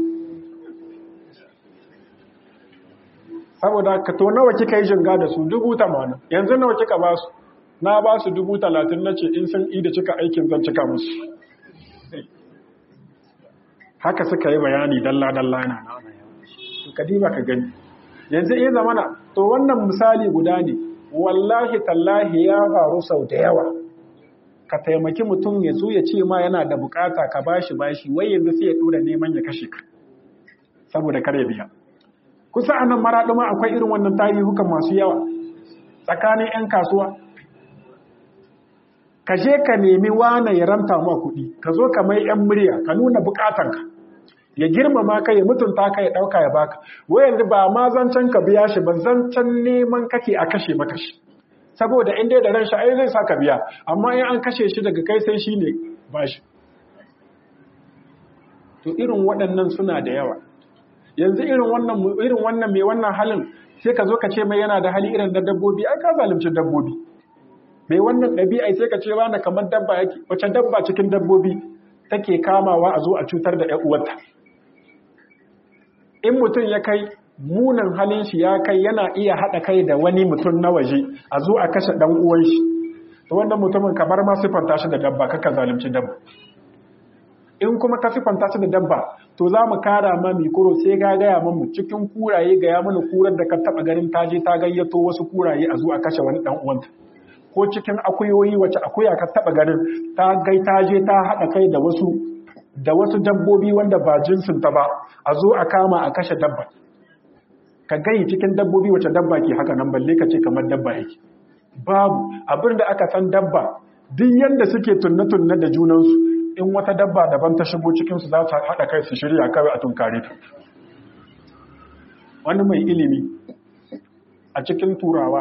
saboda ka to nawa kika yi jinga da su dubu tamanin yanzu nawa kika ba su na ba su dubu talatin na ce in sun ida cika aikin zan cika musu haka suka yi bayani dalla-dalla na ka diba ka gani yanzu iya zamana to wannan misali guda ne wallahi tallahi ya faru sau da yawa ka taimaki mutum ya zo ya ce ma yana da bukata ka bashi bashi wai yanzu sai ya dora neman ya kashe ka saboda kar ya biya kusa anan maraɗi ma akwai irin wannan tarihukan masu yawa tsakanin 'yan kasuwa ka je ka nemi wane ya ranta ma kuɗi ka zo ka mai 'yan murya ka nuna bukatanka ya girmama ka ya mutunta ka ya ɗauka ya baka wai yanzu ba ma zancen ka biya shi ba zancen neman kake a kashe maka shi saboda in dai da ran shi ai zai sa ka biya amma in an kashe shi daga kai sai shi ne ba shi to irin waɗannan suna da yawa yanzu irin wannan irin wannan mai wannan halin sai ka zo ka ce mai yana da hali irin da dabbobi ai ka zalunci dabbobi mai wannan ɗabi'a sai ka ce na kamar dabba yake wace dabba cikin dabbobi take kamawa a zo a cutar da ƴan uwarta in mutum ya kai munin halin shi ya kai yana iya haɗa kai da wani mutum na waje a zo a kashe ɗan uwan shi to wannan mutumin kamar ma siffanta shi da dabba kaka zalunci dabba in kuma ka sifanta shi da dabba to za mu kara ma mikoro sai ga gaya mu cikin kuraye gaya mana kurar da ka taba ganin ta je ta gayyato wasu kuraye a zo a kashe wani dan uwanta ko cikin akuyoyi wace akuya ka taba ganin ta gai ta je ta haɗa kai da wasu da wasu dabbobi wanda ba jinsin ta ba a zo a kama a kashe dabba ka gai cikin dabbobi wace dabba ke haka nan balle ka ce kamar dabba yake babu abin da aka san dabba duk yanda suke tunne-tunne da junansu in wata dabba daban ta shigo cikinsu za su haɗa kai su shirya kawai a tunkare ta wani mai ilimi a cikin turawa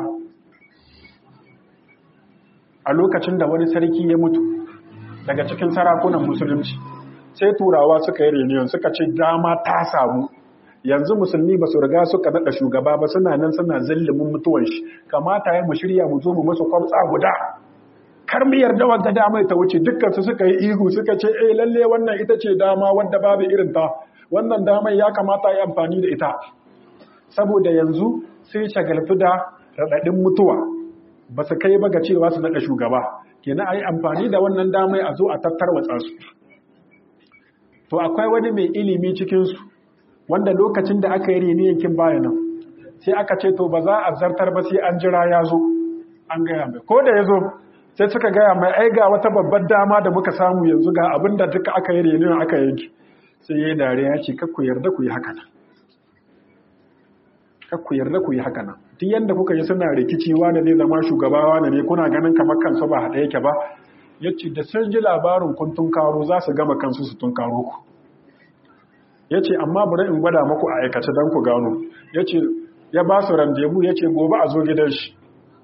a lokacin da wani sarki ya mutu daga cikin sarakunan musulunci sai turawa suka yi reunion suka ce dama ta samu yanzu musulmi ba su riga suka naɗa shugaba ba suna nan suna zillimin mutuwan shi kamata ya mu shirya mu zo mu masu kwamtsa guda kar mu yarda wadda dama ta wuce dukkan su suka yi ihu suka ce eh lalle wannan ita ce dama wadda babu irin ta wannan damar ya kamata yi amfani da ita saboda yanzu sai shagaltu da raɗaɗin mutuwa ba su kai ba ga cewa su naɗa shugaba kenan a yi amfani da wannan damai a zo a tattarwatsa su to akwai wani mai ilimi cikinsu wanda lokacin da aka yi rini yankin bayanan sai aka ce to ba za a zartar ba sai an jira ya zo an gaya mai ko da ya zo sai suka gaya mai ai ga wata babbar dama da muka samu yanzu ga abin da duka aka yi rini aka yanki sai ya yi dare ya ce kakku yarda ku yi haka nan kakku yarda ku yi haka nan duk yanda kuka yi suna rikici wanda zai zama shugabawa ne kuna ganin kamar kansu ba haɗe yake ba ya ce da sun ji labarin kun tunkaro za su gama kansu su tunkaro ku ya ce amma bari in gwada maku a aikace don ku gano ya ce ya ba su randebu ya ce gobe a zo gidan shi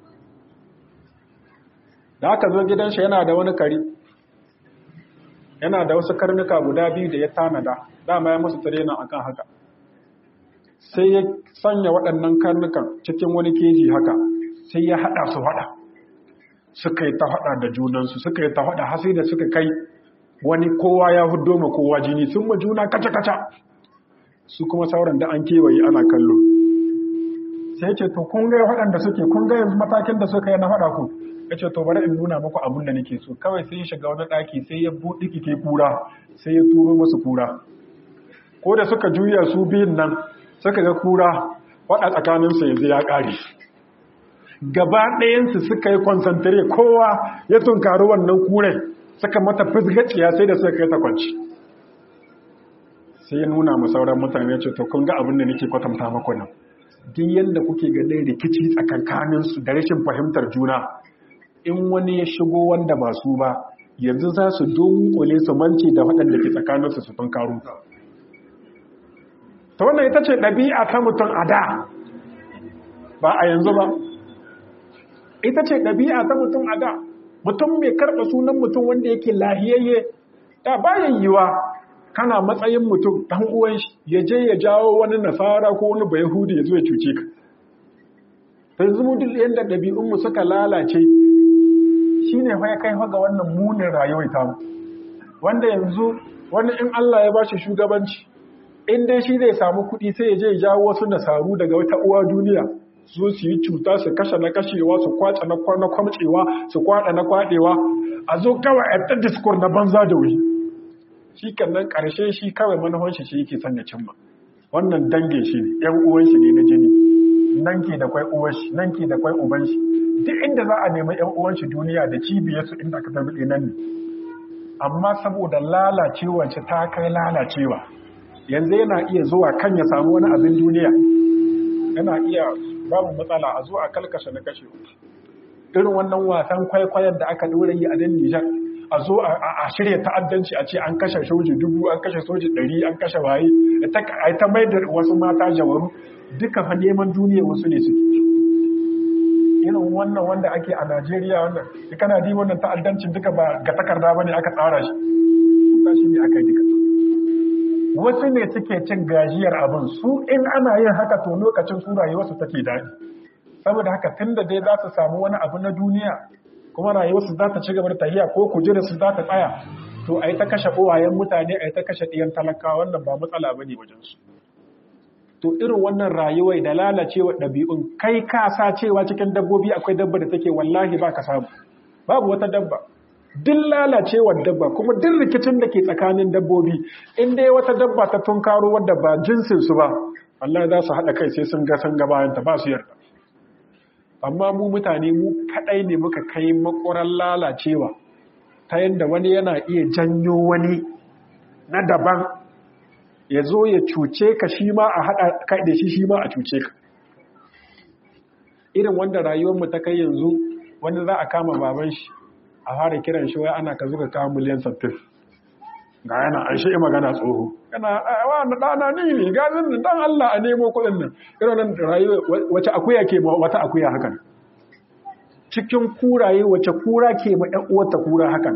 da aka zo gidan shi yana da wani kari yana da wasu karnuka guda biyu da ya tanada dama ya musu tirena akan haka sai ya sanya waɗannan karnukan cikin wani keji haka sai ya haɗa su haɗa suka yi ta haɗa da junansu suka yi ta haɗa hasi da suka kai wani kowa ya hudo ma kowa jini sun ma juna kaca-kaca su kuma sauran da an kewaye ana kallo sai ce to kun ga waɗanda suke kun ga yanzu matakin da suka yi na faɗa ku ya ce to bari in nuna muku abin da nake so kawai sai ya shiga wani ɗaki sai ya buɗe kike kura sai ya turo musu kura ko da suka juya su biyun nan suka ga kura waɗa tsakaninsu yanzu ya ƙare gaba ɗayansu suka yi konsantare kowa ya tunkari wannan kurai suka mata fizgaciya sai da suka kai ta kwanci sai ya nuna mu sauran mutane ce to kun ga abin da nake kwatanta maku nan duk yanda kuke ganin rikici tsakankanin su da rashin fahimtar juna in wani ya shigo wanda ba su ba yanzu za su dunkule su mance da waɗanda ke tsakanin su su tunkaro ta wannan ita ce ɗabi'a ta mutum a da ba a yanzu ba ita ce ɗabi'a ta mutum a da mutum mai karɓa sunan mutum wanda yake lahiyayye da bayan yiwa kana matsayin mutum ɗan uwan shi ya je ya jawo wani nasara ko wani bayahudi ya zo ya cuce ka yanzu mu duk yadda ɗabi'unmu suka lalace shine fa ya kai ga wannan munin rayuwar tamu wanda yanzu wani in Allah ya bashi shugabanci in dai shi zai samu kuɗi sai ya je ya jawo wasu nasaru daga wata uwa duniya su su yi cuta su kashe na kashewa su kwace na kwamcewa su kwada na kwadewa a zo kawai a ta diskur na banza da wuri shi nan karshe shi kawai manufan shi shi yake son ya cimma wannan dange shi ne yan uwan shi ne na jini nan ke da kwai uwan shi nan ke da kwai uban shi duk inda za a nemi yan uwan shi duniya da cibiyar su inda aka tabi nan ne amma saboda lalacewar shi ta kai lalacewa yanzu yana iya zuwa kan ya samu wani abin duniya yana iya babu matsala a zo a kalkashe na kashe irin wannan wasan kwaikwayon da aka dora yi a nan Nijar a zo a shirya ta'addanci a ce an kashe soji dubu an kashe soji ɗari an kashe waye a ta mai da wasu mata jawaru duka fa neman duniya wasu ne suke irin wannan wanda ake a Najeriya wannan kana di wannan ta'addancin duka ba ga takarda bane aka tsara shi shi ne aka yi duka wasu ne suke cin gajiyar abin su in ana yin haka to lokacin su rayuwarsu take daɗi saboda haka tun da dai za su samu wani abu na duniya kuma rayuwarsu za ta ci gaba da tahiya ko kujera su za ta tsaya to a yi ta kashe uwayen mutane a yi ta kashe ɗiyan talakawa wannan ba matsala ba ne wajensu to irin wannan rayuwar da lalacewa ɗabi'un kai ka sa cewa cikin dabbobi akwai dabba da take wallahi ba ka samu babu wata dabba duk lalacewar dabba kuma duk rikicin da ke tsakanin dabbobi in dai wata dabba ta tunkaro wadda ba jinsin su ba Allah za su haɗa kai sai sun ga sun ga bayan ta ba su yarda amma mu mutane mu kadai ne muka kai makoran lalacewa ta yadda wani yana iya janyo wani na daban ya zo ya cuce ka shi ma a haɗa kai da shi shi ma a cuce ka irin wanda rayuwarmu ta kai yanzu wani za a kama baban shi a fara kiran shi wai ana ka zuka kawo miliyan sattin ga yana an shi magana tsoho yana wa na ɗana ni ne gazin da ɗan Allah a nemo kuɗin nan irin nan rayuwa wace akuya ke ma wata akuya hakan cikin kuraye wace kura ke ma ɗan uwarta kura hakan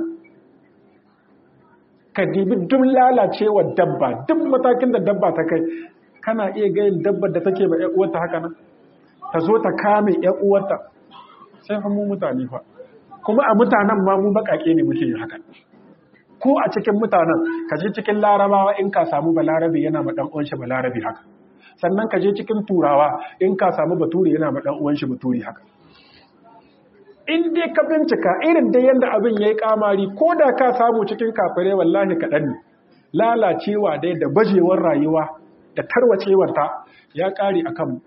ka dibi duk lalacewar dabba duk matakin da dabba ta kai kana iya gayin dabbar da take ma ƴan uwarta haka nan ta zo ta kame ƴan uwarta sai fa mu mutane fa kuma a mutanen ma mu baƙaƙe ne muke yin haka ko a cikin mutanen ka je cikin larabawa in ka samu balarabe yana ma dan uwan shi balarabe haka sannan ka je cikin turawa in ka samu bature yana ma dan uwan shi bature haka in dai ka bincika irin dai yanda abin yayi kamari ko da ka samu cikin kafirai wallahi kaɗan ne lalacewa dai da bajewar rayuwa da tarwacewar ta ya ƙare akan mu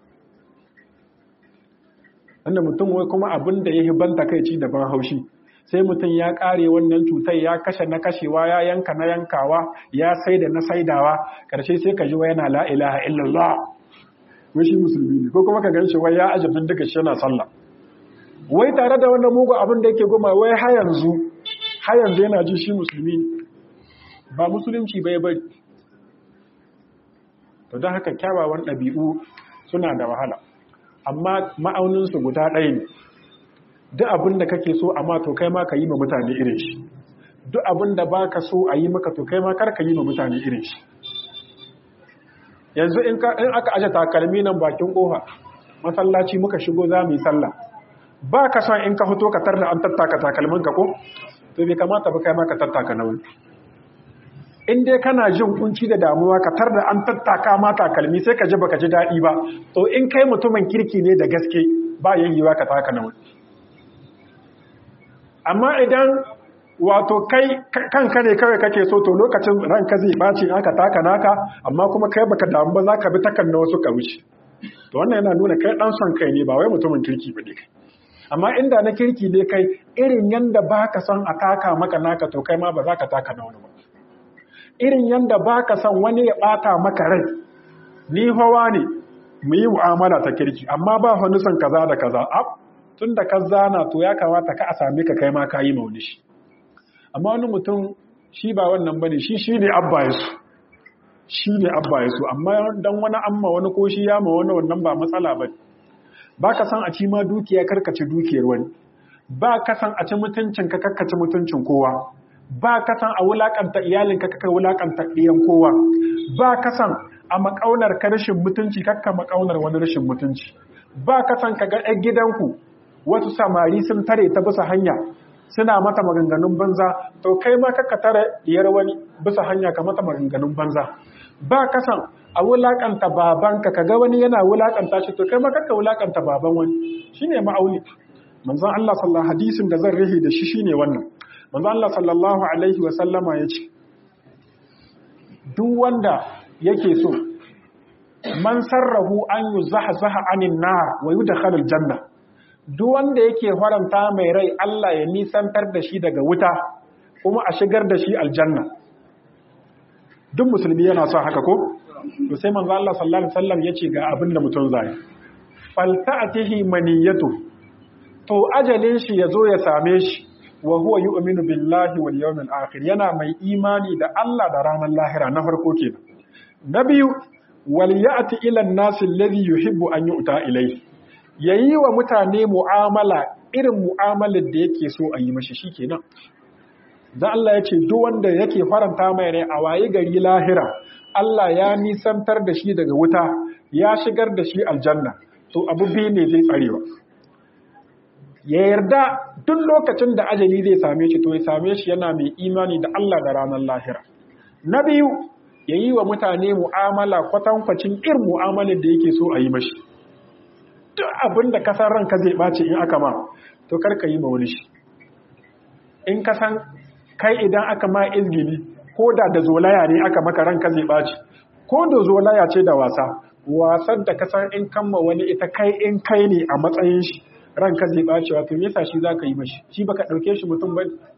wanda mutum wai kuma abin da ya hibanta kai ci daban haushi sai mutum ya kare wannan cutar ya kashe na kashewa ya yanka na yankawa ya saida na saidawa karshe sai ka ji wa yana la ilaha illallah wai shi musulmi ne ko kuma ka gan shi wai ya aje bindiga shi yana sallah wai tare da wannan mugu abin da yake goma wai har yanzu har yanzu yana ji shi musulmi ne ba musulunci bai bari to don haka kyawawan ɗabi'u suna da wahala amma ma'auninsu guda ɗaya ne duk abin da kake so amma to kai ma ka yi ma mutane irin shi duk abin da ba ka so a yi maka to kai ma kar ka yi ma mutane irin shi yanzu in aka aje takalmi nan bakin ƙofa masallaci muka shigo za mu yi sallah ba ka son in ka fito ka tar da an tattaka takalmin ka ko to bai kamata ba kai ma ka tattaka na wani in dai kana jin kunci da damuwa ka tar da an tattaka ma takalmi sai ka ji baka ji daɗi ba to in kai mutumin kirki ne da gaske ba yayyewa ka taka na wani amma idan wato kai kanka ne kawai kake so to lokacin ranka zai ɓaci aka taka naka amma kuma kai baka damu ba za ka bi takan na wasu ka wuce to wannan yana nuna kai ɗan son kai ne ba wai mutumin kirki ba ne kai amma inda na kirki ne kai irin yanda ba ka son a taka maka naka to kai ma ba za ka taka na wani ba irin yanda ba ka son wani ya ɓata maka rai ni hawa ne mu yi mu'amala ta kirki amma ba wani son kaza da kaza tun da ka zana to ya kamata ka a same ka kai ma ka yi mauni shi amma wani mutum shi ba wannan bane shi shi ne abba ya su shi ne abba ya su amma dan wani amma wani ko shi ya ma wani wannan ba matsala ba ba ka san a ci ma dukiya karkace dukiyar wani ba ka san a ci mutuncin ka karkace mutuncin kowa ba ka san a wulakanta iyalin ka kaka wulakanta ɗiyan kowa ba ka san a makaunar ka rashin mutunci kakka makaunar wani rashin mutunci ba ka san ka ga ɗan gidanku wasu samari sun tare ta bisa hanya suna mata maganganun banza to kai ma kaka tare diyar wani bisa hanya ka mata maganganun banza ba kasan a wulakanta babanka kaga wani yana wulakanta shi to kai ma kaka wulakanta baban wani shine ma'auni manzon Allah sallallahu hadisin da zan rihi da shi shine wannan manzon Allah sallallahu alaihi wa sallama yace duk wanda yake so man sarrahu an yuzahzaha anin nar wa yudkhalul janna duk wanda yake faranta mai rai Allah ya nisantar da shi daga wuta kuma a shigar da shi aljanna duk musulmi yana son haka ko to sai manzo Allah sallallahu alaihi wasallam yace ga abin da mutum zai falta'atihi maniyatu to ajalin shi yazo ya same shi wa huwa yu'minu billahi wal yawmil akhir yana mai imani da Allah da ranar lahira na farko kenan na biyu wal ya'ti ila an-nas alladhi yuhibbu an yu'ta ilayhi ya yi wa mutane mu'amala irin mu'amalar da yake so a yi mashi shi kenan don Allah ya ce duk wanda yake faranta mai rai a waye gari lahira Allah ya nisantar da shi daga wuta ya shigar da shi aljanna to abu biyu ne zai tsarewa ya yarda duk lokacin da ajali zai same shi to ya same shi yana mai imani da Allah da ranar lahira na biyu ya yi wa mutane mu'amala kwatankwacin irin mu'amalar da yake so a yi mashi duk abin da kasar ranka zai ɓace in aka ma to karka yi ma wani shi in ka san kai idan aka ma izgili ko da da zolaya ne aka maka ranka zai ɓaci ko da zolaya ce da wasa wasan da ka san in kamma wani ita kai in kai ne a matsayin shi ranka zai ɓaci wato me yasa shi zaka yi mashi shi baka ɗauke shi mutum ba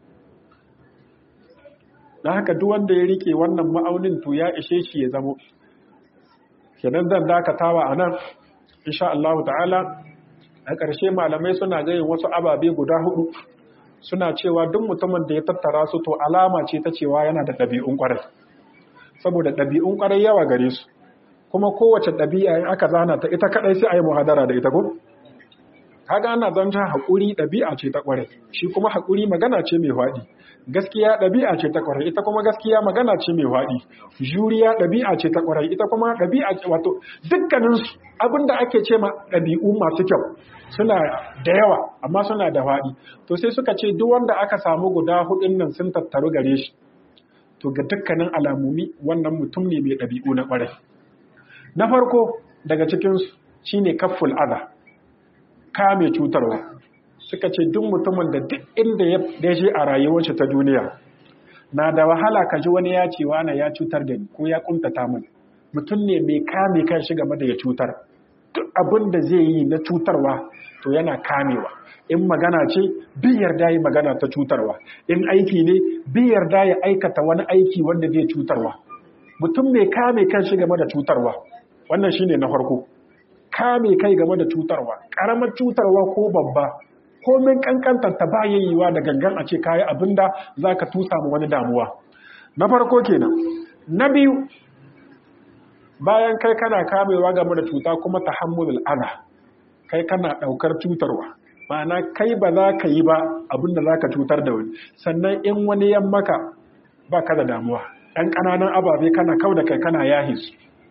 dan haka duk wanda ya rike wannan ma'aunin to ya ishe shi ya zamo kenan zan dakatawa anan insha Allah ta'ala a ƙarshe malamai suna gayin wasu ababe guda hudu suna cewa duk mutumin da ya tattara su to alama ce ta cewa yana da ɗabi'un ƙwarai saboda ɗabi'un ƙwarai yawa gare su kuma kowace ɗabi'a in aka zana ta ita kaɗai sai a yi muhadara da ita ko kaga ana zanta haƙuri ɗabi'a ce ta ƙwarai shi kuma haƙuri magana ce mai faɗi gaskiya ɗabi'a ce ta ƙwarai ita kuma gaskiya magana ce mai faɗi juriya ɗabi'a ce ta ƙwarai ita kuma ɗabi'a ce wato dukkaninsu abinda ake ce ma ɗabi'u masu kyau suna da yawa amma suna da faɗi to sai suka ce duk wanda aka samu guda hudun nan sun tattaru gare shi to ga dukkanin alamumi wannan mutum ne mai ɗabi'u na ƙwarai na farko daga cikinsu shine kafful adha kame cutarwa suka ce duk mutumin da duk inda ya dace a rayuwarsa ta duniya na da wahala ka ji wani ya ce wani ya cutar da ni ko ya kuntata min mutum ne mai kame kan shi game da ya cutar duk abin da zai yi na cutarwa to yana kamewa in magana ce bi yarda yi magana ta cutarwa in aiki ne bi yarda ya aikata wani aiki wanda zai cutarwa mutum mai kame kan shi game da cutarwa wannan shine na farko kame kai game da cutarwa karamar cutarwa ko babba komin kankantar ta ba yayiwa da gangan a ce kayi abinda zaka tusa mu wani damuwa na farko kenan na biyu bayan kai kana kamewa game da cuta kuma tahammulul adha kai kana daukar cutarwa ma'ana kai ba za ka yi ba abinda zaka cutar da wani sannan in wani yan maka ba ka da damuwa ɗan ƙananan ababe kana kau da kai kana yahis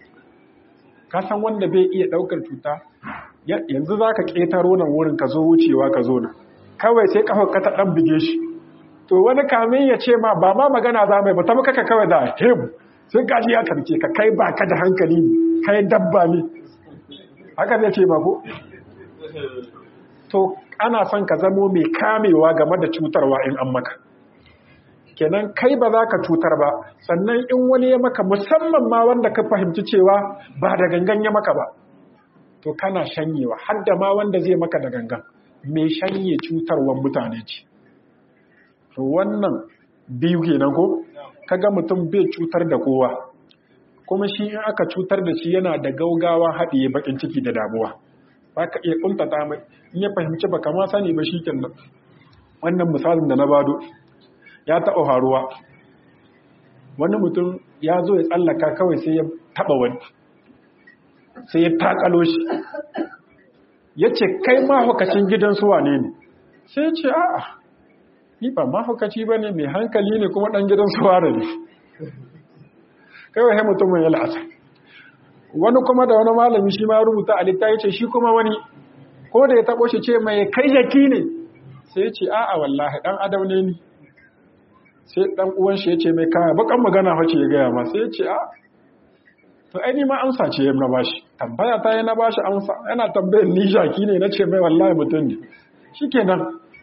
ka san wanda bai iya ɗaukar cuta yanzu za ka ƙetaro nan wurin ka zo wucewa ka zo nan kawai sai ƙafar ka ta ɗan bige shi to wani kamin ya ce ma ba ma magana za mai ba ta maka kawai da hebu sai kaji ya karke ka kai ba ka da hankali ne kai dabba ne haka zai ce ma ko to ana son ka zamo mai kamewa game da cutarwa in an maka kenan kai ba za ka cutar ba sannan in wani ya maka musamman ma wanda ka fahimci cewa ba da gangan ya maka ba to kana shanyewa har da ma wanda zai maka da gangan mai shanye cutarwar mutane ce to wannan biyu kenan ko kaga mutum bai cutar da kowa kuma shi in aka cutar da shi yana da gaugawa haɗiye bakin ciki da damuwa ba ka iya kuntata mai in ya fahimci ba kama sani ba shi kenan wannan misalin da na bado ya taɓa faruwa wani mutum ya zo ya tsallaka kawai sai ya taɓa wani sai ya takalo shi ya ce kai mahaukacin gidan suwa ne ne sai ya ce a'a ni ba mahaukaci ba ne mai hankali ne kuma ɗan gidan suwa ne kawai sai mutumin ya la'asa wani kuma da wani malami shi ma rubuta a littafi ce shi kuma wani ko da ya taɓo shi ce mai kai jaki ne sai ya ce a'a wallahi ɗan adam ne ni sai dan uwan shi yace mai kaya bakan magana face ya gaya ma sai yace a to ai ni ma amsa ce na bashi tambaya ta na bashi amsa yana tambayar ni shaki ne nace mai wallahi mutum ne shikenan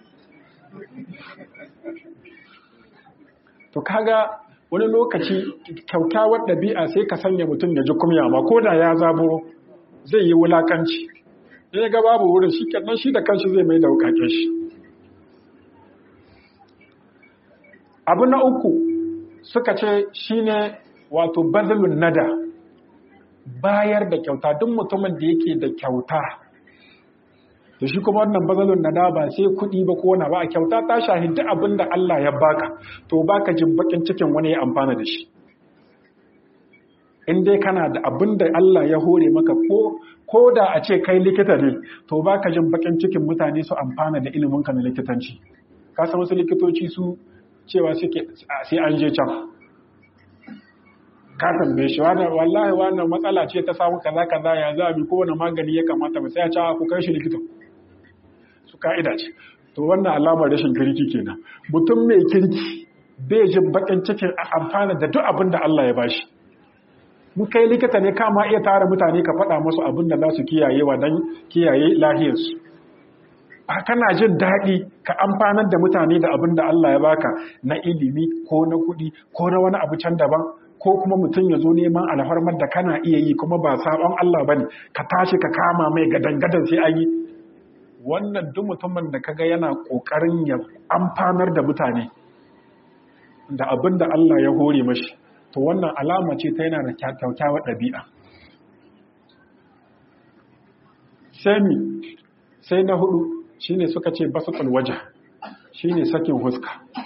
to kaga wani lokaci kyaukyawar ɗabi'a sai ka sanya mutum ya ji kumya ma ko da ya zaburo zai yi wulakanci ya ga babu wurin shi kenan shi da kanshi zai mai da wukaken shi abu na uku suka ce shine wato bazalun nada bayar da kyauta duk mutumin da yake da kyauta da shi kuma wannan bazalun nada ba sai kuɗi ba ko wani ba a kyauta ta shahidi abin da Allah ya baka to baka jin bakin cikin wani ya amfana da shi in dai kana da abin da Allah ya hore maka ko ko da a ce kai likita ne to baka jin bakin cikin mutane su amfana da iliminka na likitanci ka san wasu likitoci su cewa suke sai an je can ka tambaye shi wannan wallahi wannan matsala ce ta samu kaza kaza ya za bi kowane magani ya kamata ba sai ya ce ku kai shi likita su ka'ida ce to wannan alamar rashin kirki kenan mutum mai kirki bai jin bakin cikin a amfana da duk abin da Allah ya bashi mun kai likita ne kama iya tara mutane ka faɗa musu abin da za su kiyaye wa dan kiyaye lahiyarsu ba kana jin daɗi ka amfanar da mutane da abin da Allah ya baka na ilimi ko na kuɗi ko na wani abu can daban ko kuma mutum ya zo neman alfarmar da kana iya yi kuma ba sabon Allah bane ka tashi ka kama mai gadan-gadan sai an yi wannan duk mutumin da kaga yana kokarin ya amfanar da mutane da abin da Allah ya hore mashi to wannan alama ce ta yana da kyakkyawar ɗabi'a sami sai na hudu shine suka ce basatul waje shine sakin huska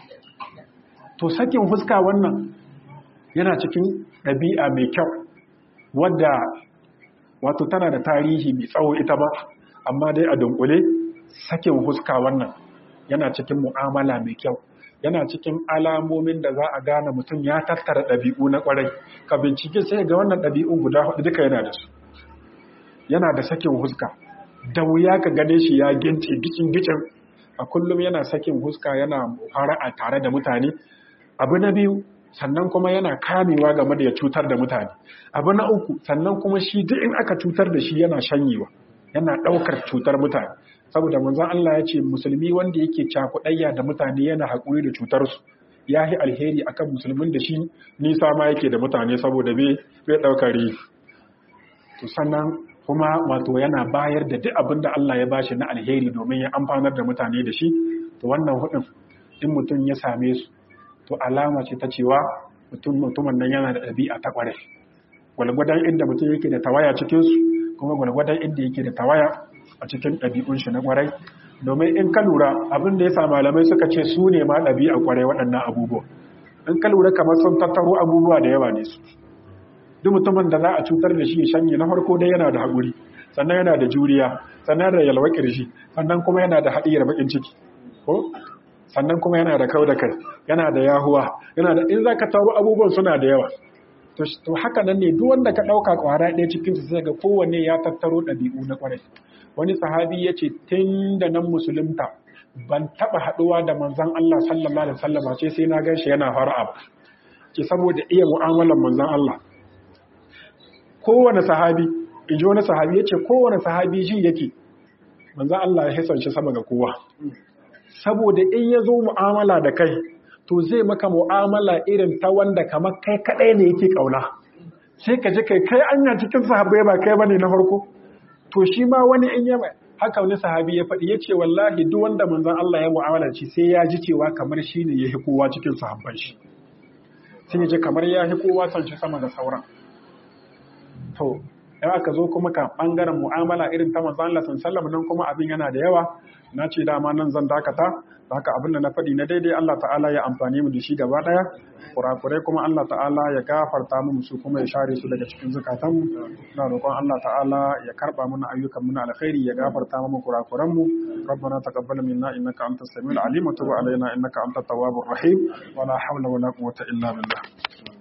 to sakin huska wannan yana cikin ɗabi'a mai kyau wadda wato tana da tarihi mai tsawo ita ba amma dai a dunkule sakin huska wannan yana cikin mu'amala mai kyau yana cikin alamomin da za a gane mutum ya tattara ɗabi'u na ƙwarai ka bincike sai ga wannan ɗabi'un guda hudu duka yana da su yana da sakin huska da wuya ka gane shi ya gince gicin gicin a kullum yana sakin huska yana fara'a tare da mutane abu na biyu sannan kuma yana kamewa game da ya cutar da mutane abu na uku sannan kuma shi duk in aka cutar da shi yana shanyewa yana ɗaukar cutar mutane saboda manzon Allah ya ce musulmi wanda yake cakuɗayya da mutane yana haƙuri da cutarsu ya yi alheri akan musulmin da shi nisa ma yake da mutane saboda bai ɗaukar rifi to sannan kuma wato yana bayar da duk abin da Allah ya bashi na alheri domin ya amfanar da mutane da shi to wannan hudun in mutum ya same su to alama ce ta cewa mutum mutumin nan yana da ɗabi'a ta ƙware gwalgwadon inda mutum yake da tawaya cikin su kuma gwalgwadon inda yake da tawaya a cikin ɗabi'un shi na ƙwarai domin in ka lura abin da ya sa malamai suka ce su ne ma ɗabi'a ƙwarai waɗannan abubuwa in ka lura kamar sun tattaro abubuwa da yawa ne su duk mutumin da za a cutar da shi ya shanye na farko dai yana da haƙuri sannan yana da juriya sannan da yalwa ƙirji sannan kuma yana da haɗiyar baƙin ciki ko sannan kuma yana da kau da kai yana da yahuwa yana da in za ka taro abubuwan suna da yawa to haka nan ne duk wanda ka ɗauka ƙwara ɗaya cikin su sai ga kowanne ya tattaro ɗabi'u na ƙwarai wani sahabi ya ce tun da nan musulunta ban taɓa haɗuwa da manzon Allah sallallahu alaihi wasallam ce sai na gan shi yana fara'a ba ce saboda iya mu'amalar manzon Allah kowane sahabi in ji wani sahabi ya ce kowane sahabi ji yake manzan Allah ya hisan shi sama ga kowa saboda in ya zo mu'amala da kai to zai maka mu'amala irin ta wanda kamar kai kaɗai ne yake ƙauna sai ka ji kai kai anya cikin sahabbai ba kai bane na farko to shi ma wani in ya haka wani sahabi ya faɗi ya ce wallahi duk wanda manzan Allah ya mu'amala shi sai ya ji cewa kamar shi ne ya hi kowa cikin sahabban shi sai ya ji kamar ya hi kowa san shi sama da sauran to in aka zo kuma ka bangaren mu'amala irin ta manzon Allah sallallahu nan kuma abin yana da yawa na ce dama nan zan dakata haka abin da na faɗi na daidai Allah ta'ala ya amfani mu da shi gaba daya kurakurai kuma Allah ta'ala ya gafarta mu su kuma ya share su daga cikin zukatan mu ina roƙon Allah ta'ala ya karba mana ayyukan mu na alkhairi ya gafarta mu kurakuran mu ربنا تقبل منا انك انت السميع العليم وتب علينا انك انت التواب الرحيم ولا حول ولا قوه الا بالله